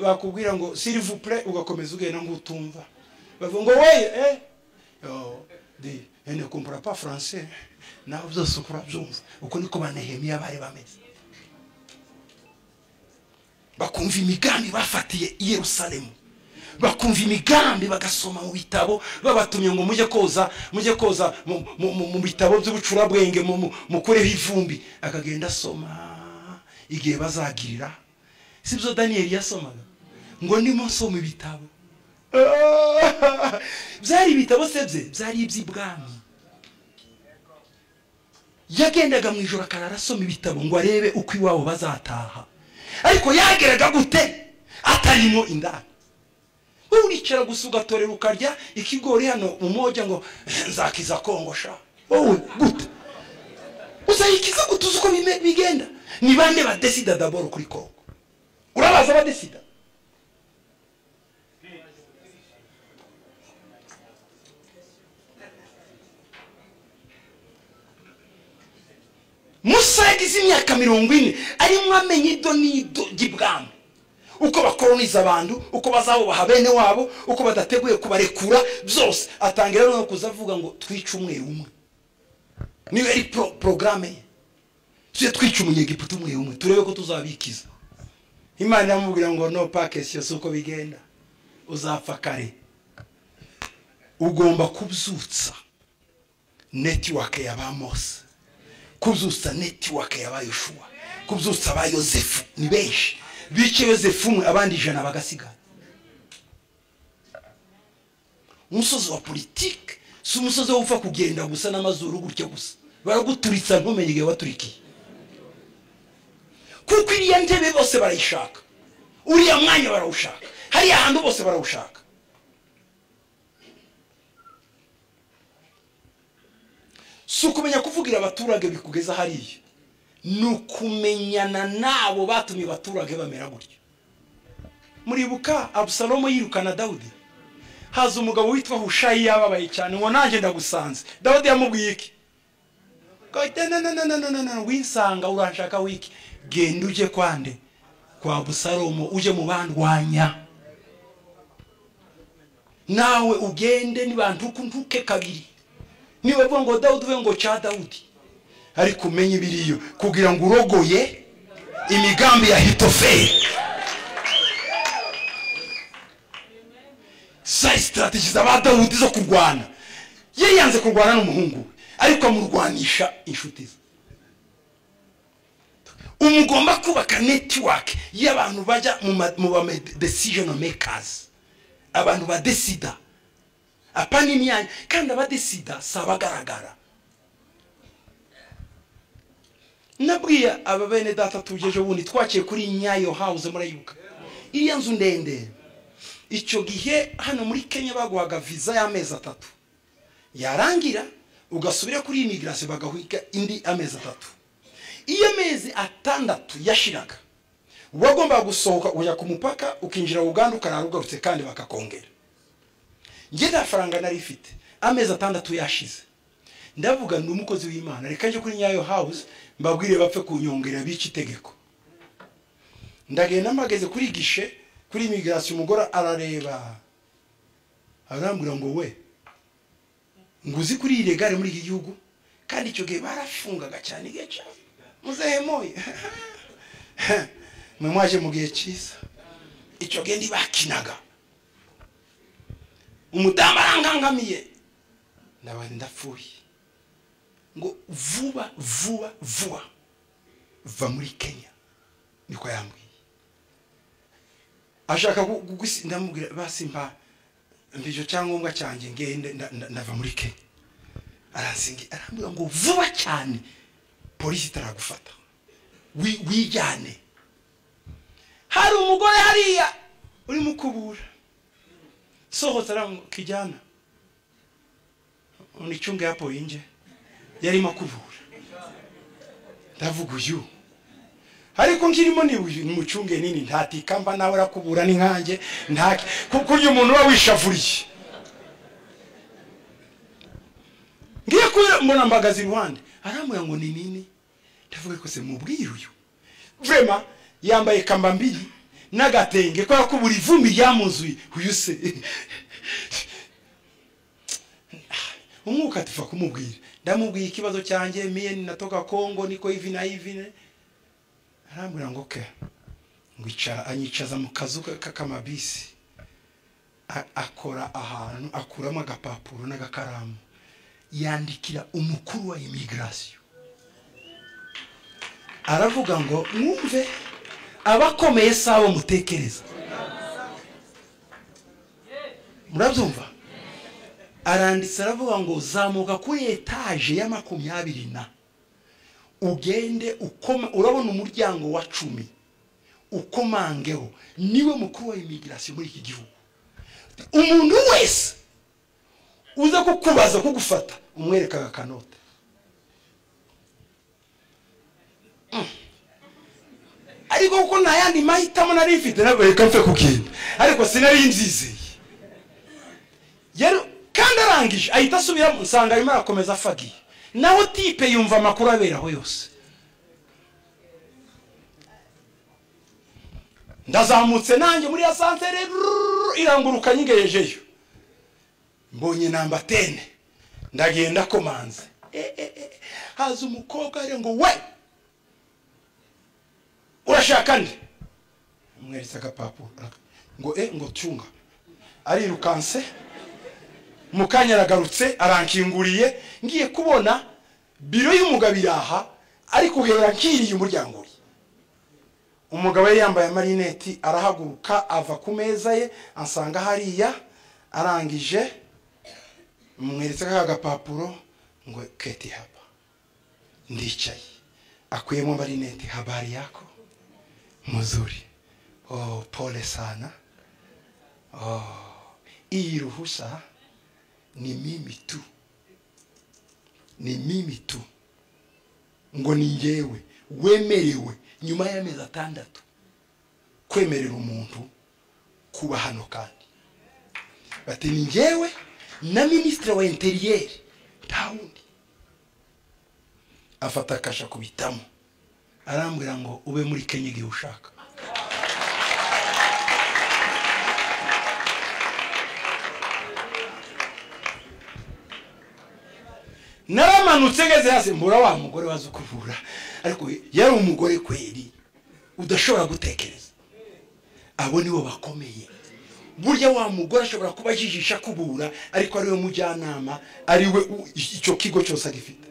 bakubwira ngo silivupure ugakomeza ugenda ng'utumva bavuga ngo weye eh Yo, de ene kumpura pa français naho byose ukura byumva uko niko ba nehemiya bari bameze bakumva imigambi bafatiye i yerusalemu bakumva imigambi bagasoma mu bitabo babatumye ngo mujye koza mujye koza mu- mu- mu mu bitabo by'ubucurabwenge mu- mu- mukureho ivumbi akagenda asoma igihe bazagirira si byo daniyeli yasomaga ngo ndimo nsoma ibitabo Ah! byari ibitabo se bye byari iby'ibwami yagendaga mu ijoro akarara asoma ibitabo ngo arebe uko iwabo bazataha ariko yageraga gute atarimo indani wowe uricara gusa ugatorera ukarya ikigori hano umoja ngo nzakiza kongo sha wowe gute uzayikiza gute uzi uko bime- bigenda ni bande badesida daboro kuri kongo urabaza abadesida musa yagize imyaka mirongo ine arimo amenya ido n'ido ry'ibwami uko bakoroniza abantu uko bazabubaha bene wabo uko badateguye kubarekura byose atangira no kuza avuga ngo twice umwe umwe niyo yari pro- porogaramu ye tujye twica umunyegiputa umwe umwe turebe ko tuzabikiza imana iramubwira ngo no pakesi yose uko bigenda uzapfa kare ugomba kubyutsa netiwake ya ba mose kubyutsa netiwake ya ba yoshuwa kubyutsa ba yosefu ni benshi bice yosefu umwe abandi ijana bagasigara umusozi wa politike si umusozi wo gupfa kugenda gusa n'amazuru gutya gusa baraguturitsa ntumenye igihe waturikiye kuko iriya ntebe bose barayishaka uriya mwanya barawushaka hariya hantu bose barawushaka si ukumenya kuvugira abaturage bikugeza hariya ni ukumenyana n'abo batumye abaturage bamera gutya muribuka abusalomo yirukana dawudi haza umugabo witwa hushayi yababaye cyane ngo nanjye ndagusanze dawudi yamubwiye iki winsanga urashaka wiki genda ujye kwande kwa busalomo ujye mu bandwanya nawe ugende ntibantuke ntuke kabiri niba bivuga ngo dawudi ube ngo cya dawudi ariko umenye ibiriyo kugira ngo urogoye imigambi ya hitoferi za sitarategi za dawudi zo kurwana ye yanze kurwana n'umuhungu we ariko amurwanisha inshuti ze umugomba kubaka netiwake y'abantu bajya mu ba decision makers abantu badesida apa n'imyanya kandi abadesida si abagaragara nabwiye aba bene data tugejeje ubundi twaciye kuri nyayo hawuze murayibuka iriya nzu ndende icyo gihe hano muri kenya baguhaga viza y'amezi atatu yarangira ugasubira kuri imigirasiyo bagahwiga indi amezi atatu iyo amezi atandatu yashiraga wagombaga gusohoka ujya ku mupaka ukinjira uganda ukarara ugarutse kandi bakakongera njye nta faranga nari ifite amezi atandatu yashize ndavuga ndi umukozi w'imana reka njye kuri nyayo hawuze mbabwire bapfe kunyongera bica itegeko ndagenda mpageze kuri gishe kuri imigirasiyo umugore arareba arambwira ngo we nguzi kuri iyi regare muri iki gihugu kandi icyo gihe barafungaga cyane igihe cyane muzehe moye mwe mwaje mu gihe cyiza icyo gihe ntibakinaga umudamu arangangamiye ndabona ndapfuye ngo vuba vuba vuba va muri kenya niko yambwiye ashaka ndamubwira basimba mbije cyangombwa cyanjye ngende ndava muri kenya arasingi arambwira ngo vuba cyane polisi itaragufata wijyane hari umugore hariya urimo ukubura sohotse kijyana unicunge yapo yinje yarimo akubura ndavuga uyu ariko nkirimo nimucunge nini ntatikamba nawe arakubura n'inkange ntake kuko uyu muntu uba wishavuriye ngiye kubera mbona mbagaze iruhande arambwira ngo ni nini ndavuga rwose mubwire uyu vrema yambaye kamba mbiri n'agatenge kubera ko buri vumbi ryamuzuye uyu se umwuka tuva kumubwira ndamubwiye ikibazo cyanjye miyeni natoka kongo niko ivi na ivi arambwira ngo ke anyicaza mu kazu k'akamabisi akora ahantu akuramo agapapuro n'agakaramu yandikira umukuru wa imigirasiyo aravuga ngo mwumve abakomeye si abo mutekereza murabyumva aranditse aravuga ngo zamuka kuri etaje ya makumyabiri na ugende ukoma urabona umuryango wa cumi ukomangeho niwe mukuru wa imigirasiyo muri iki gihugu umuntu wese uza kukubaza kugufata umwereka agakanote ariko kuko nta yandi mahitamo nari mfite ntabwo reka mfe kugenda ariko sinari nzizeye kandi arangije ahita asubiramo nsanga arimo arakomeza afagiye naho tipe yumva amakuru aberaho yose ndazamutse nanjye muri ya santere iranguruka nyigejejeyo mbonye namba tene ndagenda komanze haza umukobwa ari ngo we urashaka nde amweretse agapapuro ngo e ngo tunga arirukanse mukanya aragarutse arankinguriye ngiye kubona biro y'umugabo iraha ariko uhera nkiriye umuryango we umugabo yari yambaye amarineti arahaguruka ava ku meza ye asanga hariya arangije mweretse ka gapapuro ngo keti haba ndicaye akuyemo amarineti habari yako muzuri oh pole sana oh iyi ruhusa ni mimi tu ni mimi tu ngo ni ngewe wemerewe nyuma y'amezi atandatu kwemerera umuntu kuba hano kandi bati ni ngewe na minisitiri wa interiyeri nta wundi afata akasha kubitamo arambwira ngo ube muri kenya igihe ushaka naramanutse ngeze hasi mbura wa mugore waza ukuvura ariko yari umugore kweri udashobora gutekereza abo nibo bakomeye burya wa mugore ashobora kuba ajijisha kubura ariko ariwe mujyanama ariwe icyo kigo cyose agifite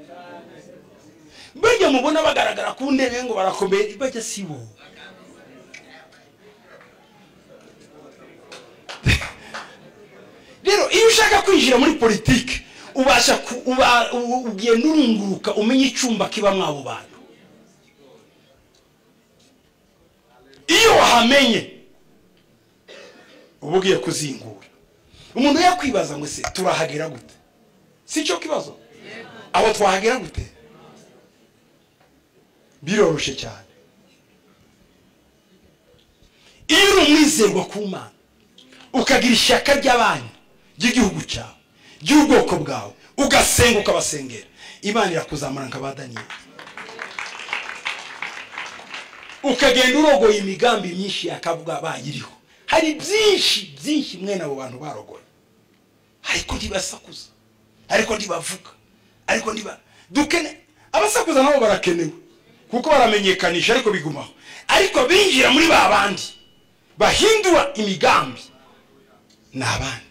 burya mubona bagaragara ku ntebe ngo barakomeye bajya si bo rero iyo ushaka kwinjira muri politiki ubasha ugenda urunguruka umenya icyumba kibamo abo bantu iyo wahamenye uba ugiye kuzingura umuntu yakwibaza ngo se turahagera gute si cyo kibazo aho twahagera gute biroroshye cyane iyo uri umwizerwa ku mana ukagira ishyaka ry'abantu ry'igihugu cyawe ry'ubwoko bwawe ugasenga ukabasengera imana irakuzamura nka ba daniyeli ukagenda urogoye imigambi myinshi yakavuga bayiriho hari byinshi byinshi mwene abo bantu barogoye ariko ntibasakuza ariko ntibavuga ariko ntiba dukene abasakuza nabo barakenewe kuko baramenyekanisha ariko bigumaho ariko binjira muri ba bandi bahindura imigambi ni abandi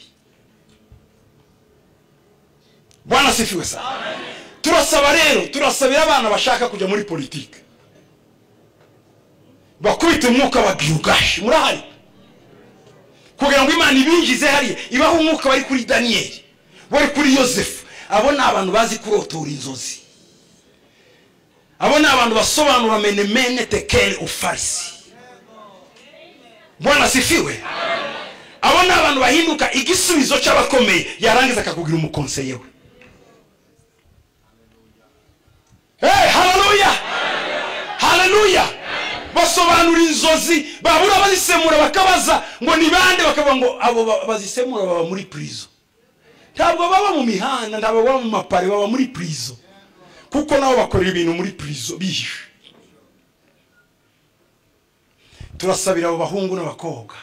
bwana sifiwe sana turasaba rero turasabira abana bashaka kujya muri politiki bakubita umwuka wa giyugashi murahari kugira ngo imana ibinjize hariya ibaha umwuka wari kuri daniyeli wari kuri yosefu abo ni abantu bazi kurotora inzozi abo ni abantu basobanura menemene tekere ufarisi bwana sifiwe abo ni abantu bahinduka igisubizo cy'abakomeye yarangiza akakubwira umukonseye we Hey, haleluya haleluya basobanura inzozi babura bazisemura bakabaza ngo ni bande bakavuga ngo abo bazisemura baba muri purizo ntabwo baba mu mihanda ntabwo baba mu mapare baba muri purizo kuko nabo bakorera ibintu muri purizo bihishe turasabira abo bahungu n'abakobwa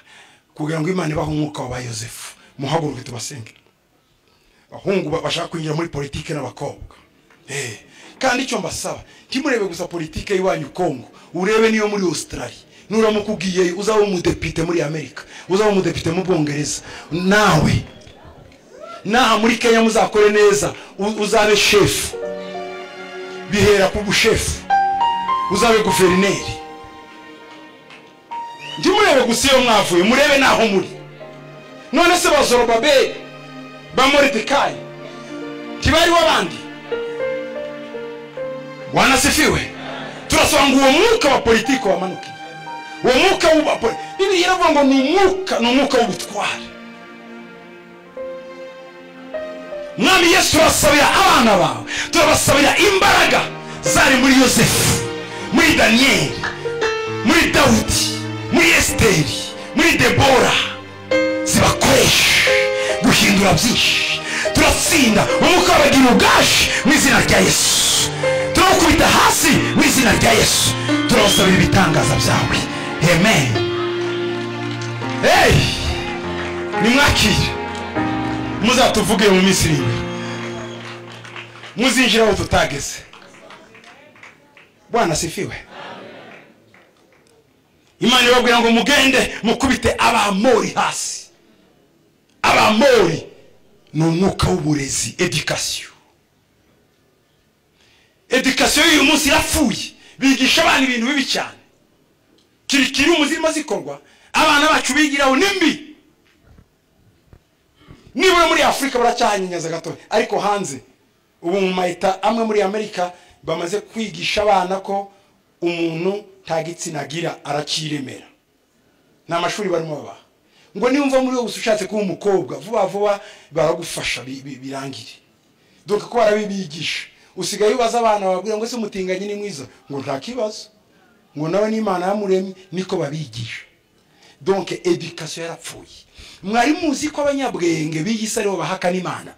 kugira ngo imana ibahe umwuka wa yosefu muhaguruke tubasenge abahungu bashaka kwinjira muri politiki n'abakobwa hey. kandi icyo mbasaba ntimurebe gusa politike y'iwanyu kongo urebe niyo muri australia nuramuka ugiyeyo uzaba umudepite muri amerika uzaba umudepite mu bwongereza nawe naha muri kenya muzakore neza uzabe shefu bihera ku bushefu uzabe guverineri ntimurebe gusa iyo mwavuye murebe naho muri none se ba zorobabeli ba moridekayi ntibariho abandi wanasifiwe turasaba ngo uwo mwuka wa politiki wamanuke uwo mwuka w'uba bibiliya iravuga ngo ni umwuka ni umwuka w'ubutware mwami yesu turasabira abana bawe turabasabira imbaraga zari muri yosefu muri daniyeli muri dawudi muri esiteri muri debora zibakoreshe guhindura byinshi turatsinda umwuka wabagira ubwashi mu izina rya yesu turawukubita hasi mu izina rya yesu turawusabira ibitangaza byawe amen hey! nimwakire muzatuvuge mu minsi iri imbere muzinjira aho tutageze bwana sifiwe imana ibabwira ngo mugende mukubite abamori hasi abamori ni umwuka w'uburezi edikasiyo edikasiyo y'uyu munsi irapfuye bigisha abana ibintu bibi cyane kirikiri umuzirimo zikorwa abana bacu bigiraho nimbi nibura muri afurika baracyahanyanyaza gato ariko hanze ubu mu mayita amwe muri amerika bamaze kwigisha abana ko umuntu nta gitsina agira aracyiremera ni amashuri barimo babaha ngo nimba muri wowe ushatse kuba umukobwa vuba vuba baragufasha birangire dore ko barabibigisha usigaye ubaza abana bababwira ngo ese umutinganye ni mwiza ngo nta kibazo ngo nawe n'imana yamuremye niko babigisha donke edikasiyo yarapfuye mwari muzi ko abanyabwenge b'iyisi aribo bahakana imana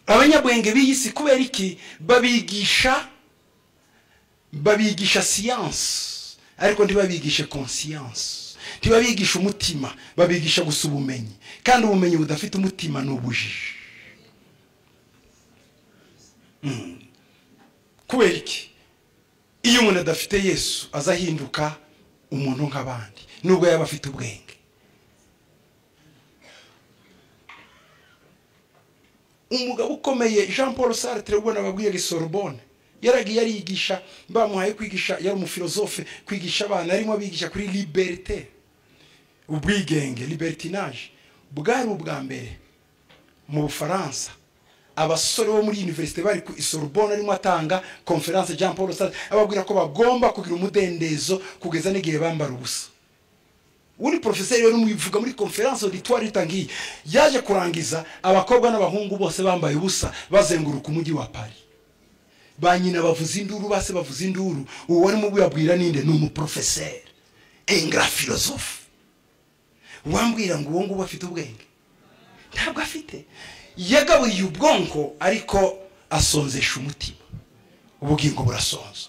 abanyabwenge b'iyisi kubera iki babigisha babigisha siyansi ariko ntibabigishe konsiyansi ntibabigisha umutima babigisha gusa ubumenyi kandi ubumenyi budafite umutima ni ubujiji kubera iki iyo umuntu adafite yesu aza ahinduka umuntu nk'abandi nubwo yaba afite ubwenge umugabo ukomeye jean paul sartre ubona ababwira sorbonne yaragiye arigisha bamuhaye kwigisha yari umufilozofe kwigisha abana arimo abigisha kuri liberite ubwigenge libertinaje bwari ubwa mbere mu bufaransa abasore bo muri univerisite bari ku isorbonne arimo atanga konferanse jean paul sartre ababwira ko bagomba kugira umudendezo kugeza n'igihe bambara ubusa uri porofeseri rero mwivuga muri konferanse auditoire itangiye yaje kurangiza abakobwa n'abahungu bose bambaye ubusa bazenguruka umujyi wa paris ba nyina bavuza induru base bavuza induru uwo arimo ubuyabwira ninde ni umuporofeseri engra filozofe wambwira ngo uwo nguwo afite ubwenge ntabwo afite yagaburiye ubwonko ariko asonzesha umutima ubugingo burasonza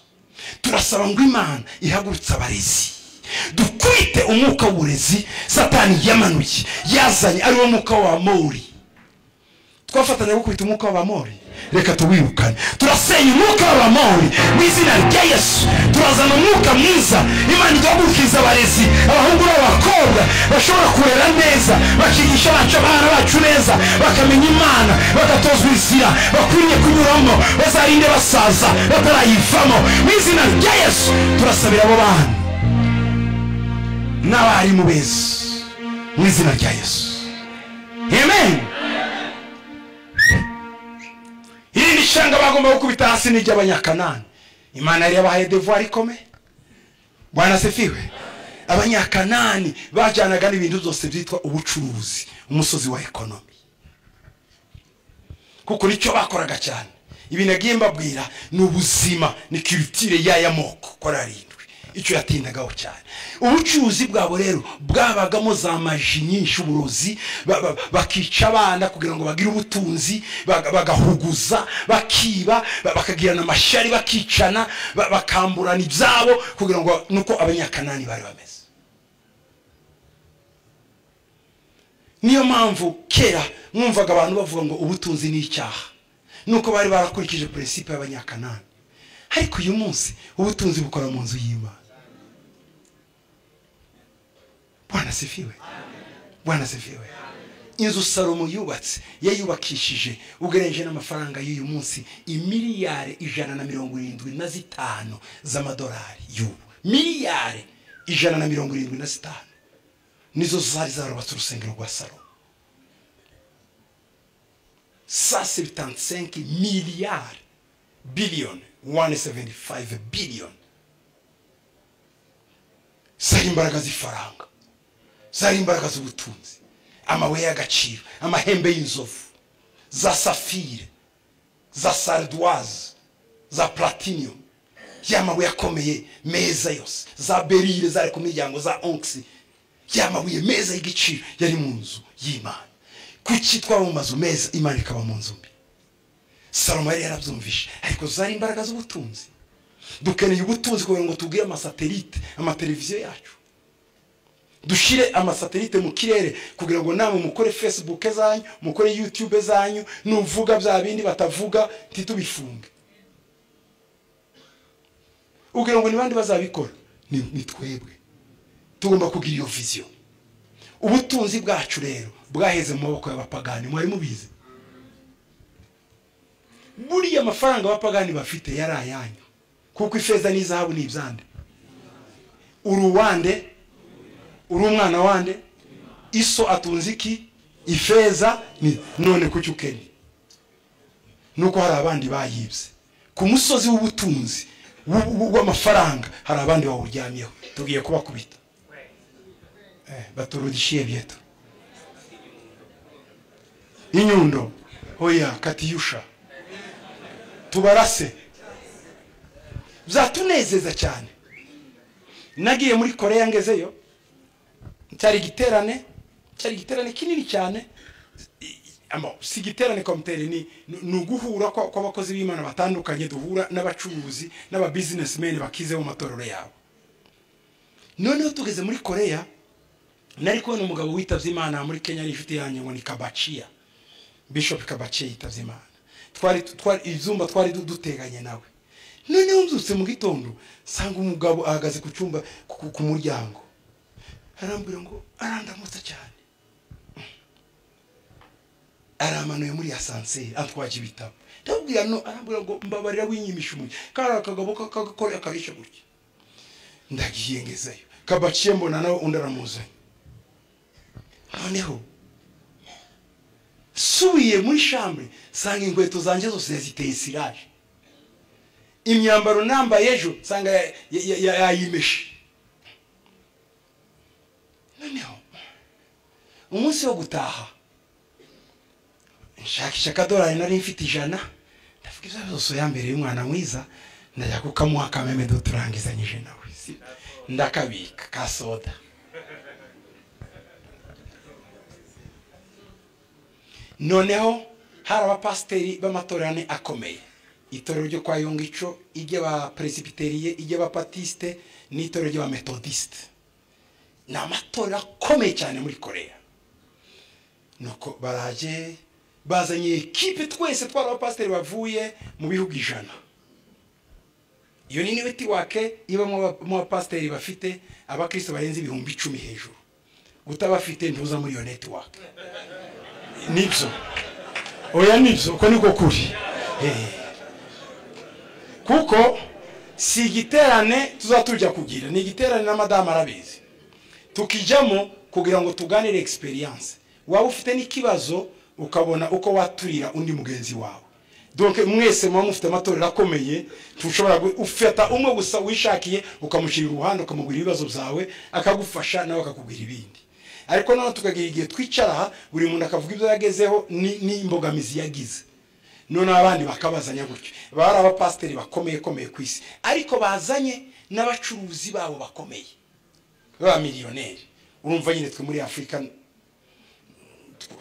turasaba ngo imana ihagurutse abarezi dukubite umwuka w'uburezi satani yamanuye yazanye ariwo mwuka w'abamori twafatanya gukubita umwuka w'abamori reka tuwirukane turasenya umwuka w'abamori mu izina rya yesu turazana umwuka mwiza imana igahagurukiriza abarezi abahungu n'abakobwa bashobora kurera neza bakigisha abacu abana bacu neza bakamenya imana bagatozwa inzira bakwiriye kunyuramo bazarinde basaza batarayivamo mu izina rya yesu turasabira abo bana n'abarimu beza mu izina rya yesu amen irindi shanga bagomba gukubita hasi ni iry'abanyakanani imana yari yabahaye devuwari ikomeye bwana sefiwe abanyakanani bajyanaga n'ibintu byose byitwa ubucuruzi umusozi wa ekonomi kuko nicyo bakoraga cyane ibintu agiye mbabwira ni ubuzima ni kiritire y'aya moko korari icyo yatindagaho cyane ubucuruzi bwabo rero bwabagamo za maji nyinshi uburozi bakica abana kugira ngo bagire ubutunzi bagahuguza bakiba bakagirana amashari bakicana bakamburana ibyabo kugira ngo nuko abanyakanani bari bameze niyo mpamvu kera mwumvaga abantu bavuga ngo ubutunzi ni icyaha nuko bari barakurikije peresipe y'abanyakanani ariko uyu munsi ubutunzi bukora mu nzu y'imana bwana sifiwe bwana sifiwe inzu salomo yubatse yayubakishije ugereranije n'amafaranga y'uyu munsi imiliyari ijana na mirongo irindwi na zitanu z'amadolari y'ubu miliyari ijana na mirongo irindwi na zitanu nizo zari zarubatse urusengero rwa salomo sa sebitansenke miliyari biliyoni 175 billion zari imbaraga z'ifaranga zari imbaraga z'ubutunzi amabuye y'agaciro amahembe y'inzovu za safire za sardoise za platinum ya mabuye akomeye meza yose za berire zari ku miryango za onxi ya mabuye meza y'igiciro yari mu nzu y'imana kuki twaba mu mazu meza imana ikaba mu nzu mbi salomo yari yarabyumvishe ariko zari imbaraga z'ubutunzi dukeneye ubutunzi kugira ngo tugire amasatelite amateleviziyo yacu dushyire amasatelite mu kirere kugira ngo namwe mukore facebook zanyu mukore youtube zanyu nuvuga bya bindi batavuga ntitubifunge ugira ngo ni bandi bazabikora ni twebwe tugomba kugira iyo viziyo ubutunzi bwacu rero bwaheze mu maboko y'abapagani mwari mubizi buriya amafaranga abapagani bafite yari ayanyu kuko ifeza n'izahabu ni ibyande uri uwande uri umwana wande iso atunze iki ifeza none kuki ukennye nuko hari abandi bayibye ku musozi w'ubutunzi w'amafaranga hari abandi bawuryamyeho tugiye kubakubita baturudishiye byeto inyundo hoya katiyusha tubarase byatunezeza cyane nagiye muri koreya ngezeyo cyari igiterane cyari igiterane kinini cyane ama si igiterane komitere ni ni uguhura kw'abakozi b'imana batandukanye duhura n'abacuruzi n'ababizinesimeni bakize mu matorero yabo noneho tugeze muri koreya nari kubona umugabo witabye imana muri kenya n'inshuti yanjye ngo ni kabaciya bishop kabaciya yitabye imana twari ibyumba twari duteganye nawe noneho mbyutse mu gitondo nsanga umugabo ahagaze ku cyumba ku muryango arambwira ngo arandamutse cyane aramanuye muri asanseri atwaje ibitabo ndabwira no arambwira ngo mbabarira winyimisha umugi kari akagabo kakagakora akarisha gutya ndagiye ngezeyo kabaciye mbona nawe undi aramuzanye noneho subiye muri shambure nsanga inkweto zanjye zose yaziteye siraje imyambaro nambaye ejo nsanga yayimeshe noneho umunsi wo gutaha nshakisha akadorari nari mfite ijana ndavuga ibyo byose yambereye umwana mwiza ndajya kukamuha akameme duturangizanyije nawe ndakabika ka soda noneho hari abapasiteri b'amatorane akomeye itorero ryo kwa yungico iry'abaperesipiteriye iry'abapatiste n'itorero ry'abametodisite ni amatorero akomeye cyane muri koreya nuko baraje bazanye ekipe twese twari abapasiteri bavuye mu bihugu ijana iyo ni netiwake ibamo abapasiteri bafite abakirisitu barenze ibihumbi icumi hejuru utabafite ntuza muri iyo netiwake nibyo oya nibyo uko niko kuri kuko si igiterane tuza tujya kugira ni igiterane na madamu arabizi tukijyamo kugira ngo tuganire egisperiyanse waba ufite n'ikibazo ukabona uko waturira undi mugenzi wawe donc mwese muba mufite amatorero akomeye tushobora ufata umwe gusa wishakiye ukamushyira uruhande ukamubwira ibibazo byawe akagufasha nawe akakubwira ibindi ariko noneho tukagira igihe twicara aha buri muntu akavuga ibyo yagezeho n'imbogamizi yagize noneho abandi bakabazanya gutyo baba ari abapasiteri bakomeye komeye ku isi ariko bazanye n'abacuruzi babo bakomeye baba miliyoneri urumva nyine twe muri afurika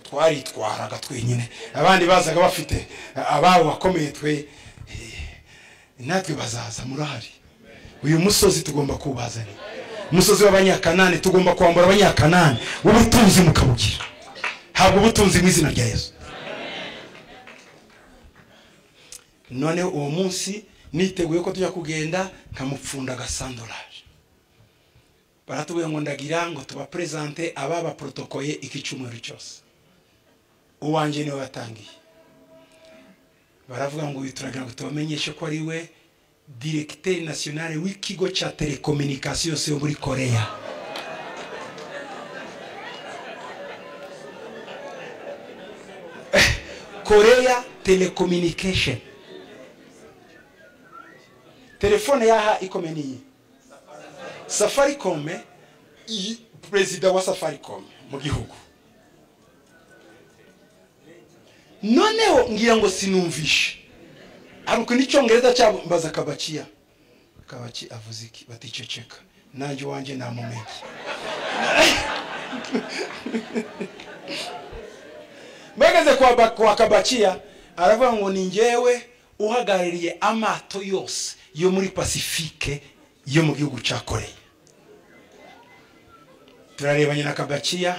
twaritwaraga twenyine abandi bazaga bafite ababo bakomeye twe natwe bazaza murahari uyu musozi tugomba kuwubazanira umusozi w'abanyakanani tugomba kwambura abanyakanani ubutunzi mukabugira habwa ubutunzi mu izina rya yesu noneho uwo munsi niteguye ko tujya kugenda nkamupfunda agasandorari baratubwira ngo ndagira ngo tubaperezante ababa porotokoye iki cyumweru cyose uwanjye niwe watangiye baravuga ngo turagira ngo tubamenyeshe ko ari we diregiteri nasiyonari w'ikigo cya telekominikasiyo yose yo muri koreya koreya telekominikesheni telefone yaha ikomeniye safaricome perezida wa safaricome mu gihugu noneho ngira ngo sinumvishe hari ukuntu icyongereza cyabo mbaza kabakiya kabaki avuze iki baticeceka nanjye iwanjye ntamumenye bageze kwa kabakiya aravuga ngo ni ngewe uhagarariye amato yose yo muri pasifike yo mu gihugu cya koreya turarebanye na kabakiya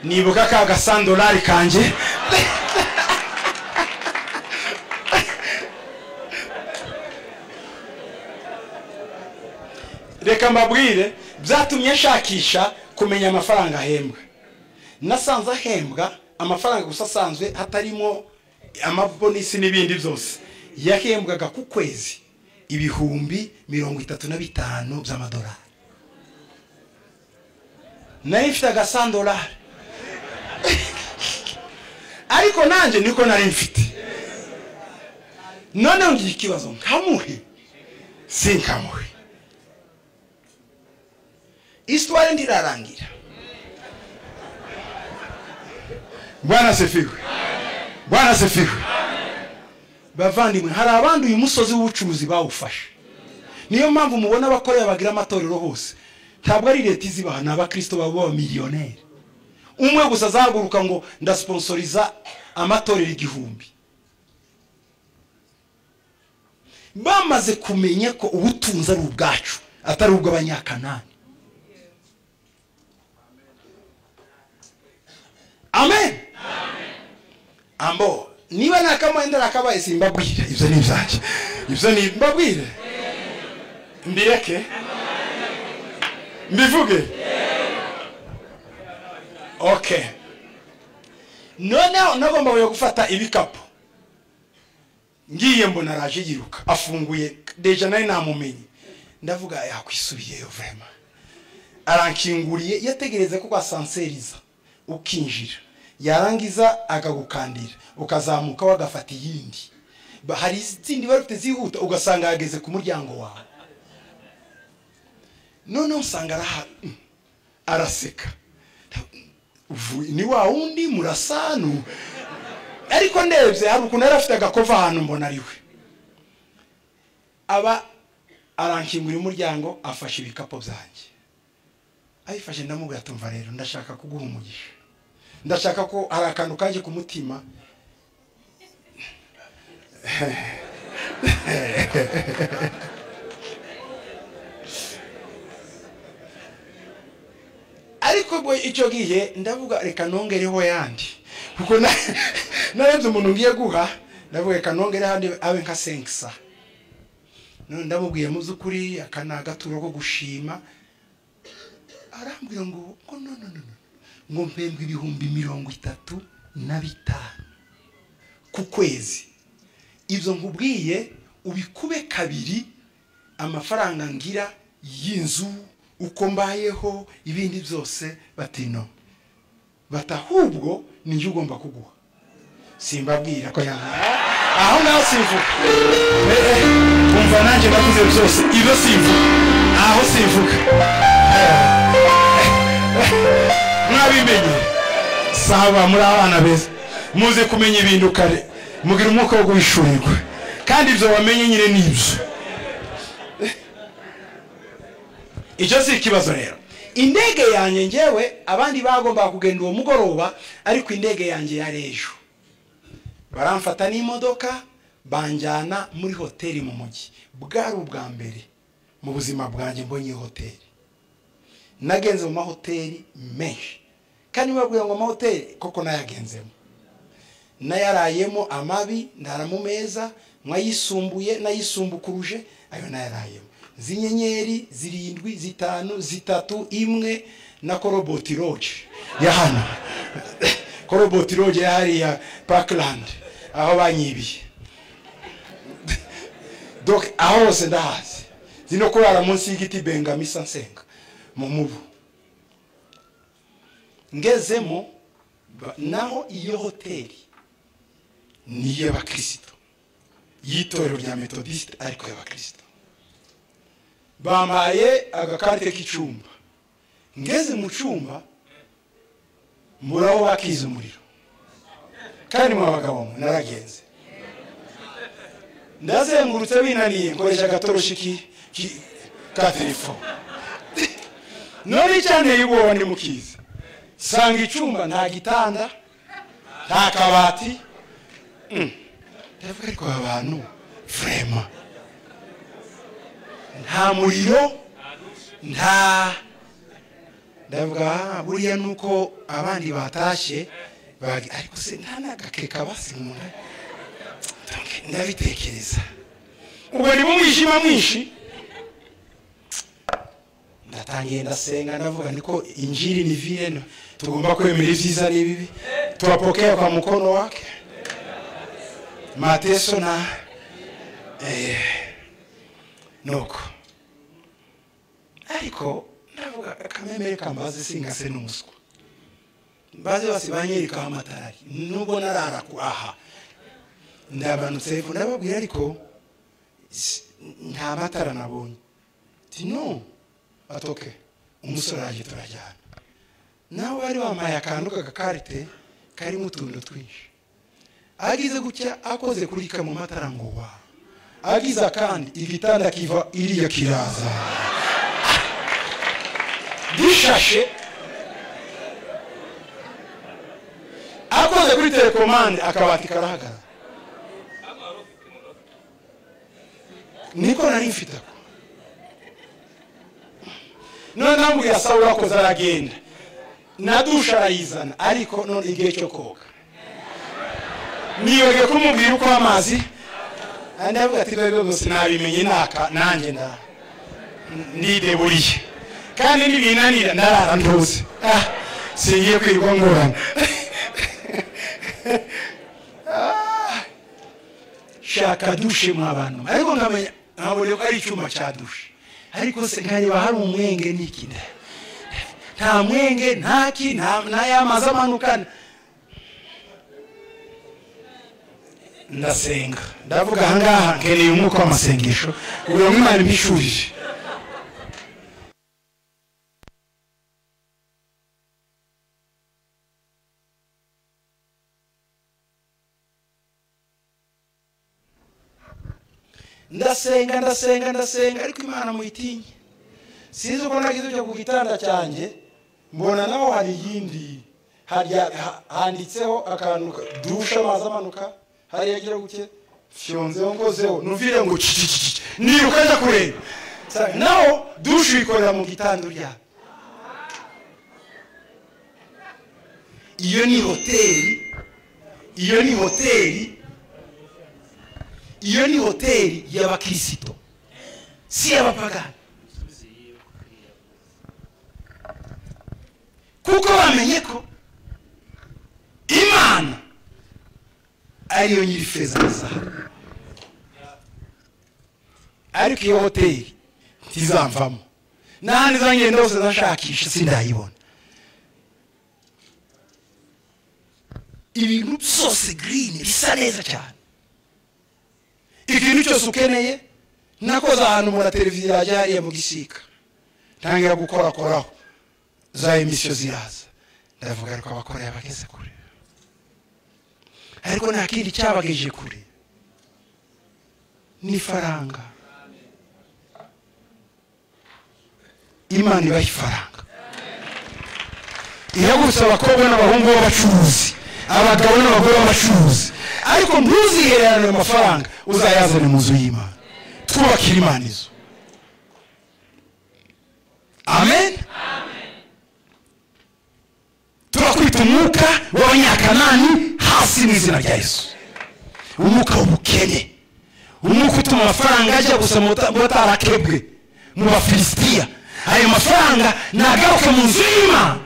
nibuka ka gasandorari kanjye reka mbabwire byatumye nshakisha kumenya amafaranga ahembwa nasanze ahembwa amafaranga gusa asanzwe hatarimo amabonisi n'ibindi byose yahembwaga ku kwezi ibihumbi mirongo itatu na bitanu by'amadolari nari mfite agasandorari ariko nanjye niko nari mfite noneho ngira ikibazo nkamuhe sinkamuhe isitwari ndirarangira bwana sefiwe bwana sefiwe bavandimwe hari abandi uyu musozi w'ubucuruzi bawufashe niyo mpamvu mubona abakorera bagira amatorero hose ntabwo ari leta izibaha ni abakristo baba miliyoneri umwe gusa azahaguruka ngo ndasiponsoriza amatorero igihumbi bamaze kumenya ko ubutunzi ari ubwacu atari ubw'abanyakanani amen ambo niba nta kamwenda nakabaye simbabwire ibyo ni ibyanjye ibyo ni mbabwire mbireke mbivuge ok noneho nagomba kujya gufata ibikapu ngiye mbona araje yiruka afunguye deja nari namumenye ndavuga yakwisubiyeyo vema arankinguriye yategereze ko rwasanseriza ukinjira yarangiza akagukandira ukazamuka wagafata iyindi hari izindi bari bafite zihuta ugasanga yageze ku muryango wawe noneho usanga araha araseka ni wa wundi murasanu ariko ndebye hari ukuntu yari afite agakova ahantu mbona ari we aba arankingura umuryango afashe ibikapu byanjye abifashe ndamubwira tumva rero ndashaka kuguha umugisha ndashaka ko hari akantu kaje ku mutima ariko ubwo icyo gihe ndavuga reka nongereho yandi kuko narebye umuntu ngiye guha ndavuga reka nongere handi abe nka senkisa none ndamubwiye mu by'ukuri aka ni agaturo ko gushima arambwira ngo no no no ngo mpembwe ibihumbi mirongo itatu na bitanu ku kwezi ibyo nkubwiye ubikube kabiri amafaranga ngira y'inzu uko mbayeho ibindi byose batino bati ahubwo nijye ugomba kuguha simbabwira ko yambaye aho ngaho simvuga kumva nanjye bavuze byose ibyo simvuga aho simvuga mwabimenye saba muri abana beza muze kumenya ibintu kare mugira umwuka wo guhishurirwa kandi ibyo wamenye nyine ni ibyo icyo si ikibazo rero indege yanjye ngewe abandi bagombaga kugenda uwo mugoroba ariko indege yanjye yari ejo baramfata n'imodoka banjyana muri hoteli mu mujyi bwari ubwa mbere mu buzima bwanjye mbonye hoteli nagenze mu mahoteli menshi kandi babwira ngo amahoteli koko nayagenzemo nayarayemo amabi ndara mu meza mwayisumbuye nayisumbukuruje ayo nayarayemo z'inyenyeri zirindwi zitanu zitatu imwe na koroboti roje ya hano koroboti roje ya hariya pakirandi aho banyibiye aho hose ndahazi zino kurara munsi y'igiti bengamisa nsenga mu mubu ngezemo naho iyo hoteli ni iy'abakirisitu y'itorero rya metodisite ariko y'abakirisitu bambaye agakarite k'icyumba ngeze mu cyumba muraho bakiza umuriro kandi mu bagabo naragenze ndazengurutse binaniye nkoresha agatoroshi ka telefone none cyane y'ubwoba ni mukiza sanga icyumba nta gitanda nta kabati ndavuga ariko aba bantu vurema nta muriro nta ndavuga buriya ni uko abandi batashye ariko se nta n'agake kabasimura ndabitekereza ubwo ni mu mwijima mwinshi ndatangiye ndasenga ndavuga niko injiri ni vile tugomba kwemera ibyiza n'ibibi tuwapokea kwa mkono wake mateso na eh, nuko ariko ndavuga kamemere kambaze singase n'umuswa mbaze bose banyerekaho amatari nubwo narara aha ndabanutse hepfo ndababwira ariko nta matara nabonye ti no atoke umusore araje turajyana nawe wari wambaye akantu k'agakarite karimo utuntu twinshi agize gutya akoze kuri kamwe amataranguba agiza kandi igitanda kiva iriya kiraza gishashe akoze kuri telekomande akabati karahagarara niko nari mfite ako none ambwira sawa urakoze aragenda na dushe arayizana ariko none igihe cyo koga niyoge kumubwira uko amazi andi avuga ati rero byose nabimenye naka nanjye nda ndideburiye kandi nibinanira ndarara ntuze ah singiye kwirwa ngorana shaka dushe mu abantu ariko nkamenya nkabonye ko ari icyuma cya dushe ariko se nkareba hari umwenge n'iki nta mwenge ntaki nta yamazi amanukana ndasenga ndavuga ahangaha nkeneye umwuka w'amasengesho buri umwe imana imbishurije ndasenga ndasenga ndasenga ariko imana muyitinye sinzi uko nagize ibyo ku gitanda cyanjye mbona naho hari iyindi handitseho akantu dushe amazi amanuka hariya agira gutya fyonzeho ngozeho nuvire ngo cicicicici niruka njya kureba naho dushe uyikorera mu gitanda uryamye iyo ni hoteli iyo ni hoteli iyo ni hoteli y'abakirisitu si iy'abapagani kuko bamenye ko imana ariyo nyiri feza na zahabu ariko iyo hoteli ntizamvamo n'ahandi zangenda hose nashakisha sindayibona ibintu byose girini bisa neza cyane ikintu cyose ukeneye nakoze ahantu mura televiziyo yajya hariya mu gisika ntangira gukorakoraho za emisiyo ziraza ndavuga ariko abakora yabageze kure ariko nta kindi cyabageje kure n'ifaranga imana ibaha ifaranga ihagurutse abakobwa n'abahungu b'abacuruzi abagabo n'abagore b'abacuruzi ariko ntuzihererane amafaranga uzayazane mu nzu y'imana twubakire imana izo amen turakwita umwuka w'abanyakanani hasi mu izina rya yesu umwuka w'ubukene umwuka utuma amafaranga ajya gusa batarakebwe mu bafilisitiya ayo mafaranga nagaruke mu nzu y'imana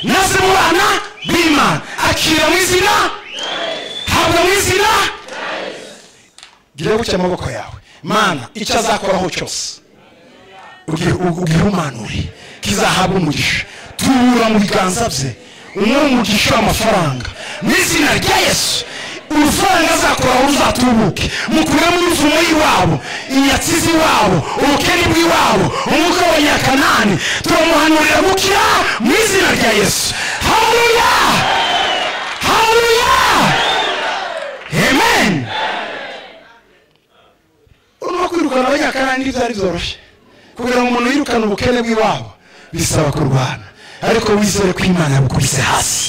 naze mu bana b'imana akira mu izina habwa mu izina gira gutya amaboko yawe mana icyo azakoraho cyose ugihumanure kizahabwa umugisha tubura mu biganza bye umwe umugisha w'amafaranga mu izina rya yesu urufaranga azakoraho ruzatubuke mukuremo uruvumo y'iwabo inyatsizi iwabo ubukene bw'iwabo umwuka w'abanyakanani turamuhanurira gukira mu izina rya yesu haruya haruya amen urimo kwirukana abanyakanani ntibyari byoroshye kugira ngo umuntu yirukane ubukene bw'iwabo bisaba kurwana ariko wizere ko imana yabukubise hasi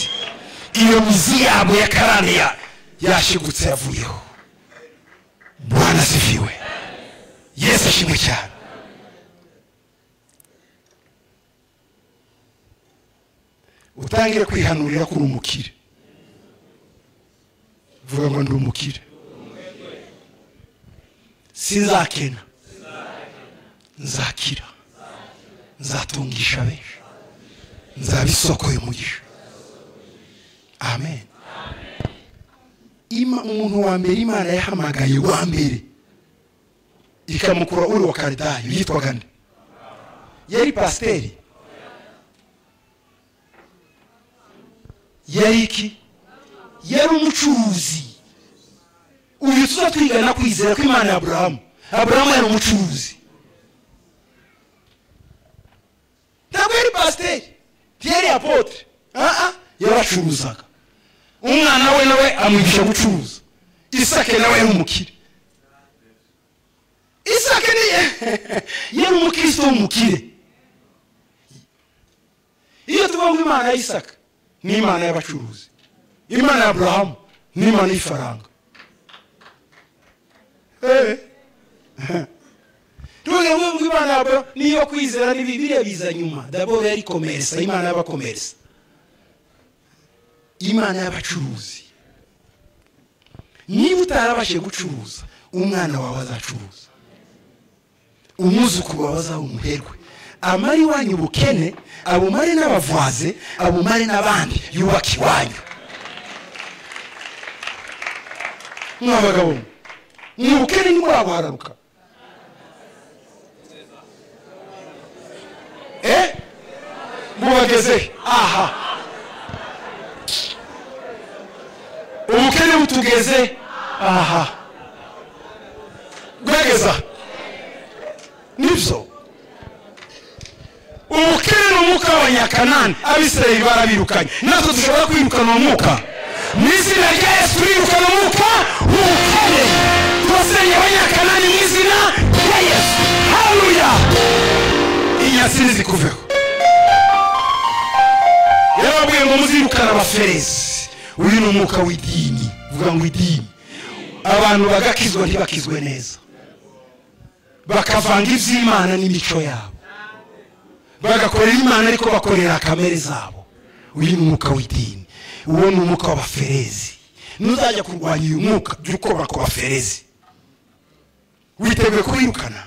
iyo mizi yabo ya karani yashigutse yavuyeho bwana asifiwe yesu ashimwe cyane utangire kwihanurira ko uri umukire vuga ngo ndi umukire sinzakena nzakira nzatungisha benshi nzaba isoko y'umugisha amen umuntu wa mbere imana yahamagaye wa mbere ikamukura uri wa karidayo yitwaga nde yari pasiteri yari iki yari umucuruzi uyu tuzatwigana kwizera ko imana ya aburahamu aburahamu yari umucuruzi ntabwo yari pasiteri ntiyari apotre aha yaracuruzaga umwana we nawe amwigisha gucuruza isake nawe yari umukire isake ni yari umukristo w'umukire iyo tuvuga ngo imana ya isaka ni imana y'abacuruzi imana ya aburahamu ni imana y'ifaranga tuvuge ngo imana ya aburahamu ni iyo kwizera ni bibiriya biza nyuma daboro yari komerisa imana y'abakomerisa imana y'abacuruzi niba utarabashije gucuruza umwana wawe azacuruza umwuzukuru wawe azaha umuherwe amara iwanyu ubukene abumare n'abavuze abumare n'abandi yubaka iwanyu mwabagabo ni ubukene ntimurabuhararuka eh bubageze aha ubukene butugeze aha bwegeza nibyo ubukene ni umwuka w'abanyakanani abisirayeli barabirukanye natwe dushobora kwirukana uwo mwuka mu izina rya yesu turirukana umwuka w'ubukene twasenye abanyakanani mu izina rya yesu haruya inyasini zikuveho yarababwiye ngo muzirukane abaferezi uyu ni umwuka w'idini uvuga ngo idini abantu bagakizwa ntibakizwe neza bakavanga iby'imana n'imico yabo bagakorera imana ariko bakorera kamere zabo uyu ni umwuka w'idini uwo ni umwuka w'abaferezi nuzajya kurwanya uyu mwuka jya ukora ku baferezi witeguye kuwirukana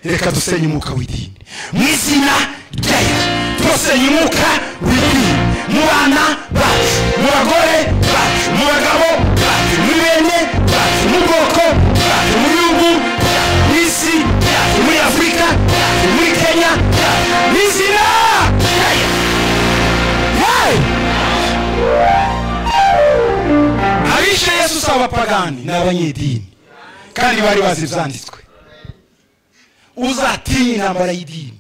reka dusenye umwuka w'idini mu izina rya yesu dusenye umwuka w'idini mu bana bacu mu bagore bacu mu bagabo bacu muri bene bacu mu bwoko bacu mu gihugu mu isi muri afurika muri kenya mu izina rya yesu abishe yesu si abapagani ni abanyedini kandi bari bazi ibyanditswe uzatinye intambara y'idini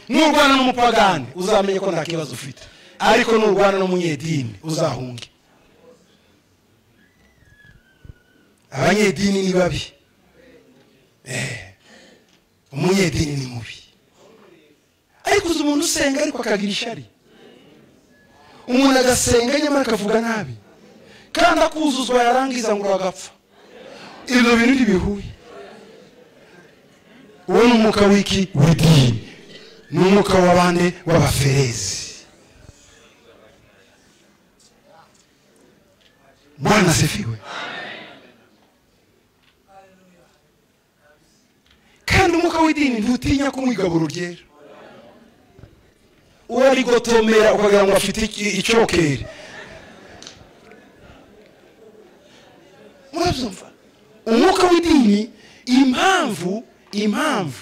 nurwana n'umupagani uzamenye ko nta kibazo ufite ariko nurwana n'umunyedini uzahunge abanyedini ni babi umunyedini ni mubi ariko uzi umuntu usenga ariko akagira ishari umuntu agasenga nyamara akavuga nabi kandi akuzuzwa yarangiza ngo uragapfa ibyo bintu ntibihuye uwo ni umwuka w'iki w'idini ni umwuka wa bande w'abaferezi bwana asifiwe kandi umwuka w'idini ntutinya kumwigabura uryera urarigotomera ukagira ngo afite icyokere murabyumva umwuka w'idini impamvu impamvu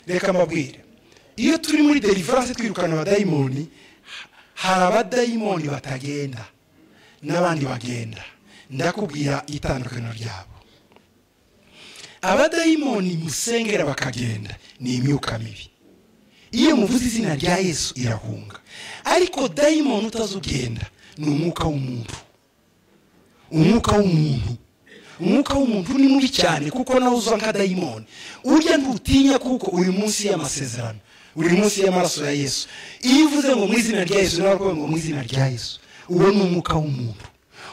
reka mbabwire iyo turi muri derivarase twirukana abadayimoni hari abadayimoni batagenda n'abandi bagenda ndakubwira itandukaniro ryabo abadayimoni musengera bakagenda ni imyuka mibi iyo muvuze izina rya yesu irahunga ariko dayimoni utazi ugenda ni umwuka w'umuntu umwuka w'umuntu umwuka w'umuntu ni mubi cyane kuko nawe uza nka dayimoni urya ntutinya kuko uri munsi y'amasezerano uri munsi y'amaraso ya yesu iyo uvuze ngo mu izina rya yesu nawe ngo mu izina rya yesu uwo ni umwuka w'umuntu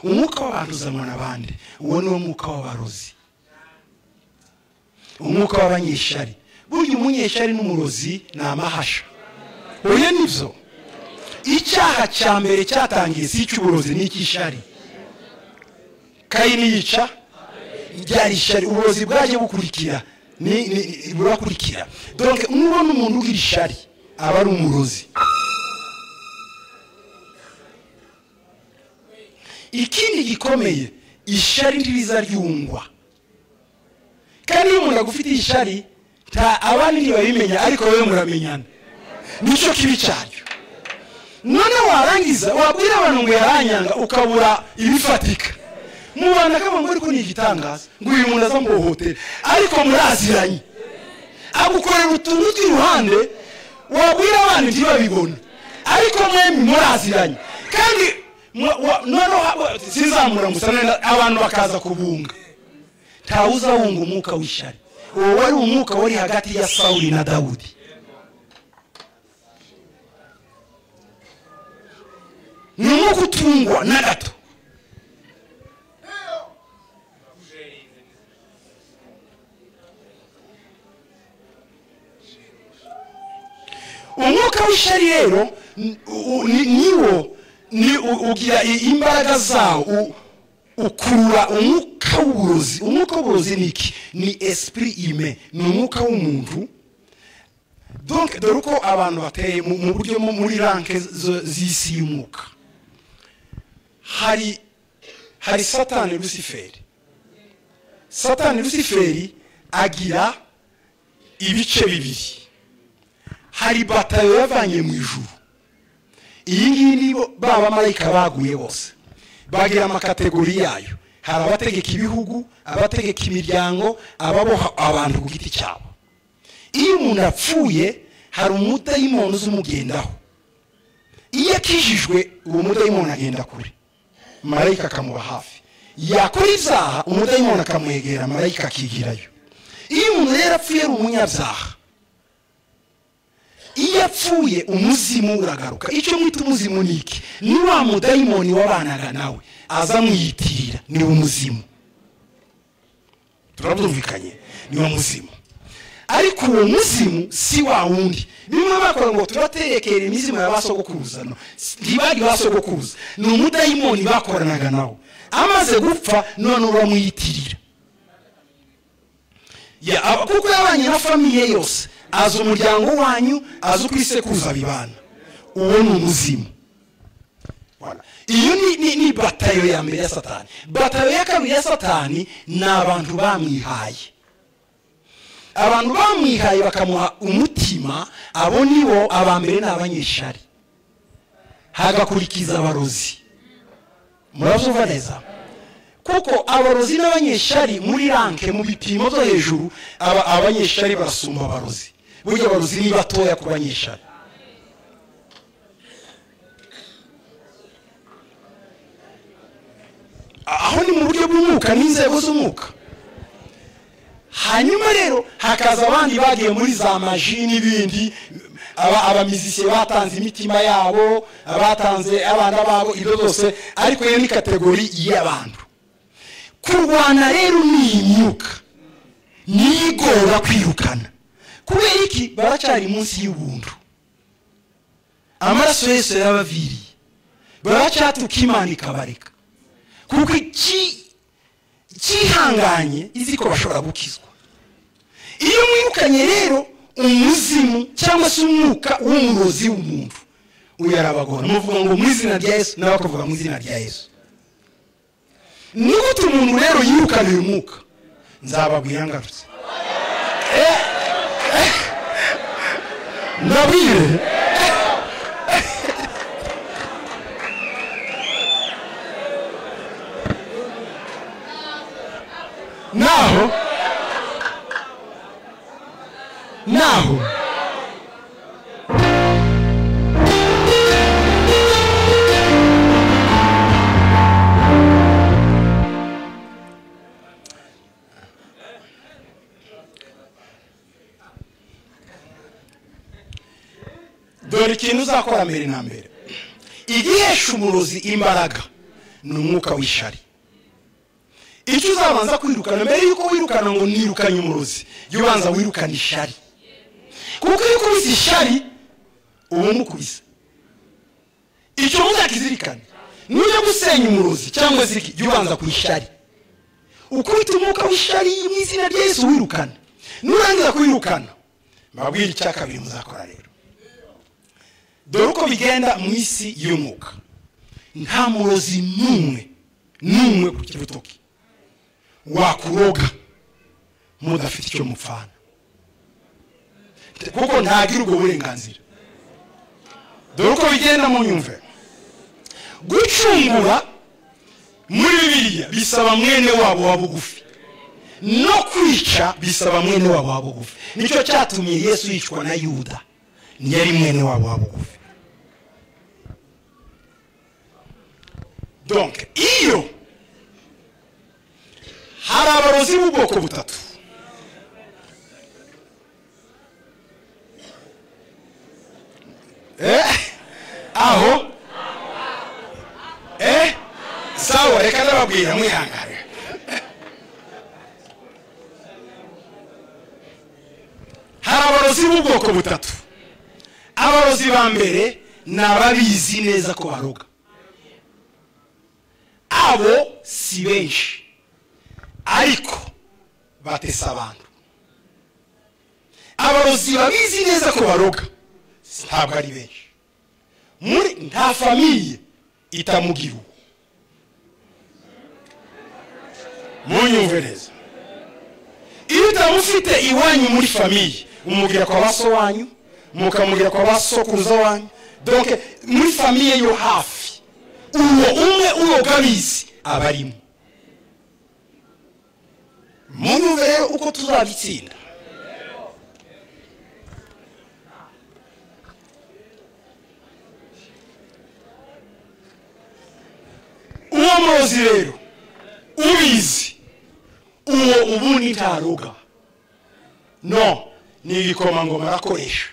umwuka w'abanduzanwa n'abandi uwo ni wo mwuka w'abarozi umwuka w'abanyeshari burya umunyeshari n'umurozi ni amahasha uyu nibyo icyaha cya mbere cyatangiye si icy'uburozi ni icy'ishari kayini yica ryari ishari uburozi bwaje bukurikira burakurikira donke nubona umuntu ugira ishari aba ari umurozi ikindi gikomeye ishari ntiriza ryungwa kandi iyo umuntu agufitiye ishari nta abandi ntibabimenya ariko wowe muramenyana nicyo kibi cyaryo none warangiza wabwira abantu ngo yaranyanga ukabura ibifatika mubana akabanga ariko ni igitangaza ngo uyu muntu aza mbohotere ariko muraziranye agukorera utuntu tw'iruhande wabwira abandi ntibabibona ariko mwembi muraziranye kandi noneho sinzamura gusa nenda abantu bakaza kubunga ntawuzawunga umwuka w'ishyari uwo wari umwuka wari hagati ya sawuri na dawudi ni umwuka utungwa na gato umwuka w'ishyari rero niwo ni ugira imbaraga zawo ukurura umwuka w'uburozi umwuka w'uburozi ni iki ni esprit ime ni umwuka w'umuntu donc dore uko abantu bateye mu buryo muri ranke z'isi y'umwuka hari hari satani rusiferi satani rusiferi agira ibice bibiri hari batayo yavanye mu ijuru iyi ngiyi ni ba bamarayika baguye bose bagira amakategori yayo hari abategeka ibihugu abategeka imiryango ababoha abantu ku giti cyabo iyo umuntu apfuye hari umudayimoni uzumugendaho iyo akijijwe uwo mudayimoni agenda kure marayika akamuba hafi yakora ibyaha umudayimoni akamwegera marayika akigirayo iyo umuntu rero apfuye ari umunyabyaha iyo apfuye umuzimu uragaruka icyo mwita umuzimu ni iki ni wa mudayimoni wabanaga nawe aza amwiyitirira ni umuzimu turabyumvikanye ni wa muzimu ariko uwo muzimu si wa wundi bimwe bakora ngo turaterekera imizimu ya ba sogokuruza ntibari ba sogokuruza ni umudayimoni bakoranaga nawe amaze gupfa none uramwiyitirira kuko yabanye na famiye yose azi umuryango wanyu azi uko isekuruza bibana uwo ni umuzimu iyo ni batayo ya mbere ya satani batayo ya kabiri ya satani ni abantu bamwihaye abantu bamwihaye bakamuha umutima abo nibo aba mbere ni abanyeshari hagakurikiza abarozi murabyumva neza kuko abarozi n'abanyeshari muri ranke mu bipimo byo hejuru abanyeshari barasumba abarozi burya abarozi ni batoya ku banyeshari aho ni mu buryo bw'umwuka n'inzego z'umwuka hanyuma rero hakaza abandi bagiye muri za maji n'ibindi abamizisiye batanze imitima yabo abatanze abana babo ibyo byose ariko iyo ni kategori y'abantu kurwana rero ni iyi myuka niyo igora kwirukana kubera iki baracyari munsi y'ubuntu amaraso yose yarabaviriye baracyatuka imana ikabareka kuko cyihanganye izi ko bashobora gukizwa iyo mwirukanye rero umuzimu cyangwa se umwuka w'umurozi w'umuntu uyu arabagora muvuga ngo mu izina rya yesu nawe bakavuga mu izina rya yesu ni gute umuntu rero yirukana uyu mwuka nzababwira ngarutse ndabwire naho naho dore ikintu uzakora mbere na mbere igihesha umurozi imbaraga ni umwuka w'ishari icyo uzabanza kwirukana mbere y'uko wirukana ngo nirukanye umurozi jya ubanza wirukane ishari kuko iyo ukubise ishari uba umukubise icyo muzakizirikane nujya gusenya umurozi cyangwa ziriki jya ubanza ku ishari ukubita umwuka w'ishari mu izina rya yesu wirukana nurangiza kuwirukana mbabwira icya kabiri muzakora rero dore uko bigenda mu isi y'umwuka nta murozi n'umwe n'umwe ku kirutoki wakuroga mudafite icyo mupfana kuko ntagira ubwo burenganzira dore uko bigenda mu nyumve gucungura muri biriya bisaba mwene wabo wa bugufi no kwica bisaba mwene wabo wa bugufi nicyo cyatumye yesu yicwa na yuda ntiyari mwene wabo wa bugufi donke iyo hari abarozi b'ubwoko butatu aho sawa reka ndababwira mwihangane hari abarozi b'ubwoko butatu abarozi ba mbere ni ababizi neza ko baroga abo si benshi ariko batesa abantu abarozi babizi neza ko baroga ntabwo ari benshi muri nta famiye itamugira uwo munyumve neza iyo utamufite iwanyu muri famiye umubwira kwa ba so wanyu mukamubwira kwa ba sokuruza wanyu donke muri famiye yo hafi uwo umwe uroga abizi aba arimo munyumve rero uko tuzabitsinda uwo murozi rero ubizi uwo ubundi ntaruga no ni ibikomangoma arakoresha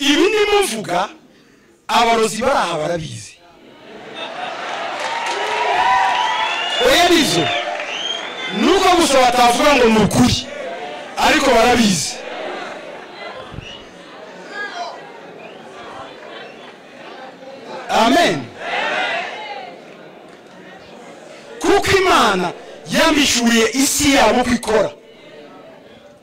ibi ndimo mvuga abarozi bari aha barabizi oya nizo ni uko gusa batavuga ngo ni ukuri ariko barabizi amen kuko imana yambishuriye isi yabo uko ikora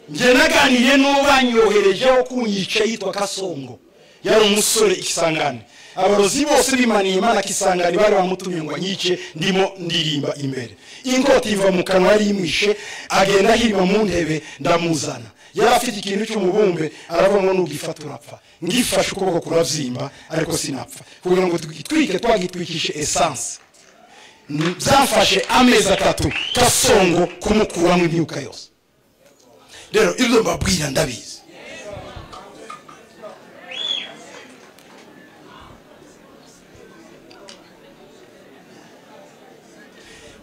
njye naganiriye n'uwo banyoherejeho kunyica yitwa kasongo yari umusore ikisangane abarozi bose bimaniye imana kisangane bari bamutumye ngo anyice ndimo ndirimba imbere inkota iva mu kanwa yari imwishe agenda ahirima mu ntebe ndamuzana yari afite ikintu cy'umubumbe aravuga ngo nugifata urapfa ngifashe ukuboko kurabyimba ariko sinapfa kugira ngo twitwike twagitwikishe esanse byafashe amezi atatu kasongo kumukuramo imyuka yose rero ibyo mbabwira ndabizi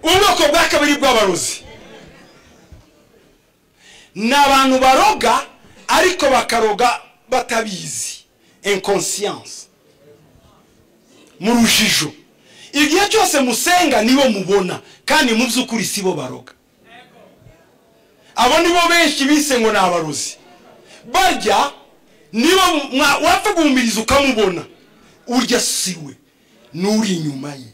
ubwoko bwa kabiri bw'abarozi ni abantu baroga ariko bakaroga batabizi inconscience mu rujijo igihe cyose musenga nibo mubona kandi mu by'ukuri si bo baroga abo nibo benshi bise ngo ni abarozi barya niba wapfa guhumiriza ukamubona urya si we n'uri inyuma ye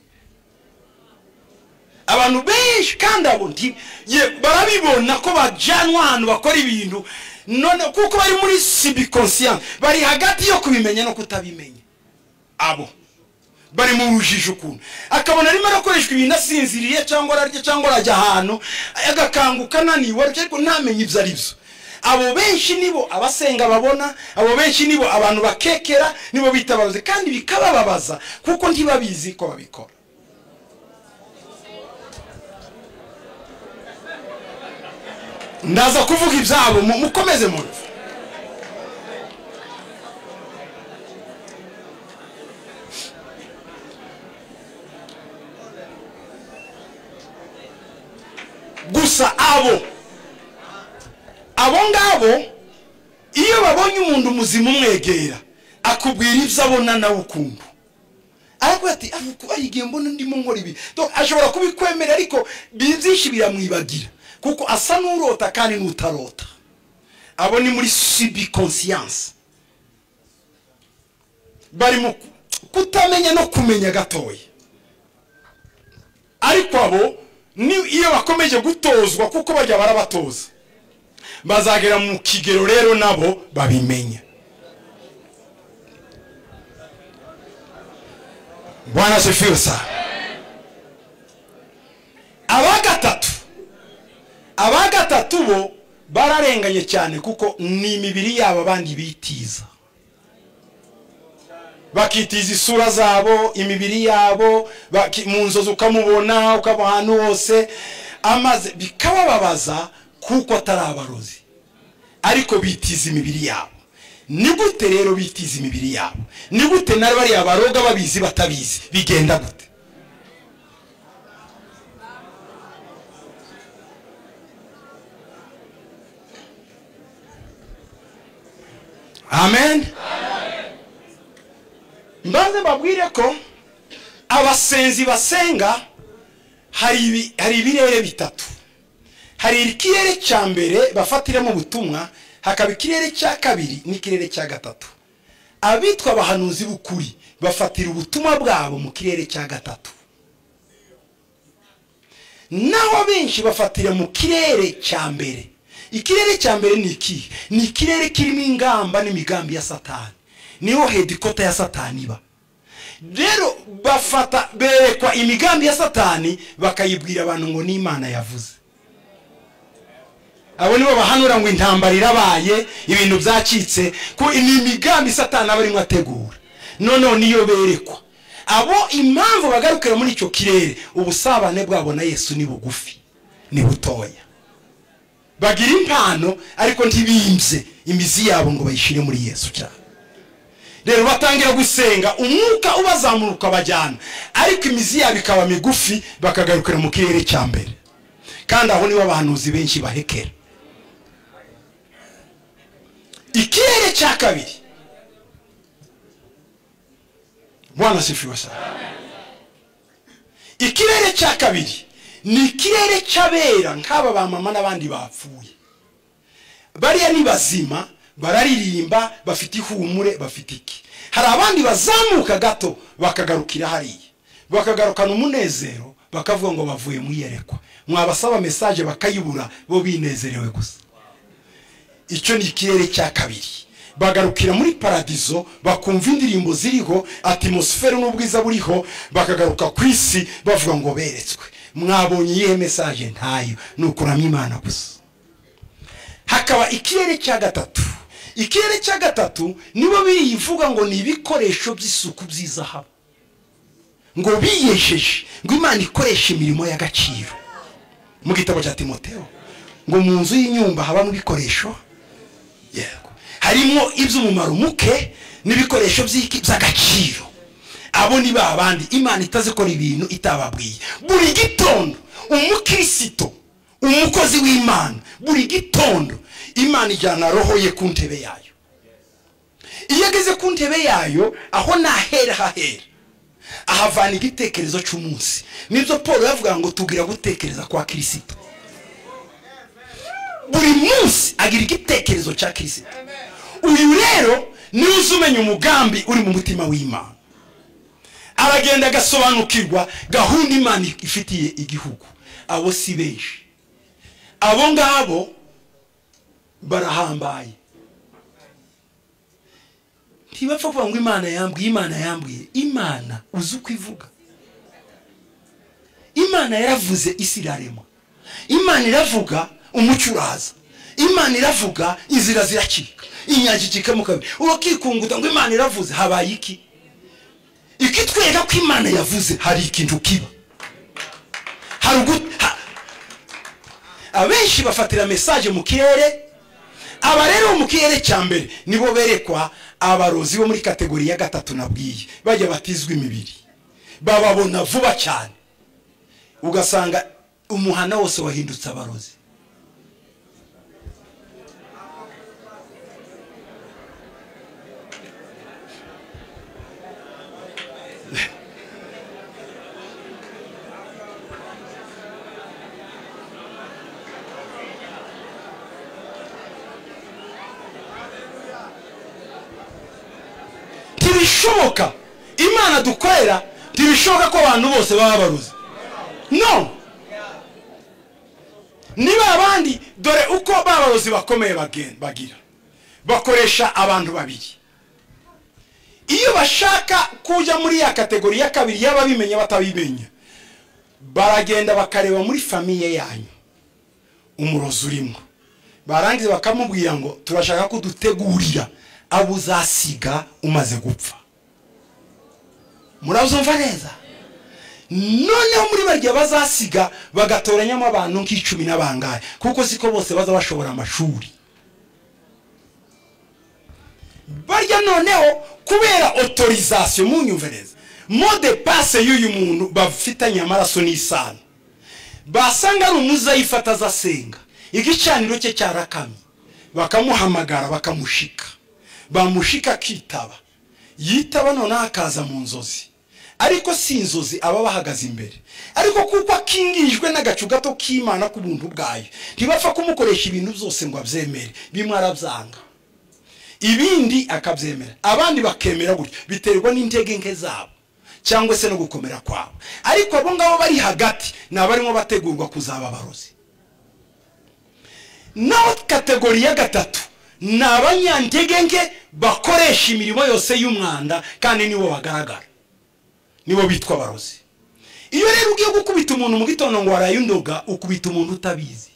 abantu benshi kandi abo barabibona ko bajyanwa ahantu bakora ibintu none kuko bari muri sibikonsiyani bari hagati yo kubimenya no kutabimenya abo bari mu bujije ukuntu akabona arimo arakoreshwa ibintu asinziriye cyangwa ararya cyangwa arajya ahantu agakanguka ananiwe ariko ntamenye ibyo ari byo abo benshi nibo abasenga babona abo benshi nibo abantu bakekera nibo bitabaza kandi bikabababaza kuko ntibabizi ko babikora ndaza kuvuga ibyabo mukomeze muntu gusa abo abo ngabo iyo babonye umuntu muzima umwegera akubwira ibyo abona nawe ukuntu ariko ati ari igihe mbona ndimo nkora ibi ashobora kubikwemerera ariko byinshi biramwibagira kuko asa n'urota kandi n'utarota abo ni muri sibikonsiyance bari mu kutamenya no kumenya gatoya ariko abo iyo bakomeje gutozwa kuko bajya barabatoza bazagera mu kigero rero nabo babimenya bwana sefiusa aba gatatu aba gatatu bo bararenganye cyane kuko ni imibiri yabo abandi bitiza bakitiza isura zabo imibiri yabo mu nzozi ukamubona ukaba ahantu hose amaze bikabababaza kuko atari abarozi ariko bitiza imibiri yabo ni gute rero bitiza imibiri yabo ni gute na bariya baroga babizi batabizi bigenda gute amen mbanze mbabwire ko abasenzi basenga hari ibi- hari ibirere bitatu hari ikirere cya mbere bafatiramo ubutumwa hakaba ikirere cya kabiri n'ikirere cya gatatu abitwa abahanuzi b'ukuri bafatira ubutumwa bwabo mu kirere cya gatatu naho benshi bafatira mu kirere cya mbere ikirere cya mbere ni ikihe ni ikirere kirimo ingamba n'imigambi ya satani niho hedikota ya satani iba rero bafata berekwa imigambi ya satani bakayibwira abantu ngo ni imana yavuze abo nibo bahanura ngo intambara irabaye ibintu byacitse ko ni imigambi satani aba arimo ategura noneho niyo berekwa abo impamvu bagarukira muri icyo kirere ubusabane bwabo na yesu ni bugufi ni butoya bagira impano ariko ntibimbye imizi yabo ngo bayishyire muri yesu cyane rero batangira gusenga umwuka ubazamura ukabajyana ariko imizi yabo ikaba migufi bakagarukira mu kirere cya mbere kandi aho nibo abahanuzi benshi bahekera ikirere cya kabiri bwana sifiwe sana ikirere cya kabiri ni ikirere cy'abera nk'aba ba mama n'abandi bapfuye bariya ni bazima bararirimba bafite ihumure bafite iki hari abandi bazamuka gato bakagarukira hariya bakagarukana umunezero bakavuga ngo bavuye mu iyerekwa mwabasaba mesaje bakayibura bo binezerewe gusa icyo ni ikirere cya kabiri bagarukira muri paradizo bakumva indirimbo ziriho atmosfere n'ubwiza buriho bakagaruka ku isi bavuga ngo beretswe mwabonye iyihe mesaje ntayo ni ukuramya imana gusa hakaba ikirere cya gatatu ikirere cya gatatu nibo birivuga ngo ni ibikoresho by'isuku by'izahabu ngo biyejeje ngo imana ikoresha imirimo y'agaciro mu gitabo cya timoteo ngo mu nzu y'inyumba habamo ibikoresho yego harimo iby'umumaro muke n'ibikoresho by'iki- by'agaciro abo ni ba bandi imana itazikora ibintu itababwiye buri gitondo umukristo umukozi w'imana buri gitondo imana ijyana roho ye ku ntebe yayo iyo ageze ku ntebe yayo aho nahera hahera ahavana igitekerezo cy'umunsi nibyo paul yavuga ngo tugira gutekereza kwa kirisito buri munsi agira igitekerezo cya kirisito uyu rero niwe uza umenya umugambi uri mu mutima w'imana aragenda agasobanukirwa gahunda imana ifitiye igihugu abo si benshi abo ngabo barahambaye ntibapfa kuvuga ngo imana yambwiye imana yambwiye imana uzi uko ivuga imana yaravuze isi iraremwa imana iravuga umucyo uraza imana iravuga inzira ziracika inyanja ikikamo kabiri urakikunguta ngo imana iravuze habaye iki ikitwereka ko imana yavuze hari ikintu kiba hari ugu- ha- abenshi bafatira mesaje mu kirere aba rero bo mu kirere cya mbere nibo berekwa abarozi bo muri kategori ya gatatu nabwiye bajya batizwa imibiri bababona vuba cyane ugasanga umuhana wose wahindutse abarozi ntibishoboka imana dukorera ntibishoboka ko abantu bose baba baruzi no niba abandi dore uko ba barozi bakomeye bagen- bagira bakoresha abantu babiri iyo bashaka kujya muri ya kategori ya kabiri y'ababimenya batabimenya baragenda bakareba muri famiye yanyu umurozi urimo barangiza bakamubwira ngo turashaka ko dutegurira abo uzasiga umaze gupfa murabyumva neza noneho muri barya bazasiga bagatoranyamo abantu nk'icumi n'abangahe kuko siko bose baza bashobora amashuri barya noneho kubera otorizasiyo munyumvereza mode pase y'uyu muntu bafitanye amaraso n'isano basanga ari umuzayifata azasenga igicaniro cye cyarakamye bakamuhamagara bakamushika bamushika akitaba yitaba noneho akaza mu nzozi ariko si inzozi aba bahagaze imbere ariko kuko akingirijwe n'agacu gato k'imana ku buntu bwayo ntibapfa kumukoresha ibintu byose ngo abyemere bimwe arabyanga ibindi akabyemera abandi bakemera gutyo biterwa n'intege nke zabo cyangwa se no gukomera kwabo ariko abo ngabo bari hagati ni abarimo bategurwa kuzaba abarozi naho kategori ya gatatu ni abanyantege nke bakoresha imirimo yose y'umwanda kandi nibo bagaragara nibo bitwa abarozi iyo rero ugiye gukubita umuntu mu gitondo ngo waraye undoga ukubita umuntu utabizi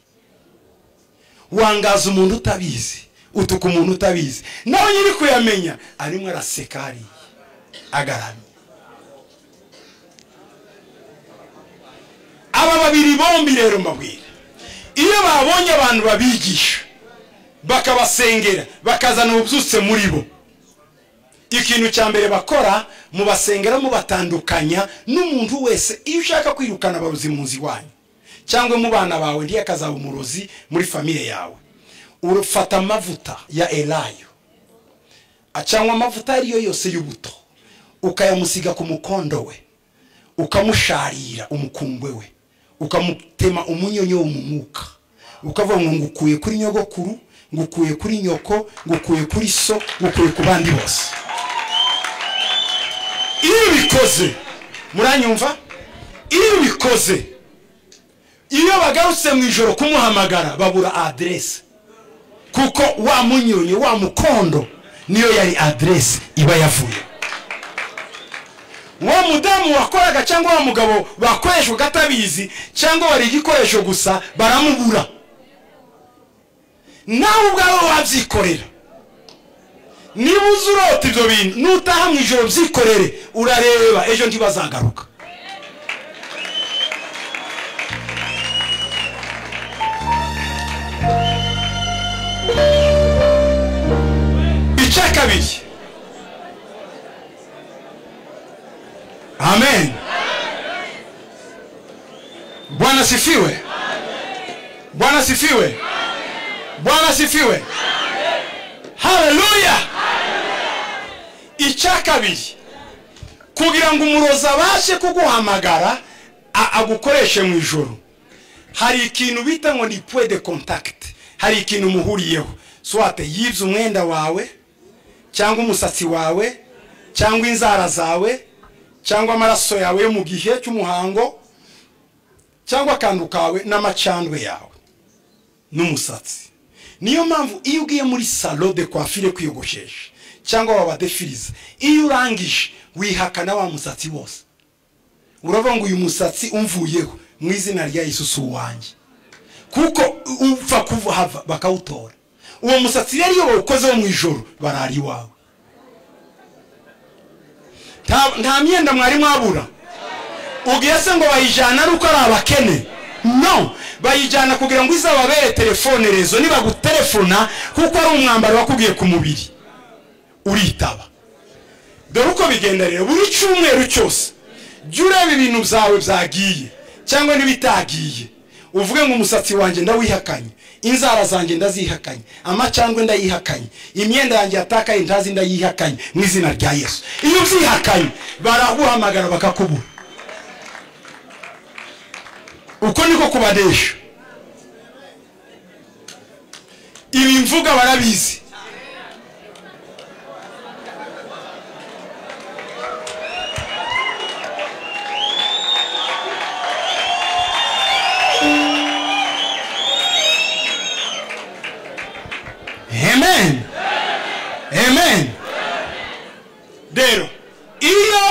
wangaza umuntu utabizi utuka umuntu utabizi nawe nyiri kuyamenya arimo araseka hariya agaramye aba babiri bombi rero mbabwira iyo babonye abantu babigisha bakabasengera bakazana ububyutse muri bo ikintu cya mbere bakora mubasengera mubatandukanya n'umuntu wese iyo ushaka kwirukana abarozi mu nzu iwanyu cyangwa mu bana bawe ndiye akazaba umurozi muri famire yawe urufata amavuta ya elayo cyangwa amavuta ayo ariyo yose y'ubuto ukayamusiga ku mukondo we ukamusharira umukumbwe we ukamutema umunyonyo mu mwuka ukavuga ngo ngukuye kuri nyogokuru ngukuye kuri nyoko ngukuye kuri so ngukuye ku bandi bose iyo ubikoze muranyumva iyo ubikoze iyo bagarutse mu ijoro kumuhamagara babura aderese kuko wa munyonyo wa mukondo niyo yari aderese iba yavuye uwo mudamu wakoraga cyangwa wa mugabo bakoreshwa atabizi cyangwa wari igikoresho gusa baramubura nawe ubwawe wabyikorera niba uzi urota ibyo bintu nutaha mu ijoro byikorere urareba ejo ntibazagaruka icya kabiri amen bwana sifiwe bwana sifiwe bwana sifiwe haleluya icya kabiri kugira ngo umurozi abashe kuguhamagara agukoreshe mu ijoro hari ikintu bita ngo ni puwe de kontakiti hari ikintu umuhuriyeho swate yibye umwenda wawe cyangwa umusatsi wawe cyangwa inzara zawe cyangwa amaraso yawe yo mu gihe cy'umuhango cyangwa akantu kawe n'amacandwe yawe n'umusatsi niyo mpamvu iyo ugiye muri salo de kwafire kwiyogoshesha cyangwa wabadefiriza iyo urangije wihakana wa musatsi wose uravuga ngo uyu musatsi umvuyeho mu izina rya Yesu si uwanjye kuko upfa kuva hava bakawutora uwo musatsi rero iyo bawukozeho mu ijoro barara iwawe nta myenda mwari mwabura ubwiye se ngo bayijyana ari uko ari abakene no bayijyana kugira ngo izababere telefone rezo nibagutelefona kuko ari umwambaro wakubwiye ku mubiri uritaba dore uko bigenda rero buri cyumweru cyose jya ureba ibintu byawe byagiye cyangwa n'ibitagiye uvuge ngo umusatsi wanjye ndawihakanye inzara zanjye ndazihakanye amacandwe ndayihakanye imyenda yanjye yatakaye ntazi ndayihakanye mu izina rya yesu iyo ubyihakanye baraguhamagara bakakubura uko niko kubadesha ibi mvuga barabizi amen amen rero iyo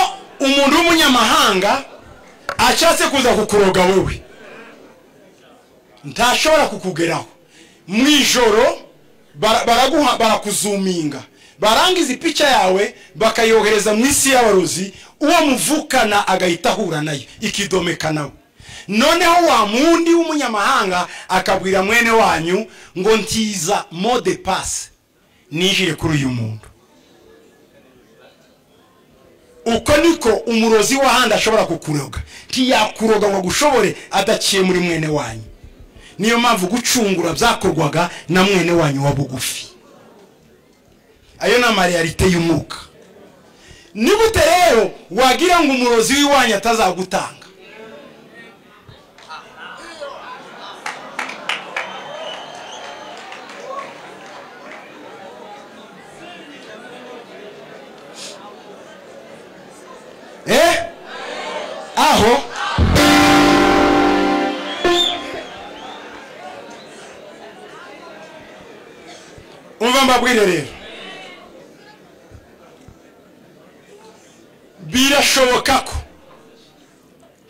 umuntu w'umunyamahanga ashatse kuza kukuroga wowe ntashobora kukugeraho mu ijoro barakuzuminga barangiza ipica yawe bakayohereza mu isi y'abarozi uwo muvukana agahita ahura nayo ikidomeka nawe noneho wa mundi w'umunyamahanga akabwira mwene wanyu ngo ntiza mode pasi nijire kuri uyu muntu uko niko umurozi w'ahandi ashobora kukuroga ntiyakuroga ngo agushobore adaciye muri mwene wanyu niyo mpamvu gucungura byakorwaga na mwene wanyu wa bugufi ayo ni amareyarite y'umwuka ni gute rero wagira ngo umurozi w'iwanyu atazagutanga eh aho umva mbabwire rero birashoboka ko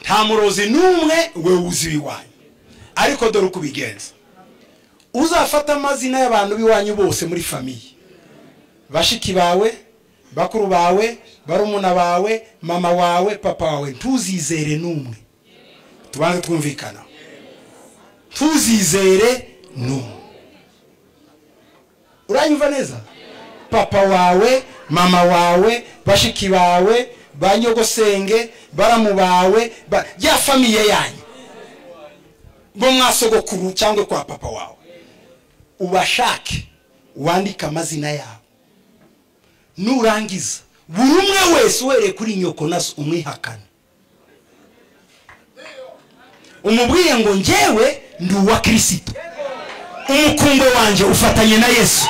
nta murozi n'umwe we wuzi iwanyu ariko dore uko ubigenza uzafata amazina y'abantu b'iwanyu bose muri famiye bashiki bawe bakuru bawe barumuna bawe mama wawe papa wawe ntuzizere n'umwe tubanze twumvikana ntuzizere n'umwe uranyumva neza papa wawe mama wawe bashiki bawe ba nyogosenge baramu bawe ya famiye yanyu bo mwasogokuru cyangwa kwa papa wawe ubashake wandike amazina yabo nurangiza buri umwe wese uhereye kuri nyoko nazo umwihakane umubwiye ngo ngewe ndi uwa kirisito umukungo wanjye ufatanye na yesu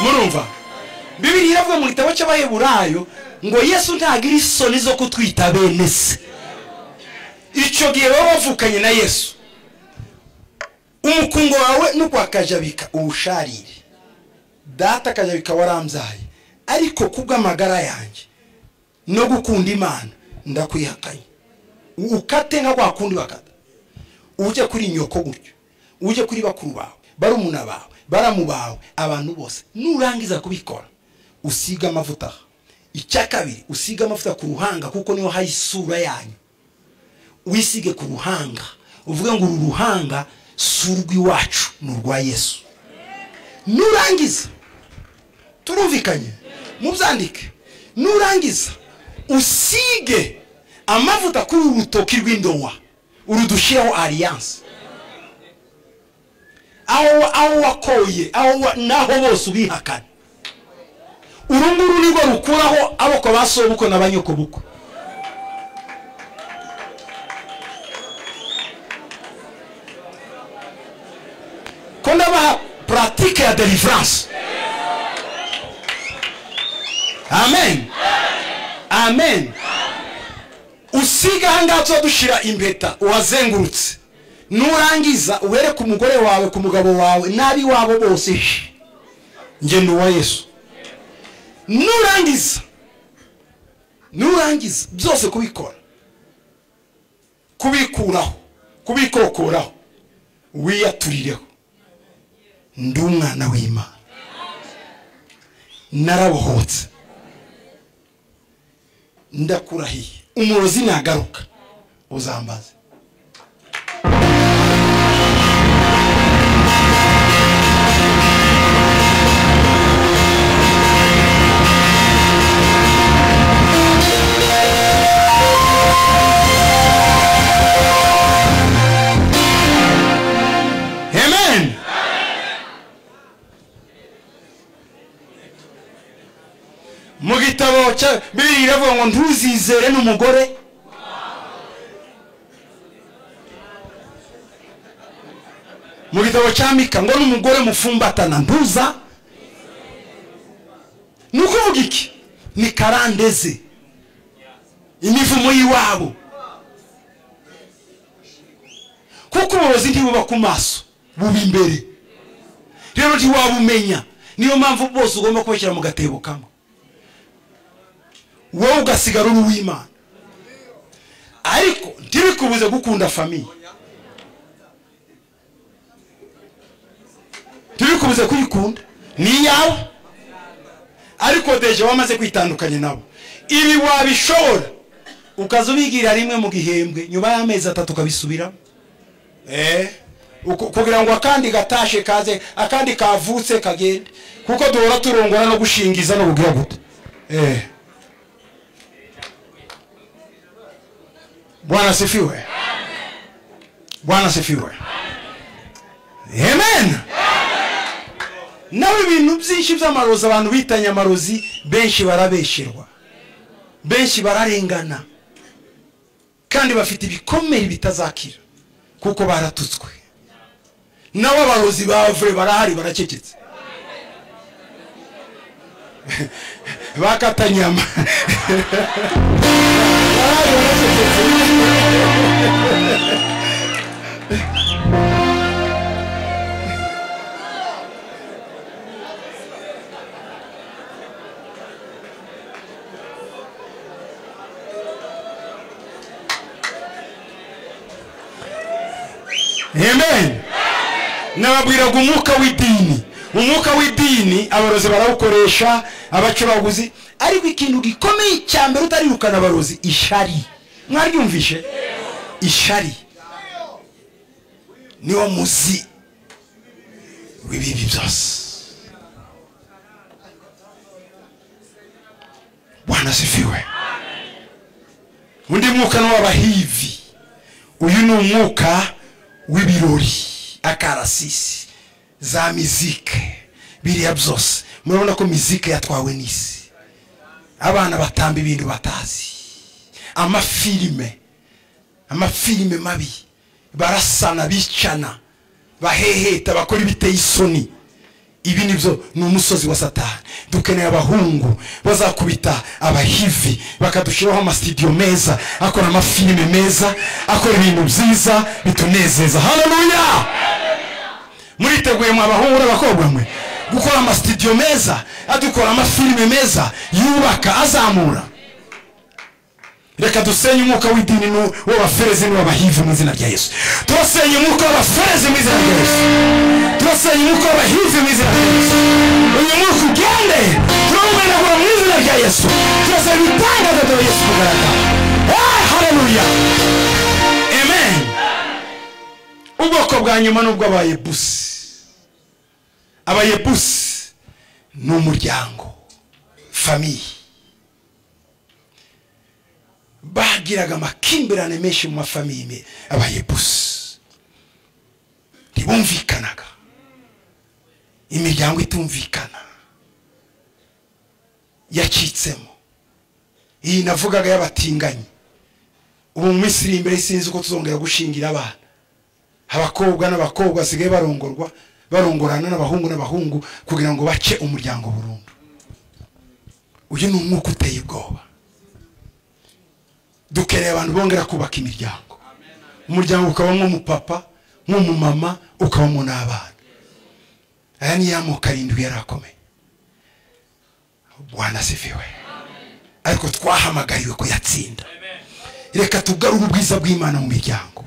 murumva bibiri iravuga mu gitabo cy'abaheburayo ngo yesu ntagira isoni zo kutwita bene se icyo gihe baba bavukanye na yesu umukungo wawe n'ukwa kajabika ubusharire data kajabika warambyaye ariko kubw'amagara yanjye no gukunda imana ndakwihakanye ukate nka kwa kundi bakata ujye kuri nyoko gutyo ujye kuri bakuru bawe barumuna bawe baramu bawe abantu bose nurangiza kubikora usiga amavuta icya kabiri usiga amavuta ku ruhanga kuko niho hari isura yanyu wisige ku ruhanga uvuge ngo uru ruhanga si urw'iwacu ni urwa yesu nurangiza turumvikanye mubyandike nurangiza usige amavuta kuri uru rutoki rw'indowa urudushireho ariyanse aho wakoye n'aho bose ubihakana uru nguru nirwo rukuraho aboko ba sobuko na ba nyokobukwe ko ndabaha puratike ya deliveranse amen amen usiga aha ngaha tuzadushyira impeta uwazengurutse nurangiza uhere ku mugore wawe ku mugabo wawe n'abi wabo bose ngenda uwa yesu nurangiza nurangiza byose kubikora kubikuraho kubikokoraho wiyaturireho ndi umwana w'imana narabohotse ndakurahiye umurozi nagaruka uzambaze mu gitabo cya bibiri iravuga ngo ntuzizere n'umugore mu gitabo cya mika ngo n'umugore mufumbatana ntuza ni ukuvuga iki ni karandeze imivumo y'iwabo kuko uburozi ntibuba ku maso buba imbere rero ntiwabumenya niyo mpamvu bose ugomba kubashyira mu gatebo kamwe wowe ugasigara uri uw'imana ariko ntibikubuze gukunda famiye ntibikubuze kuyikunda ni iyawe ariko deje wamaze kwitandukanya nabo ibi wabishobora ukaza ubigirira rimwe mu gihembwe nyuma y'amezi atatu ukabisubiramo Uku- kugira ngo akandi gatashe kaze akandi kavutse kagende kuko duhora turongora no gushingiza no bugira gute eh bwana sifiwe bwana sifiwe amen nawe ibintu byinshi by'amarozi abantu bitanye amarozi benshi barabesherwa benshi bararengana kandi bafite ibikomere bitazakira kuko baratutswe nabo abarozi bavure barahari baracecetse bakatanyama barahari baracecetse. amen nababwiraga umwuka w'idini umwuka w'idini abarozi barawukoresha abacubaguzi ariko ikintu gikomeye cya mbere utarirukana abarozi ishari mwaryumvishe ishari niwo muzi w'ibibi byose bwana sifiwe undi mwuka ni uw'abahivi uyu ni umwuka w'ibirori akarasisi za mizike biriya byose murabona ko mizike yatwawe n'isi abana batamba ibintu batazi amafilime amafilime mabi barasana bicana baheheta bakora ibiteye isoni ibi nibyo ni umusozi wa satani dukeneye abahungu bazakubita abahivi bakadushiraho amasidiyo meza akora amafilime meza akora ibintu byiza bitunezeza haleluya muriteguye mwe abahungu n'abakobwa mwe gukora amasidiyo meza adukora amafilime meza yubaka azamura reka dusenye umwuka w'idini n'u- w'abaferezi n'uw'abahivi mu izina rya yesu turasenye umwuka w'abaferezi mu izina rya yesu turasenye umwuka w'abahivi mu izina rya yesu uyu mwuka ugende turawumenagura mu izina rya yesu turasaba ibitangaza bya yesu kugaragara Eh, haleluya amen ubwoko bwa nyuma ni ubw'abayebusi abayebusi ni umuryango famiye bagiraga amakimbirane menshi mu mafamiye abayebusi ntibumvikanaga imiryango itumvikana yacitsemo iyi navugaga y'abatinganyi ubu mu minsi iri imbere sinzi uko tuzongera gushingira abana abakobwa n'abakobwa basigaye barongorwa barongorana n'abahungu n'abahungu kugira ngo bace umuryango burundu uyu ni umwuka uteye ubwoba dukeneye abantu bongera kubaka imiryango umuryango ukabamo umupapa nk'umumama ukabamo n'abana aya ni ya moko arindwi yari akomeye bwana sifiwe ariko twahamagariwe kuyatsinda reka tugarure ubwiza bw'imana mu miryango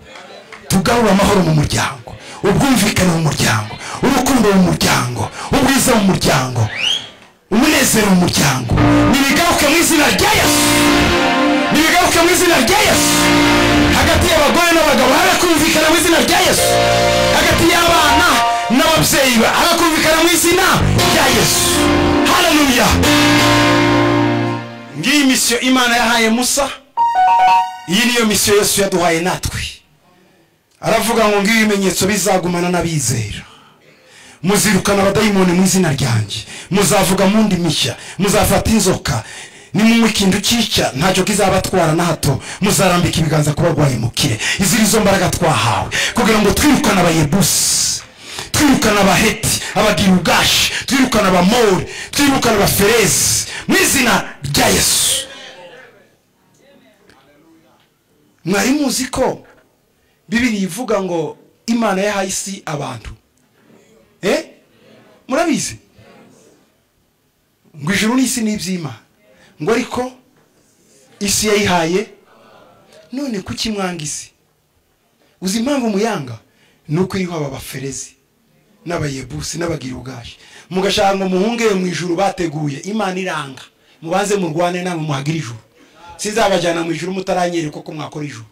tugarure amahoro mu muryango ubwumvikane mu muryango urukundo mu muryango ubwiza mu muryango umunezero mu muryango nibigaruke mu izina rya yesu nibigaruke mu izina rya yesu hagati y'abagore n'abagabo harakumvikana mu izina rya yesu hagati y'abana n'ababyeyi ba- harakumvikana mu izina rya yesu haleluya ngiyi misiyo imana yahaye musa iyi niyo misiyo yesu yaduhaye natwe aravuga ngo ngiyo ibimenyetso bizagumana n'abizera muzirukana abadayimoni mu izina ryanjye muzavuga mu mishya muzafata inzoka nimunywa ikintu cyica ntacyo kizabatwara na hato muzarambika ibiganza ku barwayi mukire izi ni zo mbaraga twahawe kugira ngo twirukane abayebusi twirukane abaheti abadirugashi twirukane abamori twirukane abaferezi mu izina rya yesu mwari muzi ko bibiri ivuga ngo imana yahaye isi abantu eh murabizi ngo ijuru n'isi ni iby'imana ngo ariko isi yayihaye none kuki mwanga isi uzi impamvu muyanga ni uko iriho aba baferezi n'abayebusi n'abagirugashi mugashaka ngo muhungeye mu ijuru bateguye imana iranga mubanze murwane namwe muhagire ijuru sinzabajyana mu ijuru mutaranyereka uko mwakora ijuru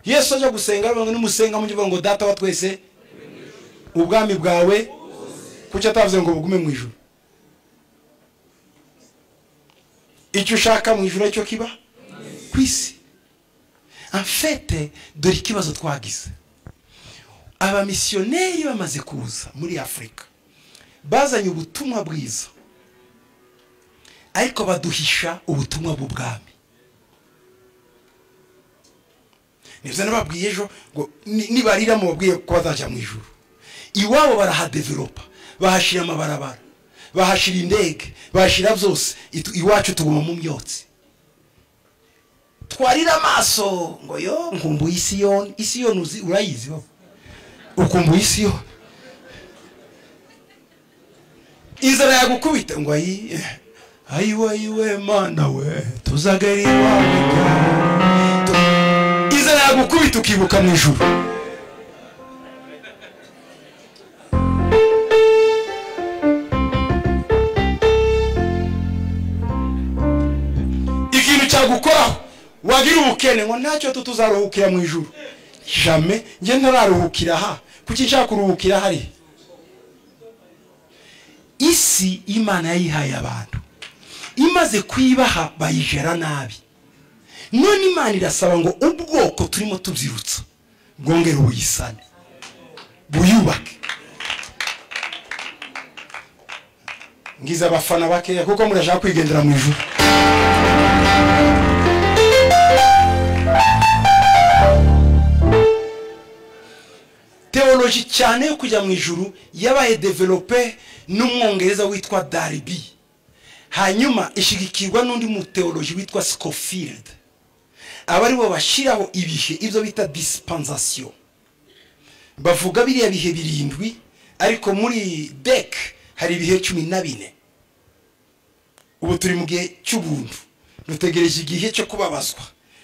yesu ajya gusenga aravuga ngo nimusenga mujye uvuga ngo data wa twese ubwami bwawe kuki atavuze ngo bugume mu ijoro icyo ushaka mu ijoro cyo kiba ku isi amfete dore ikibazo twagize abamisiyoneri bamaze kuza muri afurika bazanye ubutumwa bwiza ariko baduhisha ubutumwa bw'ubwami nibyo nababwiye ejo ngo nibarira mubabwiye ko bazajya mu ijoro iwabo barahadeveropa bahashyira amabarabara bahashyira indege bahashyira byose iwacu tuguma mu myotsi twarira amaso ngo yo nkumbuye isiyoni isiyoni urayizi wowe ukumbuye isiyoni inzara yagukubita ngo ayi ayiwe ayiwe mana we tuzagari iwawe inzara yagukubita ukibuka mu ijoro gukoraho wagira ubukene ngo ntacyo tuzaruhukira mu ijoro jame njye ntararuhukira aha kuki nshaka kuruhukira hari isi imana yayihaye abantu imaze kuyibaha bayijera nabi none imana irasaba ngo ubwoko turimo tubyirutsa bwongere buyisane buyubake ngize abafana bakeya kuko murashaka kwigendera mu ijoro teoloji cyane yo kujya mu ijuru yabaye develope n'umwongereza witwa daribi hanyuma ishyigikirwa n'undi muteoloji witwa scofield aba ari bo bashyiraho ibihe ibyo bita disipansasiyo bavuga biriya bihe birindwi ariko muri dec hari ibihe cumi na bine ubu turi mu gihe cy'ubuntu dutegereje igihe cyo kubabazwa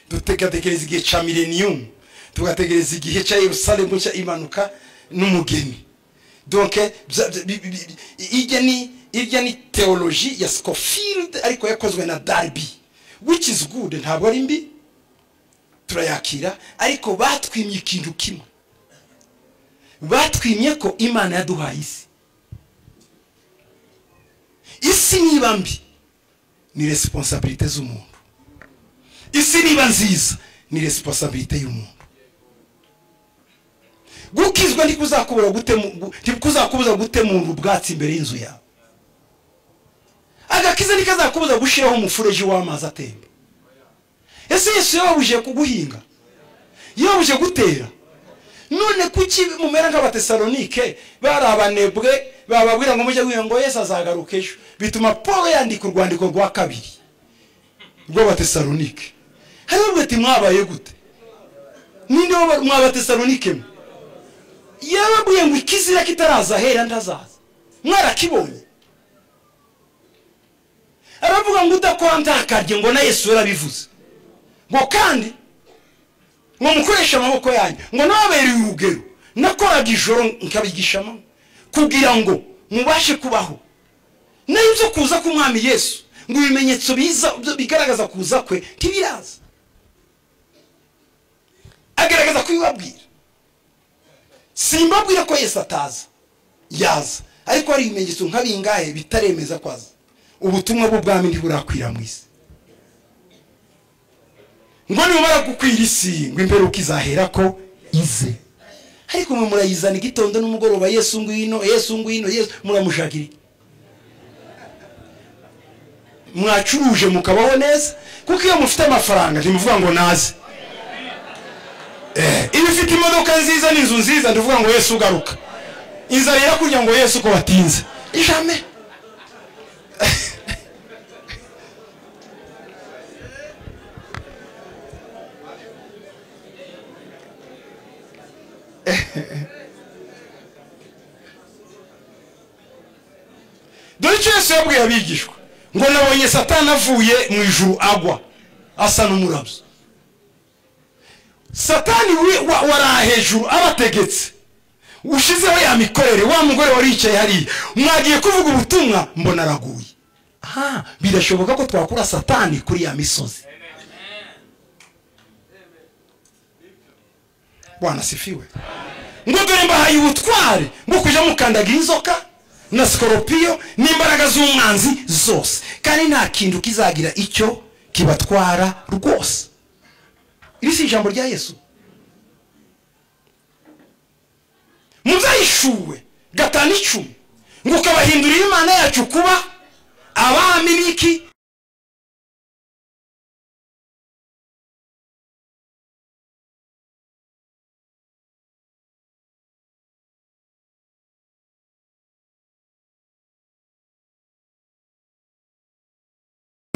tugategereza igihe cya mileniyumu tugategereza igihe cya Yerusalemu nshya imanuka n'umugeni donke irya ni irya ni teoloji ya sikofield ariko yakozwe na daribi which is good ntabwo ari mbi turayakira ariko batwimye ikintu kimwe batwimye ko imana yaduhaye isi isi niba mbi ni resiponsabirite z'umuntu isi niba nziza ni resiponsabirite y'umuntu gukizwa ntikuzakubuza gutemura ubwatsi imbere y'inzu yawe agakiza ntikazakubuza gushyiraho umufureji w'amazi atemba ese yesu yababuje guhinga yababuje gutera none kuki mumera nk'abatesalonike bari abanebwe bababwira ngo mujye wiyo ngo yesu azagaruka ejo bituma paul yandika urwandiko rwa kabiri rw'abatesalonike hariho bwete mwabaye gute ninde mwabatesalonike mwe yababwiye ngo ikizira kitaraza ahera ntazaza mwarakibonye aravuga ngo udakora ntakarye ngo na yesu yarabivuze ngo kandi ngo mukoreshe amaboko yanyu ngo nababereye urugero nakoraga ijoro nkabigisha amanywa kugira ngo mubashe kubaho nayo ibyo kuza k'umwami yesu ngo ibimenyetso biza bigaragaza kuza kwe ntibiraza agaragaza kubibabwira simbabwira ko yesu ataza yaza ariko hari ibimenyetso nk'abingahe bitaremeza ko aza ubutumwa bw'ubwami ntiburakwira mu isi ngo nibumara gukwira isi ngo imperuka izahera ko ize ariko mwe murayizana igitondo n'umugoroba yesu ngwino yesu ngwino yesu muramushagira mwacuruje mukabaho neza kuko iyo mufite amafaranga ntimuvuga ngo naze iyo ufite imodoka nziza n'inzu nziza ndavuga ngo yesu ugaruka inzara irakurya ngo yesu ko batinze ijame dore icyo yesu yabwiye abigishwa ngo nabonye satana avuye mu ijuru agwa asa n'umurabyo satani wari hejuru abategetse ushyizeho ya mikorere wa mugore wari wicaye hariya mwagiye kuvuga ubutumwa mbona araguye aha birashoboka ko twakura satani kuri ya misozi bwana sifiwe ngo dore mbahaye ubutware bwo kujya mukandagira inzoka na sikoropiyo n'imbaraga z'umwanzi zose kandi nta kintu kizagira icyo kibatwara rwose iri si ijambo rya yesu mu byayishuwe gatanu icumi ngo ukabahindurira imana yacu kuba abami b'iki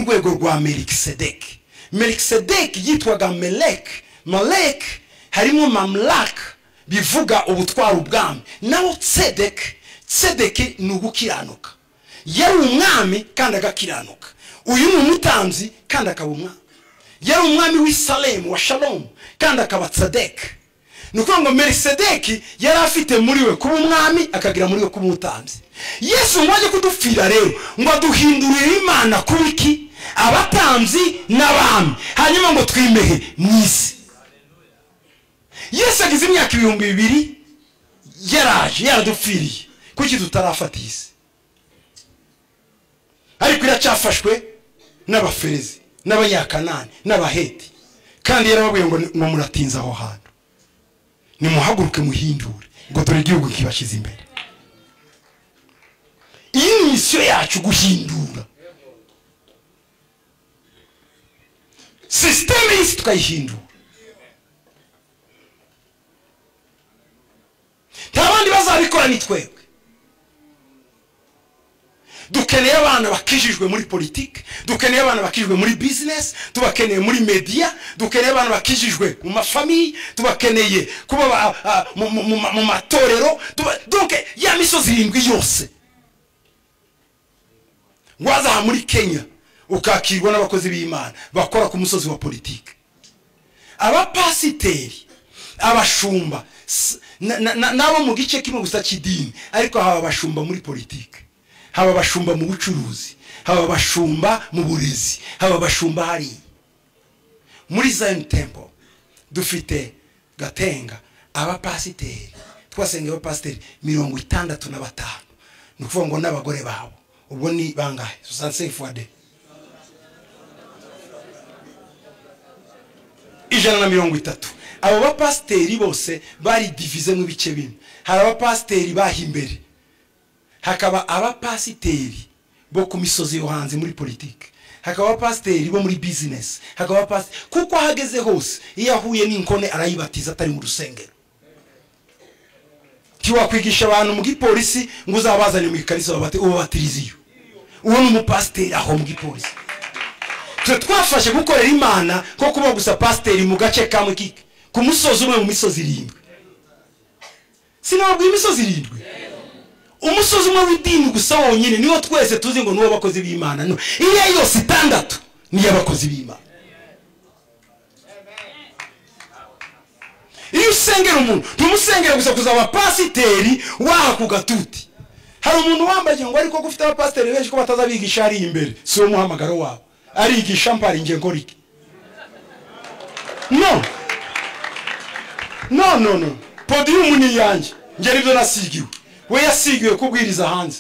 urwego rwa melikisedeki melikisedeki yitwaga meleki maleki harimo mamulaka bivuga ubutwara ubwami naho tsedeki tsedeki ni ugukiranuka yari umwami kandi agakiranuka uyu ni umutambyi kandi akaba umwami yari umwami w'isaremu wa shalomu kandi akaba tsedeki ni ukuvuga ngo melikisedeki yari afite muri we kuba umwami akagira muri we kuba umutambyi yesu ngo ajye kudupfira rero ngo aduhindurire imana kuba iki abatambyi n'abami hanyuma ngo twimehe mu isi yesu agize imyaka ibihumbi bibiri yaraje yaradupfiriye kuki tutarafata iyi si ariko iracyafashwe n'abaferizi n'abanyakanani n'abaheti kandi yarababwiye ngo ngo muratinze aho hantu nimuhaguruke muhindure ngo dore igihugu kibashyize imbere iyi ni misiyo yacu guhindura sisiteme y'isi tukayihindura nta bandi bazabikora ni twebwe dukeneye abana bakijijwe muri politiki dukeneye abana bakijijwe muri bizinesi tubakeneye muri mediya dukeneye abana bakijijwe mu mafamiyi tubakeneye kuba mu matorero duke ya misozi irindwi yose wazaha muri kenya ukakirwa n'abakozi b'imana bakora ku musozi wa politiki abapasiteri abashumba n'abo mu gice kimwe gusa cy'idini ariko haba abashumba muri politiki haba abashumba mu bucuruzi haba abashumba mu burezi haba abashumba hariya muri zayini tempo dufite gatenga abapasiteri twasenga abapasiteri mirongo itandatu na batanu ni ukuvuga ngo n'abagore babo ubwo ni bangahe susansefu fuwade ijana na mirongo itatu abo bapasiteri bose bari divize mu bice bine hari abapasiteri baha imbere hakaba abapasiteri bo ku misozi yo hanze muri politiki hakaba abapasiteri bo muri bizinesi hakaba abapasiteri kuko ahageze hose iyo ahuye n'inkone arayibatiza atari mu rusengero ntiwakwigisha abantu mu gipolisi ngo uzabazane mu ikarisa ubabatirize iyo uwo ni umupasiteri aho mu gipolisi twe twafashe gukorera imana ko kuba gusa pasiteri mu gace kamwe kike ku musozi umwe mu misozi irindwi sinababwiye imisozi irindwi umusozi umwe w'idini gusa wonyine niwo twese tuzi ngo niwo bakozi b'imana iriya yose itandatu n'iy'abakozi b'imana iyo usengera umuntu ntumusengere gusa kuza abapasiteri waha ku gatuti hari umuntu wambaye ngo ariko ko ufite abapasiteri benshi ko batazabigisha hariya imbere si wo muhamagaro wabo arigisha mparinge ngorike no no no no podiyumu ni iyanjye ngera ibyo nasigiwe we yasigiwe kubwiriza hanze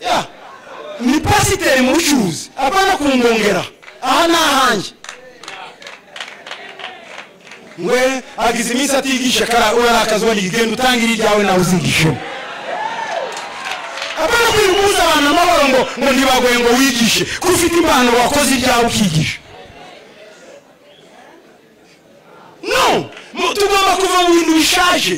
ya ni pasiteri mu bucuruzi abana kumwongera aha ni ahanjye we agize iminsi atigisha kara urarakaza wari genda utangire iryawe nawe uzigishemo abana kwibuza abantu amahoro ngo ngo ntibagoye ngo wigishe ko ufite impano wakoze ibyawe ukigisha no tugomba kuva mu bintu bishaje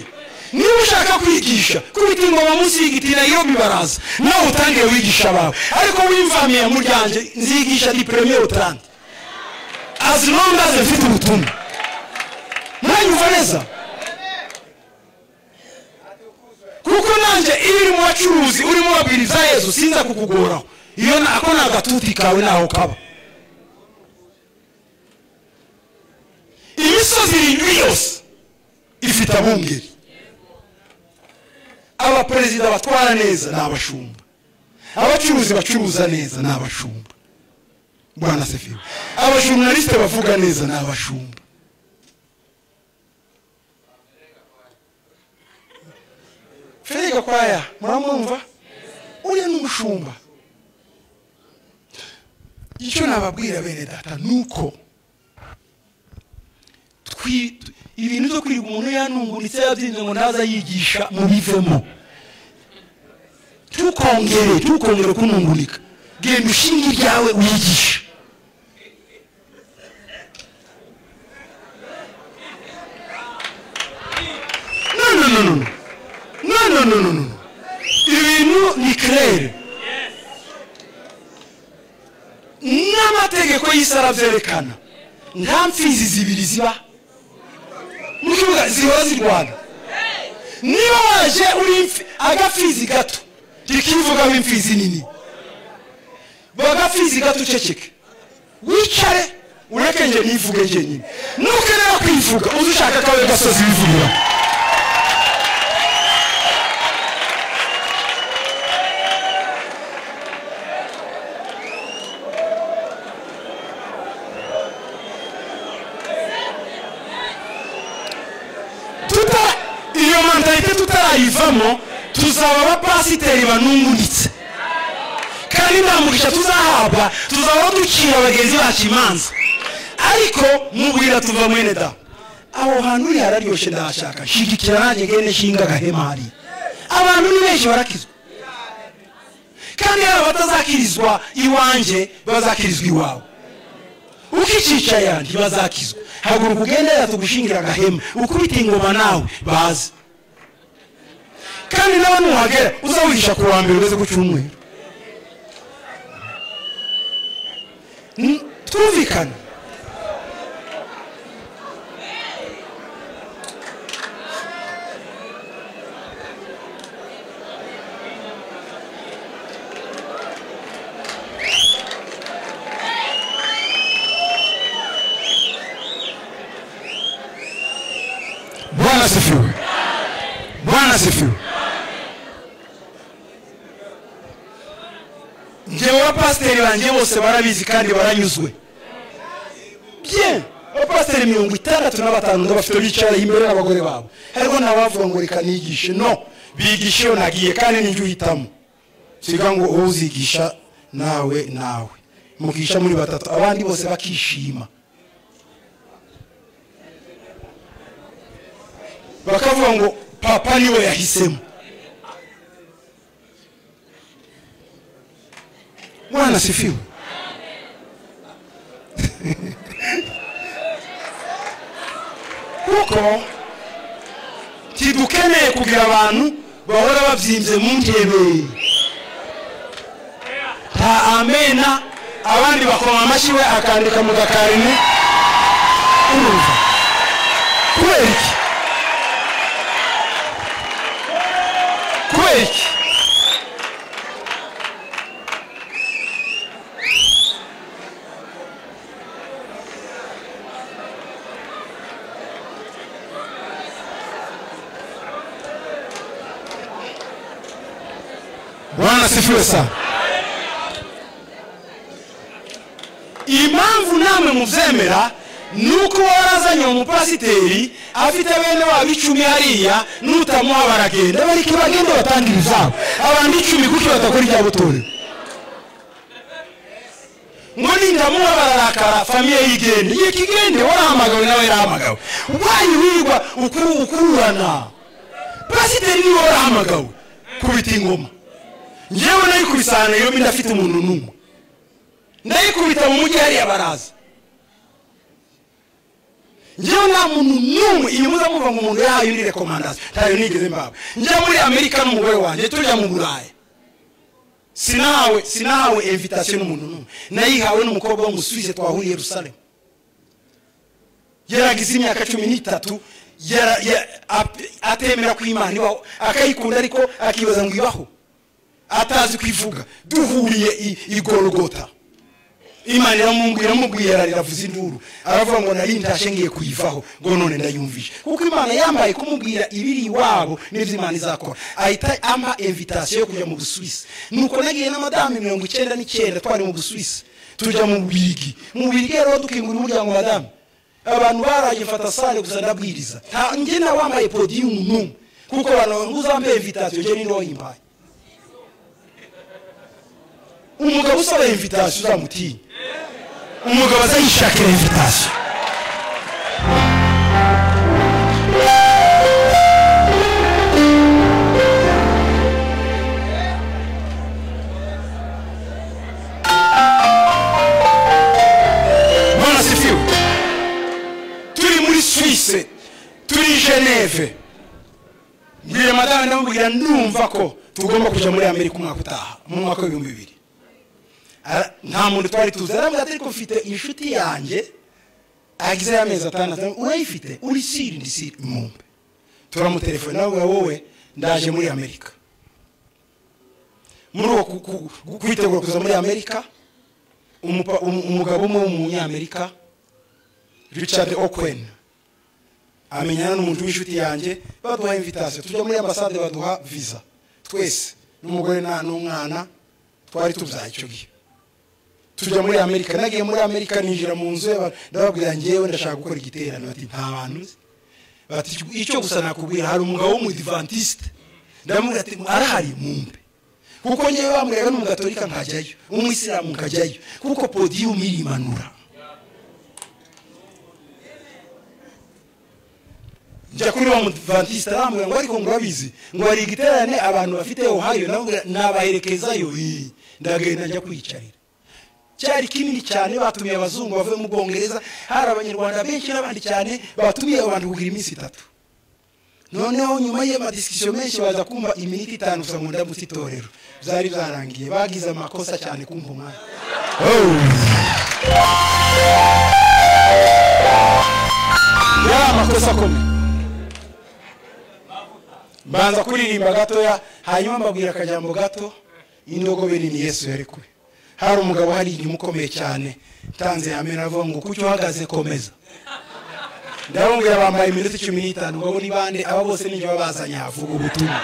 niba ushaka kwigisha kubita ingoma munsi y'igiti nayo bibaraza nawe utangire wigisha abawe ariko wimvamiye muryange nzigisha di premier utande as long as mfite ubutumwa mwanyumva neza kuko nanjye iyo uri mu bacuruzi urimo urabwiriza yesu sinza kukugoraho iyo ako ni agatuti kawe ntaho kaba imisozi irindwi yose ifite abungeri abaperezida batwara neza ni abashumba abacuruzi bacuruza neza ni abashumba rwanda sefiwe abajurnalisite bavuga neza ni abashumba muramwumva uriya ni umushumba icyo nababwira bene data ni uko twi- ibintu byo kwiga umuntu yanungunitse yabyinnye ngo ntaza yigisha mubivemo tukongere tukongere kunungunika genda ushinge iryawe wigisha no no no no no no no no no no ibintu ni kerere n'amategeko y'isi arabyerekana nta mfizi zibiri ziba mu kibuga zihora zirwana niba waje uri imfi- agafizi gato tikivugamo imfizi nini bagafizi gato uceceke wicare ureke nje nivuge njyenyine nukenera kwivuga uze ushaka kawe gasozi wivugira tuta iyo mentalite tutarayivamo tuzaba abapasiteri banungunitse kandi nta mugisha tuzahabwa tuzaba ducira abagenzi bacu imanza ariko mubwira tuva mwene da aho hantu uri hararyoshye ndahashaka shigikira nanjye gende nshinga agahema hariya abantu ni benshi barakizwa kandi hari abatazakirizwa iwanjye bazakirizwa iwawe ukicisha yandi bazakizwa haguruka ugende yatugushingira agahema ukubita ingoma nawe baze kandi nawe nuhagera uzawihisha ku wa mbere ugeze ku cyumweru N- twumvikane bwana sifiwe bwana sifiwe ngewe abapasiteri banjye bose barabizi kandi baranyuzwe bye abapasiteri mirongo itandatu na batanu ndabafite bicara imbere n'abagore babo ariko ntabavuga ngo reka nigishe no bigisha iyo nagiye kandi nijye uhitamo siga ngo wowe uzigisha nawe nawe mugisha muri batatu abandi bose bakishima bakavuga ngo papa niwe yahisemo mwana sifiwe kuko ntidukeneye kugira abantu bahora babyimbye mu ntebe nta amena abandi bakoma amashyi we akandika mu gakarine urumva kubera iki kubera iki bwana sifiwe sana impamvu namwe mubyemera ni uko warazanye umupasiteri afite bene wabo icumi hariya n'utamuha baragenda bareke bagende batangire izabo abantu icumi kuko batakora ibya butorewe ngo nindamuha bararakara famiye yigende yeka igende warahamagawe nawe yarahamagawe wayiwirwa ukuru- ukururana pasiteri niwe warahamagawe kubita ingoma njyewe nayikubisana iyo ndafite umuntu n'umwe ndayikubita mu mujyi hariya baraza njyewe nta muntu n'umwe inyuma uza muva ngo umuntu yahaye undi rekomandasiyo ntayo nigeze mbawe njya muri amerika n'umugore wanjye tujya mu buraya sinahawe sinahawe invitasiyo n'umuntu n'umwe nayihawe n'umukobwa w'umusuwize twahuriye yerusalemu yaragize imyaka cumi n'itatu yara- ya- ap- atemera ko imana ibaho akayikunda ariko akibaza ngo ibaho atazi kwivuga duhuriye i- i gorogota imana iramubwira iramubwira yariravuza induru aravuga ngo nari ntashe ngiye kuyivaho ngo none ndayumvishe kuko imana yambaye kumubwira ibiri iwabo n'ibyo imana izakora ahita ampa invitasiyo yo kujya mu busuwisi nuko nagiye n'amadame mirongo icyenda n'icyenda twari mu busuwisi tujya mu bubirigi mu bubirigi rero dukingura umuryango wa dame abantu baraye mfata sale gusa ndabwiriza nta njye nawe wambaye podiyumu n'umwe kuko abantu ngo uzambaye invitasiyo njye ni wowe yimbaye umugabo usaba invitasiyo uzamutinye umugabo azayishakira invitasiyo bwana sifiwe turi muri suwise turi geneve mbwira madame ndamubwira numva ko tugomba kujya muri amerika umwaka utaha mu mwaka w'ibihumbi bibiri Ara- nta muntu twari tuzi arambwira ati ariko mfite inshuti yanjye agize y'amezi atandatu urayifite uri siri ndi siri mumbe turamutelefone nawe wowe ndaje muri amerika muri uwo ku- ku- ku- kwitegura kuza muri amerika umupa- umu- umugabo umwe w'umunyamerika richard okwen amenyana n'umuntu w'inshuti yanjye baduha invitasiyo tujya muri ambasade baduha visa twese n'umugore na- n'umwana twari tubyaye icyo gihe tujya muri amerika nagiye muri amerika ninjira mu nzu y'aba- ndababwira ngewe ndashaka gukora igiterane bati nta bantu nzi bati icyo gusa nakubwira hari umugabo w'umudivantiste ndamubwira ati arahari mumbe kuko ngewe bambwiraga n'umugatolika nkajyayo umwisilamu nkajyayo kuko podiyumu irimanura njya kuri wa mudivantiste arambwira ngo ariko murabizi ngo hari igiterane abantu bafite ohayo namubwira nabaherekezayo eh, ndagenda njya kwiyicarira cyari kinini cyane batumiye abazungu bavuye mu bwongereza hari abanyarwanda benshi n'abandi cyane batumiye abo bantu kugira iminsi itatu noneho nyuma y'amadisikisiyo menshi baza kumva iminota itanu gusa ngo ndamutse itorero byari byarangiye bagize amakosa cyane kumva umwanya yari amakosa akomeye mbanza kuririmba gatoya hanyuma mbabwira akajambo gato indogobe nini yesu yarekuwe hari umugabo hari inyuma ukomeye cyane ntanze yamera avuga ngo kucyo uhagaze komeza ndababwira bambaye iminota cumi n'itanu ngabo ni bande aba bose n'ibyo babazanye havuga ubutumwa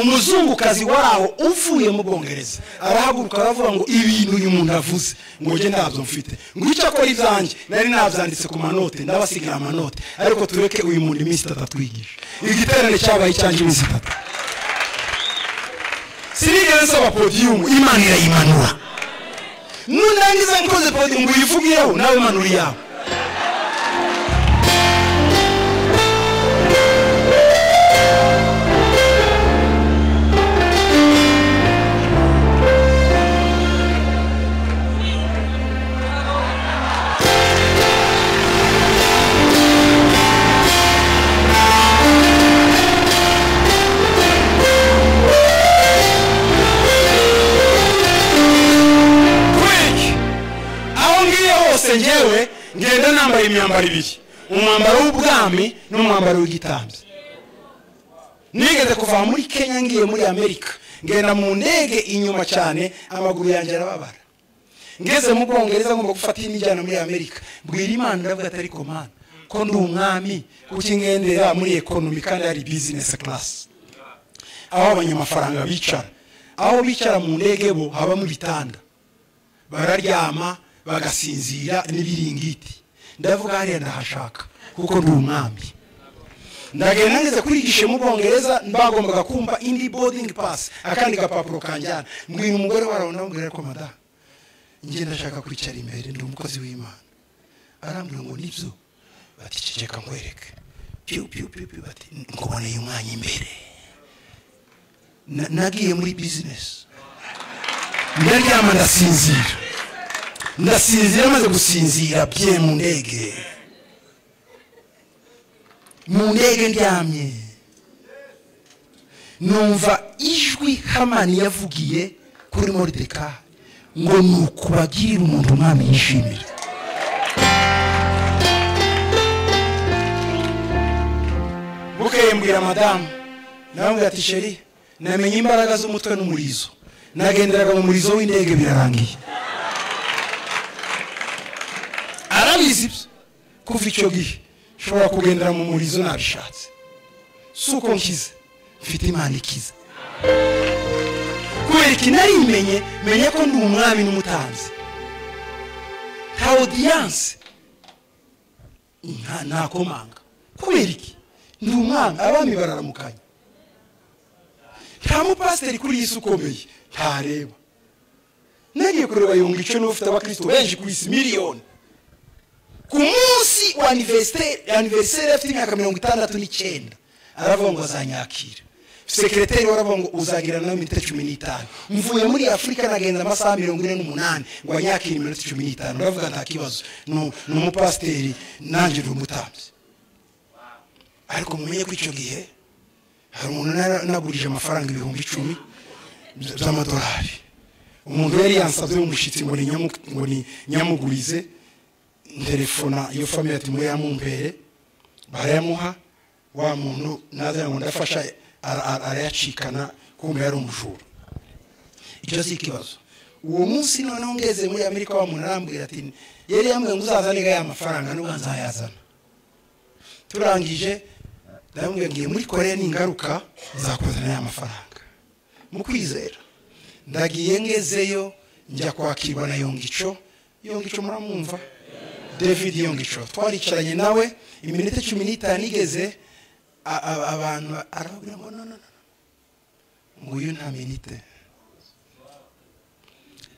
umuzungukazi waraho uvuye mu bwongereza arahaguruka aravuga ngo ibintu uyu muntu avuze ngo njye ntabyo mfite ngo icyo akora ibyanjye nari nabyanditse ku manote ndabasigira amanote ariko tureke uyu muntu iminsi itatu atwigisha igiterane cyabaye icyanjye iminsi itatu sinigeze nsaba podiyumu imana irayimanura nurangiza nkoze podiyumu ngo uyivugireho nawe manura iyawe quick aho ngiye hose ngewe ngenda nambaye imyambaro ibiri umwambaro w'ubwami n'umwambaro w'igitambyi nigeze kuva muri kenya ngiye muri amerika ngenda mu ndege inyuma cyane amaguru yanjye arababara ngeze mu bwongereza ngomba gufata indi njyana muri amerika bwira imana ndavuga atari komana ko ndi umwami kuki ngendera muri ekonomi kandi hari bizinesi karasi aho abanyamafaranga bicara aho bicara mu ndege bo habamo ibitanda bararyama bagasinzira n'ibiringiti ndavuga hariya ndahashaka kuko ndi umwami ndagenda ngeze kurigisha mu bwongereza bagombaga kumva indi boarding pass akandi gapapuro kanjyana mbwira umugore warawe ndamubwira ariko madamu njye ndashaka kwicara imbere ndi umukozi w'imana arambwira ngo nibyo bati ceceka nkwereke piu piu piu piu bati nkuboneye umwanya imbere Na- nagiye muri bizinesi ndaryama ndasinzira ndasinzira maze gusinzira bye mu ndege mu ndege ndyamye numva ijwi hamani yavugiye kuri morideka ngo ni ukubagirira umuntu umwami yishimira bukeye mbwira madamu nawe ati sheri namenye imbaraga z'umutwe n'umurizo nagenderaga mu murizo w'indege birarangiye arabizi ibyo kuva icyo gihe nshobora kugendera mu murizo nabishatse si uko nkize mfite imana ikize kubera iki narimenye menye ko ndi umwami n'umutanzi nta odiyanse nta- ntakomanga kubera iki ndi umwana abami bararamukanya nta mupasiteri kuri iyi si ukomeye ntareba nagiye kureba yunga icyo n'ufite abakristo benshi ku isi miliyoni ku munsi wa aniveriseri aniveriseri afite imyaka mirongo itandatu n'icyenda aravuga ngo azanyakira sekereteri we aravuga ngo uzagirana nawe iminota cumi n'itanu mvuye muri afurika nagenda amasaha mirongo ine n'umunani ngo anyakire iminota cumi n'itanu uravuga nta kibazo ni ni umupasiteri nanjye ndi umutambyi ariko mumenye ko icyo gihe hari umuntu nara- nagurije amafaranga ibihumbi icumi by- by'amadolari umuntu yari yansabye w'umushyitsi ngo ni nyamu- ngo ni nyamugurize nterefona iyo famiye ati muri yamumbere barayamuha wa muntu naza ngo ndafasha ara- ara- arayacikana kumbe yari umujura icyo si ikibazo uwo munsi noneho ngeze muri amerika wa muntu arambwira ati yari yambwiye ngo uzazane ga ya mafaranga nubwo nzayazana turangije ndamubwira ngiye muri korea ningaruka nzakuzanira aya mafaranga mu kwizera ndagiye ngezeyo njya kwakirwa na yongico yongico muramwumva david yongico twaricaranye nawe iminota cumi n'itanu igeze a- a- abantu arababwira ngo no no no nguyu nta minite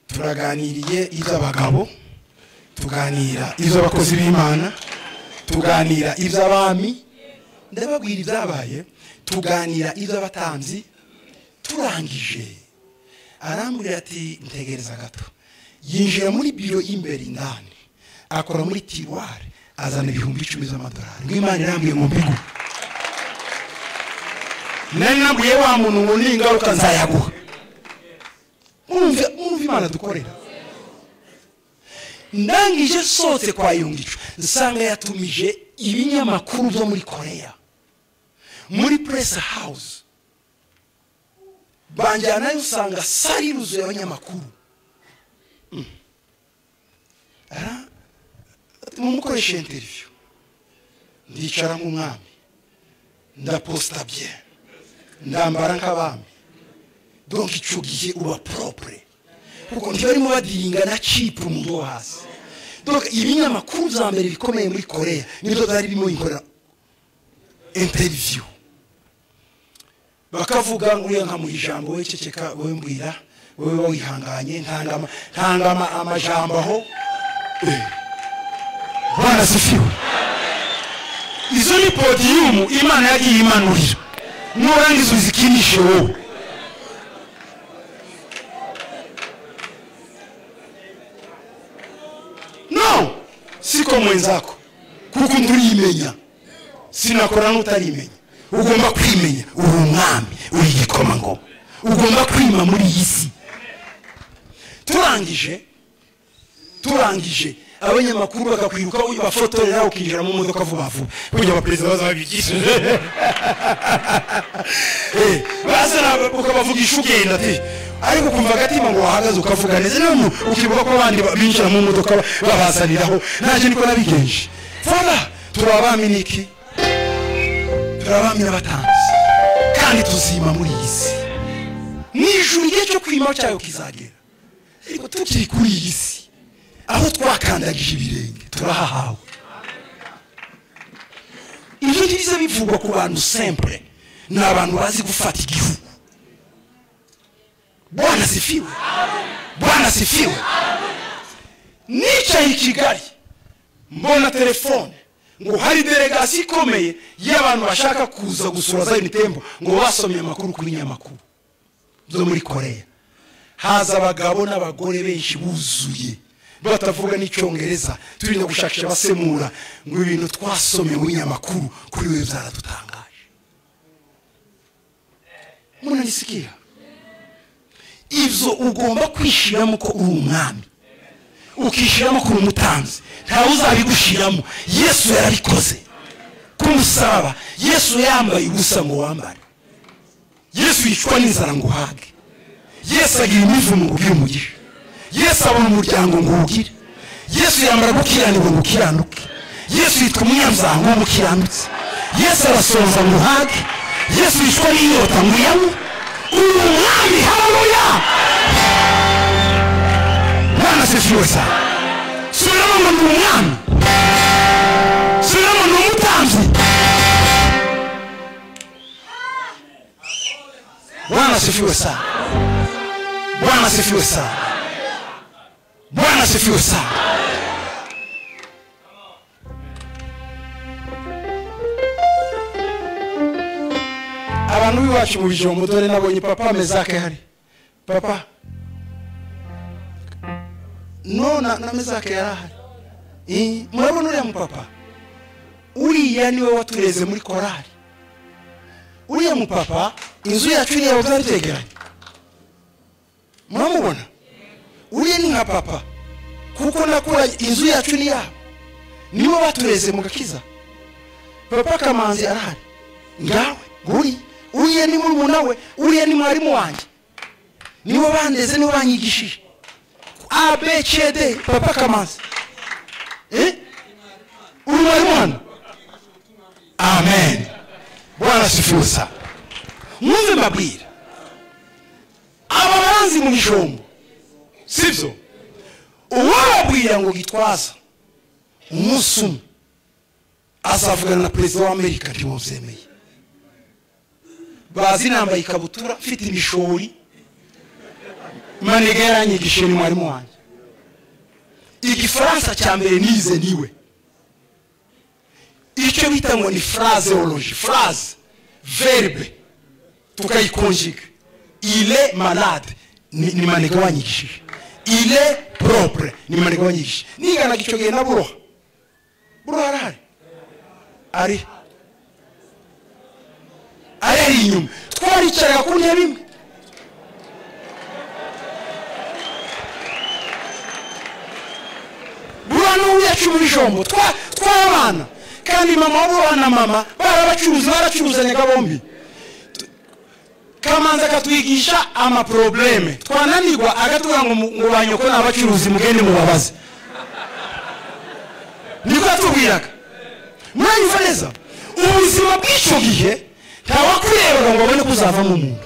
turaganiriye iby'abagabo tuganira iby'abakozi b'imana tuganira iby'abami ndababwira ibyabaye tuganira iby'abatambyi turangije arambwira ati ntegereza gato yinjira muri biro y'imbere indani akora muri tiwari azana ibihumbi icumi z'amadolari ngw'imana irambwiye mu bigo nari nabwiye wa muntu ngo n'ingaruka nzayaguha murumva murumva imana dukorera ndangije nsohotse kwa yungicu nsanga yatumije ibinyamakuru byo muri korea muri press house banjyanayo usanga sari yuzuye abanyamakuru Mm. Ara- mumukoresha interview ndicara nk'umwami ndaposita bye ndambara nk'abami donc icyo gihe uba propre kuko ntibarimo badiringa na cipu umuntu wo hasi donc ibinyamakuru bya mbere bikomeye muri korea nibyo byari birimo bikorera interview bakavuga ngo uriya nkamuha ijambo we ceceka wowe mbwira wowe uba wihanganye ntanga ama- ntanga ama- amajambo aho Eh. bwana sifiwe izo ni podiyumu imana yagiye imanurira nurangiza uzikinishe wowe no siko mwenzako kuko undi urimenya sinakora n'utarimenya ugomba kwimenya uri umwami uri igikomangoma ugomba kwima muri iyi si turangije turangije abanyamakuru bakakwiruka bafotorera ukinjira mu modoka vuba vuba kugira abaperezida baza babigishije Eh, bazana ukabavugisha ugenda ati ariko ukumva agatima ngo wahagaze ukavuga neza niyo mu- ukibuka ko abandi ba- binjira mu modoka ba- babazaniraho nanjye niko nabigenje fana turi abami niki turi abami n'abatanzi kandi tuzima muri iyi si mu ijuru igihe cyo kwimaho cyayo kizagera ariko tukiri kuri iyi si aho twakandagije ibirenge turahahawe ibyo ngibiza bivugwa ku bantu sempure ni abantu bazi gufata igihugu bwana sifiwe bwana sifiwe nicaye i kigali mbona telefone ngo hari delegasiyo ikomeye y'abantu bashaka kuza gusura zayini tembo ngo basomye amakuru kuri nyamakuru zo muri korea haza abagabo n'abagore benshi buzuye batavuga n'icyongereza turinda gushakisha abasemura ngo ibintu twasomye muri nyamakuru kuri we byaradutangaje munanisikiya ibyo ugomba kwishyiramo ko uri umwami ukishyiramo ko uri umutanzi ntawe uzabigushyiramo yesu yarabikoze k'umusaraba yesu yambaye ubusa ngo wambare yesu yicwa n'inzara ngo uhage yesu agira imivumo ngo ugire umugisha yesu abona umuryango ngo uwugire yesu yambara gukiranirwa ngo ukiranuke yesu yitwa umunyabyaha ngo umukiranutse yesu arasoza ngo uhage yesu yicwa n'inyota ngo uyanywe uri umwami haruya mwana sesiwe cyane subiramo ngo ndi umwami si bwana asifiwe sana bwana asifiwe sana bwana asifiwe sana abantu b'iwacu mu bijombo dore nabonye papa amezake hari papa no na, na mezake yarahari Eh, murabona uriya mupapa uriya niwe watureze muri korari uriya mupapa inzu yacu iriya byari byegeranye muramubona uriya ni nka papa kuko nakuranye inzu yacu ni yabo niwe batureze mu gakiza papa kamanzi arahari ngawe nguriya uriya ni murumuna we uriya ni mwarimu wanjye niwe bandeze niwe banyigishije abcd papa kamanzi eh uri mwarimu hano amen bwana asifiwe sana mwumve mbabwira aba baranzi mu bijombo sibyo uwababwira ngo gitwaza umunsi umwe azavugana na perezida wa amerika ntimubyemeye bazi nambaye ikabutura mfite imishori manega yaranyigishije ni mwarimu wanjye igifaransa cya mbere nize niwe icyo bita ngo ni fraseologi frase verbe tukayikonjiga ile malade ni, ni manega wanyigishije ile propre ni manega wanyigishije ninganaga icyo gihe na buroha buroha arahari ari areri inyuma twaricaraga ku ntebe imwe buriya n'ubu yacu muri jombo twabana kandi mama w'uburoha na mama barabacuruza baracuruzanyaga bombi kamanzi akatwigisha amaprobleme twananirwa agatubwira ngo ngo banyoko ni abacuruzi mugende mubabaze niko yatubwiraga muranyumva neza ubuzima bw'icyo gihe ntawakurebaga ngo abone ko uzavamo umuntu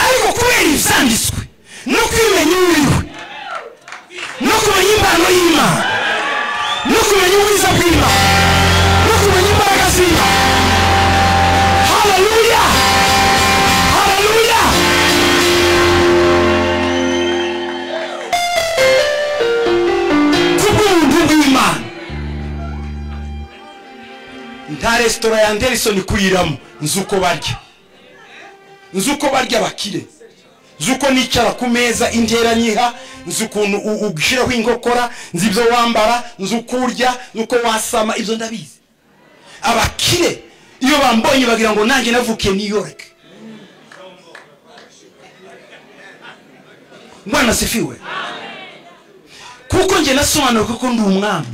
ariko kubera ibyanditswe no kumenya uwiriwe no kumenya impano y'imana no kumenya ubwiza bw'imana no kumenya imbaraga z'imana haleluya haleluya kubw'ubuntu bw'imana nta resitora ya anderisoni kuriramo nzi uko barya nzi uko barya abakire nzi uko nicara ku meza intera nyiha nzi ukuntu ushyiraho inkokora nzi ibyo wambara nzi uko urya nzi uko wasama ibyo ndabizi abakire iyo bambonye bagira ngo nanjye navukiye New York mwana asifiwe kuko njye nasobanura kuko ndi umwami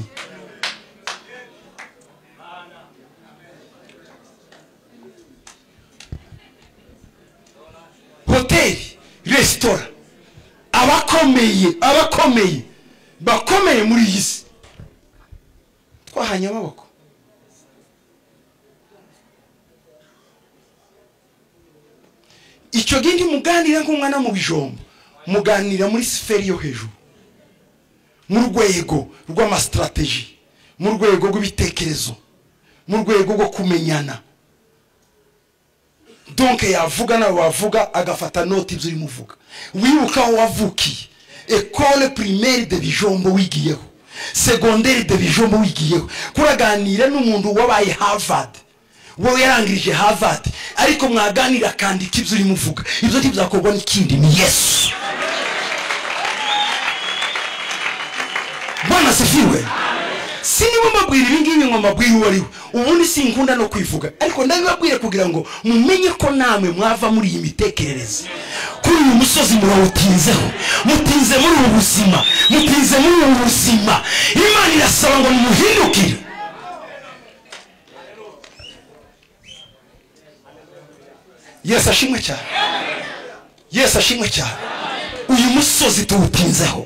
hoteli resitora abakomeye abakomeye bakomeye muri iyi si twahanye amaboko icyo gihe muganira nk'umwana mu bijombo muganira muri siferi yo hejuru mu rwego rw'amasitarateji mu rwego rw'ibitekerezo mu rwego rwo kumenyana donke yavuga nawe wavuga agafata noti ibyo urimo uvuga wibuka aho wavukiye ekole pirimeri de bijombo wigiyeho segonderi de bijombo wigiyeho kuraganira n'umuntu wabaye harvard wowe yarangirije harvard ariko mwaganira akandika ibyo urimo uvuga ibyo ntibyakorwa n'ikindi ni yesu bwana sifiwe si niba mbabwira ibingibi ngo mbabwire uwo ari we ubundi sinkunda no kwivuga ariko ndabibabwire kugira ngo mumenye ko namwe mwava muri iyi mitekerereze kuri uyu musozi murawutinzeho mutinze muri ubu buzima mutinze muri ubu buzima imana irasaba ngo nimuhindukire yesu ashimwe cyane yesu ashimwe cyane uyu musozi tuwutinzeho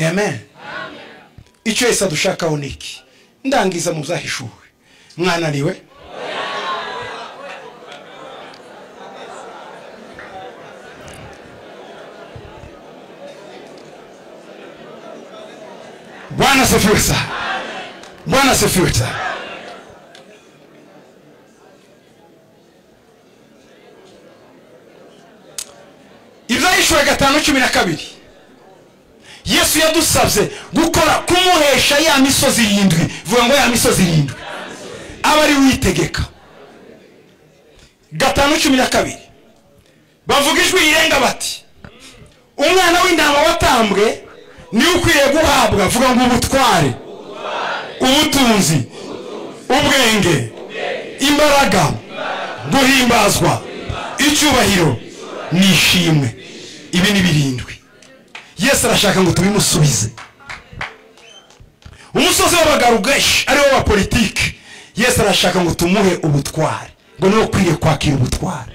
amen icyo wese adushakaho ni iki ndangiza mu byahishuwe mwananiwe bwana asifiwe sana bwana asifiwe sana gatanu cumi na kabiri yesu yadusabye gukora kumuhesha ya misozi irindwi vuga ngo ya misozi irindwi aba ari witegeka gatanu cumi na kabiri bavuga ijwi rirenga bati umwana w'intama watambwe niwe ukwiriye guhabwa vuga ngo ubutware ubutunzi ubwenge imbaraga guhimbazwa icyubahiro ni ishimwe ibi ni birindwi yesu arashaka ngo tubimusubize umusozi w'abagarugeshi ariwo wa politiki yesu arashaka ngo tumuhe ubutware ngo niwe ukwiye kwakira ubutware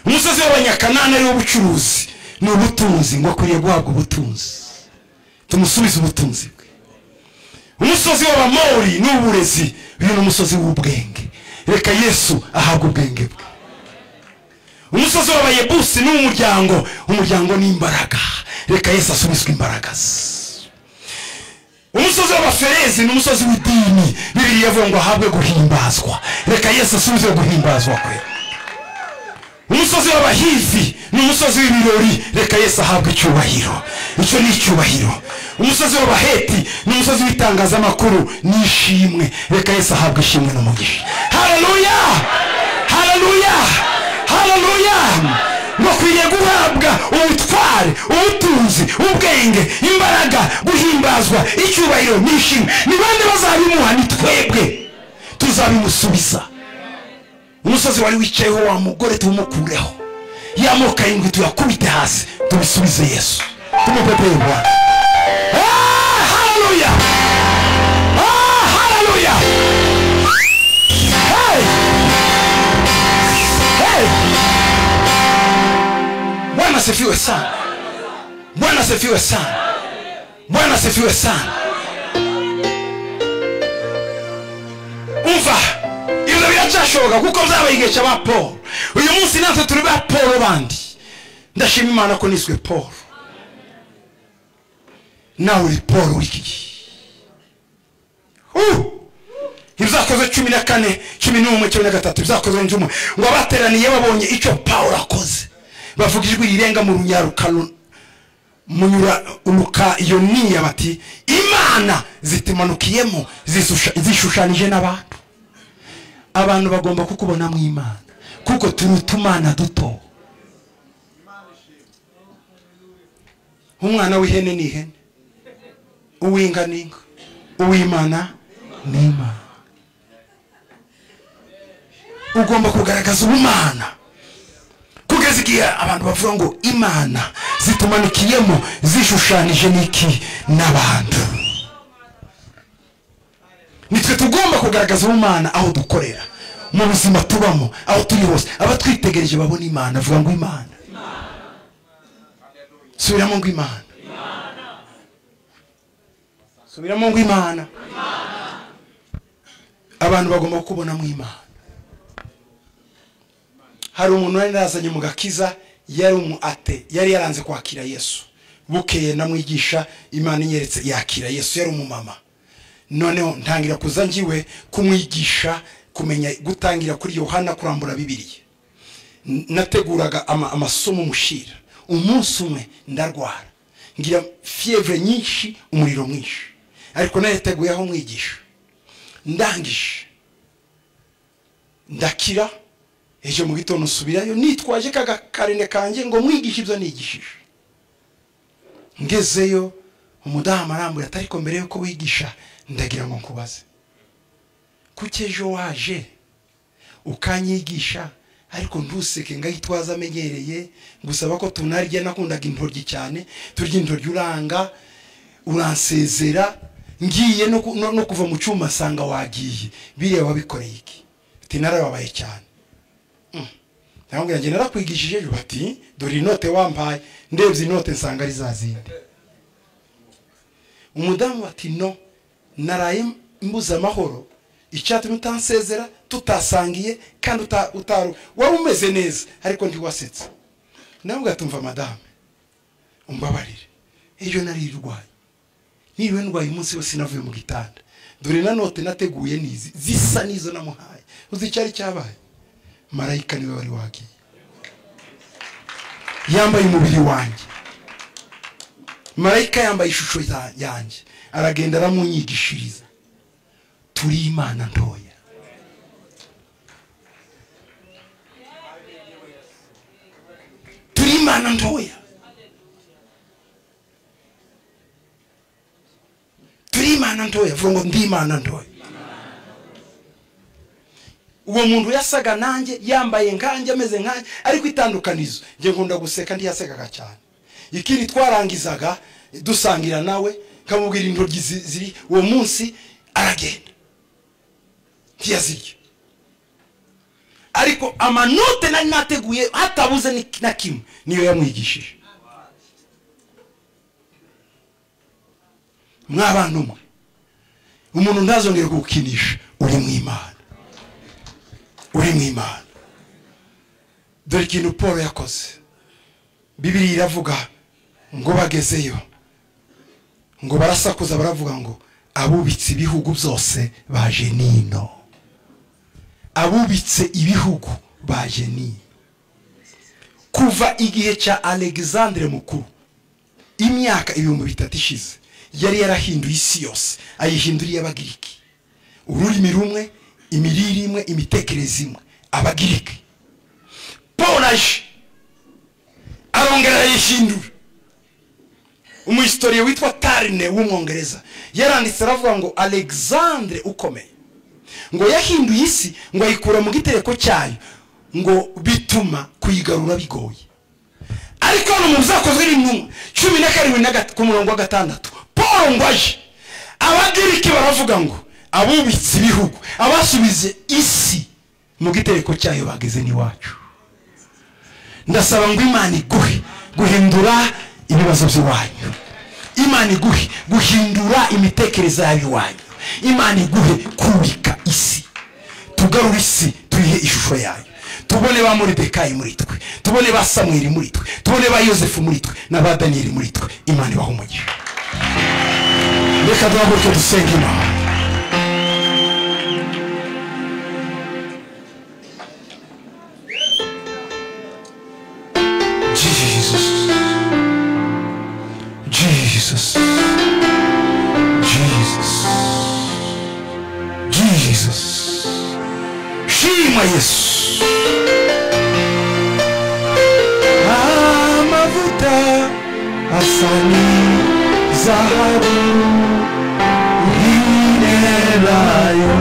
umusozi w'abanyakanani ariwo ubucuruzi ni ubutunzi ngo akwiriye guhabwa ubutunzi tumusubize ubutunzi bwe umusozi w'abamori ni uburezi uyu ni umusozi w'ubwenge reka yesu ahabwe ubwenge bwe umusozi w'abayebusi ni uw'umuryango umuryango ni imbaraga reka yesu asubizwe imbaraga umusozi w'abaferezi ni umusozi w'idini bibiri yavuga ngo ahabwe guhimbazwa reka yesu asubize guhimbazwa kwe umusozi w'abahivi ni umusozi w'ibirori reka yesu ahabwe icyubahiro icyo ni icyubahiro umusozi w'abaheti ni umusozi w'itangazamakuru ni ishimwe reka yesu ahabwe ishimwe n'umugisha hararuya hararuya hararuya bakwiriye guhabwa ubutware ubutunzi ubwenge imbaraga guhimbazwa icyubahiro ni ishimwe ni bande bazabimuha ni twebwe tuzabimusubiza umusozi wari wicayeho wa mugore tumukureho yamoka indwi tuyakubite hasi tubisubize yesu tumupepeye rwanda haleluya haleluya bwana sifiwe sana bwana sifiwe sana bwana sifiwe sana umva ibyo biracyashoboka kuko byabaye igihe cya ba paul uyu munsi natwe turi ba paul bandi ndashima imana ko niswe paul nawe uri paul w'iki gihe ibyakoze cumi na kane cumi n'umwe cumi na gatatu ibyakoze njye umwe ngo abateraniye babonye icyo paul akoze bavuga ijwi rirenga mu runyarukano munyura urukayoniya bati imana zitimanukiyemo zishushanyije n'abantu abantu bagomba kukubonamo imana kuko turi utumana duto umwana w'ihene ni ihene uw'inga ni inka uw'imana ni imana ugomba kugaragaza ubumana kugeza igihe abantu bavuga ngo imana zitumanikiyemo zishushanije n'iki n'abantu nitwe tugomba kugaragaza umwana aho dukorera mu buzima tubamo aho turi hose abatwitegereje babona imana avuga ngo imana subiramo ngo imana subiramo ngo imana abantu bagomba kukubonamo imana hari umuntu wari yazanye mu gakiza yari umu ate yari yaranze kwakira yesu bukeye namwigisha imana inyeretse yakira yesu yari umumama noneho ntangira kuza ngiwe kumwigisha kumenya gutangira kuri yohana kurambura bibiriya nateguraga amasomo mushira umunsi umwe ndarwara ngira fiyevure nyinshi umuriro mwinshi ariko nayateguye aho mwigisha ndangije ndakira ejo mu gitondo usubirayo nitwaje kagakarine kanjye ngo mwigishe ibyo nigishije ngezeyo umudamu arambuye atari ko mbere yuko wigisha ndagira ngo nkubaze kuki ejo waje ukanyigisha ariko ntuseke ngahitwaza amenyereye gusaba ko tunarya nakundaga intoryi cyane turya intoryi uranga uransezera ngiye no kuva mu cyuma asanga wagiye biriya wabikoreye iki narababaye cyane ntabwo njye narakwigishije ejo bati dore inote wampaye ndebye inote nsanga ari za zindi umudamu bati no naraye mbuze amahoro icyatumye utansezera tutasangiye kandi utaru wari umeze neza ariko ntiwasetse nawe ugatumva madame umbabarire ejo nari irwaye niba ndwaye umunsi wose navuye mu gitanda dore na note nateguye n'izi zisa n'izo namuhaye uzi icyari cyabaye marayika niwe wari wagiye yambaye umubiri wanjye marayika yambaye ishusho yanjye aragenda aramunyigishiriza turi imana ntoya turi imana ntoya turi imana ntoya vuga ngo ndi imana ntoya uwo muntu yasaga nanjye yambaye nkanjye ameze nkanjye ariko itandukanizo njye nkunda guseka ndi yasekaga cyane ikindi twarangizaga dusangira nawe nkamubwira intoryi ziri uwo munsi aragenda ntiyazirya ariko amanote nari nateguye hatabuze na kimwe niyo yamwigishije mwabana umwe umuntu ntazongere kuwukinisha uri mu imana uri mu imana dore ikintu paul yakoze bibiri iravuga ngo bagezeyo ngo barasakuza baravuga ngo abubitse ibihugu byose baje nino abubitse ibihugu baje nino kuva igihe cya alexandre mukuru imyaka ibihumbi bitatu ishize yari yarahinduye isi yose ayihinduriye abagiriki ururimi rumwe imirire imwe imitekerereze imwe abagiriki paul aje arongera arayihindura umuhistoriye witwa tarine w'umwongereza yaranditse aravuga ngo alexandre ukomeye ngo yahinduye isi ngo ayikura mu gitereko cyayo ngo bituma kuyigarura bigoye ariko hano mu bizakozwe n'intumwa cumi na karindwi ku murongo wa gatandatu paul ngo aje abagiriki baravuga ngo abubitse ibihugu abasubize isi mu gitereko cyayo bageze n'iwacu ndasaba ngo imana iguhe guhindura ibibazo by'iwanyu imana iguhe guhindura imitekerereze y'iwanyu imana iguhe kubika isi tugarure isi tuyihe ishusho yayo tubone ba moridekayi muri twe tubone ba samweri muri twe tubone ba yosefu muri twe na ba daniyeli muri twe imana ibaho umugisha reka duhaguruke dusenge imana Jesus. Jesus. Jesus. Shima Yesu. Amavuta asani zahabu inerayo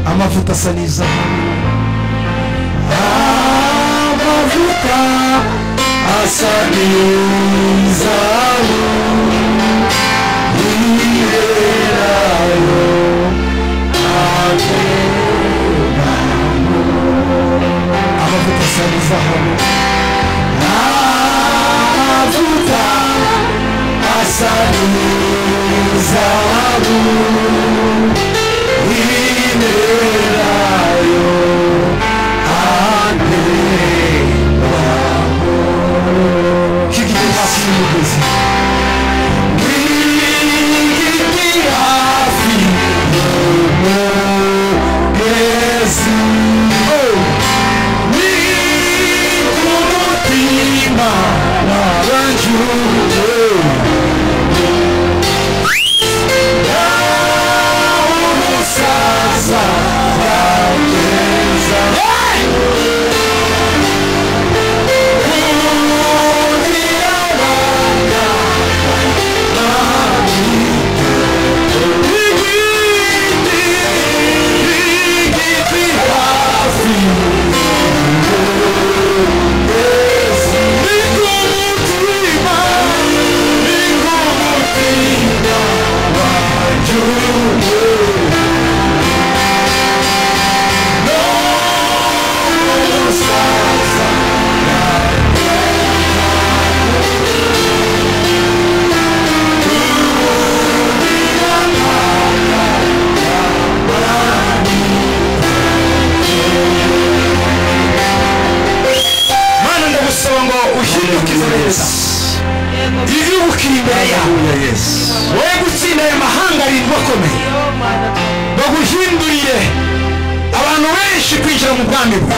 amavuta asa n'izahabu amavuta asanizaho yiberayo akoreramo amavuta asanizaho amavuta asanizaho yiberayo akoreramo Kiki hafi y'umugezi Kiki hafi y'umugezi Ni ku mutima wabanjuje Naho umusaza yageza Hey! uhindukize neza ibibuka imbere yawe wowe gutsinda aya mahanga arindwi akomeye baguhinduriye abantu benshi kwinjira mu bwami bwe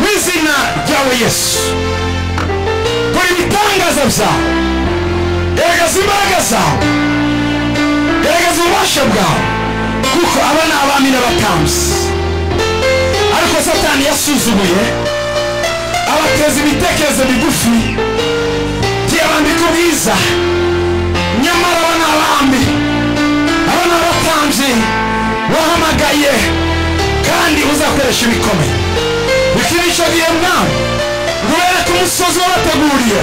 mu izina ryawe yesu kora ibitangaza byawe garagaza imbaraga zawe garagaza ububasha bwawe kuko aba ni abami n'abatambyi ariko satani yasuzuguye abateza ibitekerezo bigufi by'abambika ubwiza nyamara aba ni abami aba ni abatambyi wahamagaye kandi uzakoresha ibikomeye bikinisha agiye mwawe ubereka umusozi wabateguriye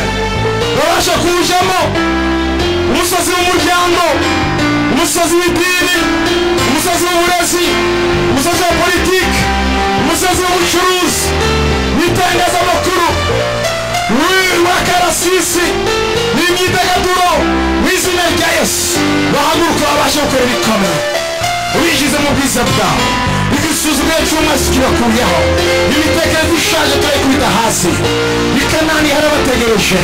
babasha kuwujamo umusozi w'umuryango umusozi w'idini umusozi w'uburezi umusozi wa politiki umusozi w'ubucuruzi w'itangazamakuru w'akarasisi w'imyidagaduro w'izina rya yesu bahaguruka babasha gukora ibikomeye ubishize mu bwiza bwawe igisuzumwe cy'umunsi kibakuyeho imitekerezo ishaje turayikubita hasi ikanani harabategereje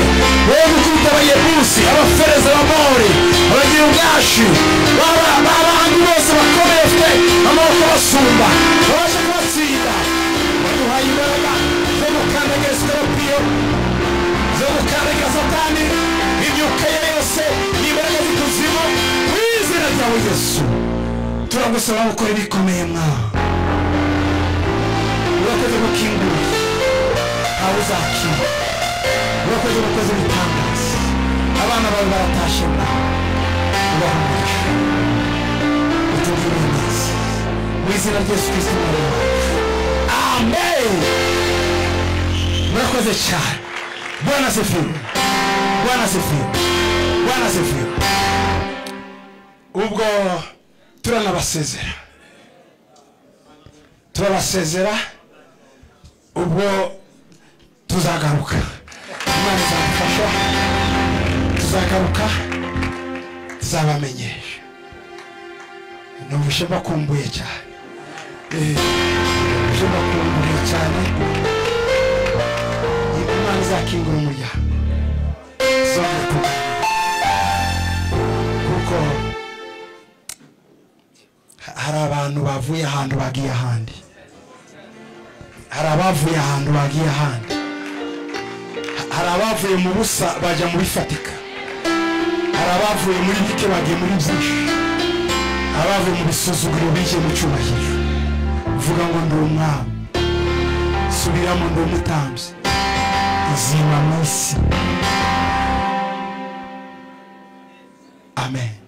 wowe gukubita abayebusi abafereza abamori abagirubwashi b'abandi bose bakomeye bafite amaboko basumba babasha kubatsinda baduhaye imbaraga zo gukandagira sikorupiyo zo gukandagira satani imyuka ye yose n'imbaraga z'ikuzimu mu izina ryawe yesu turagusaba gukora ibikomeye mwa urakoze gukingura ntawe uzakira urakoze gukoze ibitangaza abana bawe baratashe mwa ubahumurije utubwire neza mu izina ryose kristo mwari wacu amen murakoze cyane bwana sefiwe bwana sefiwe bwana sefiwe ubwo turanabasezera turabasezera ubwo tuzagaruka imana izadufasha tuzagaruka tuzabamenyesha numvise bakumbuye cyane numvise bakumbuye cyane imana izakingura umuryango izongera kuganira kuko hari abantu bavuye ahantu bagiye ahandi hari abavuye ahantu bagiye ahandi hari abavuye mu busa bajya mu bifatika hari abavuye muri bike bagiye muri byinshi abavuye mu bisuzuguro bigiye mu cyubahiro vuga ngo ndi umwami subiramo ndi umutambyi izima mu isi amen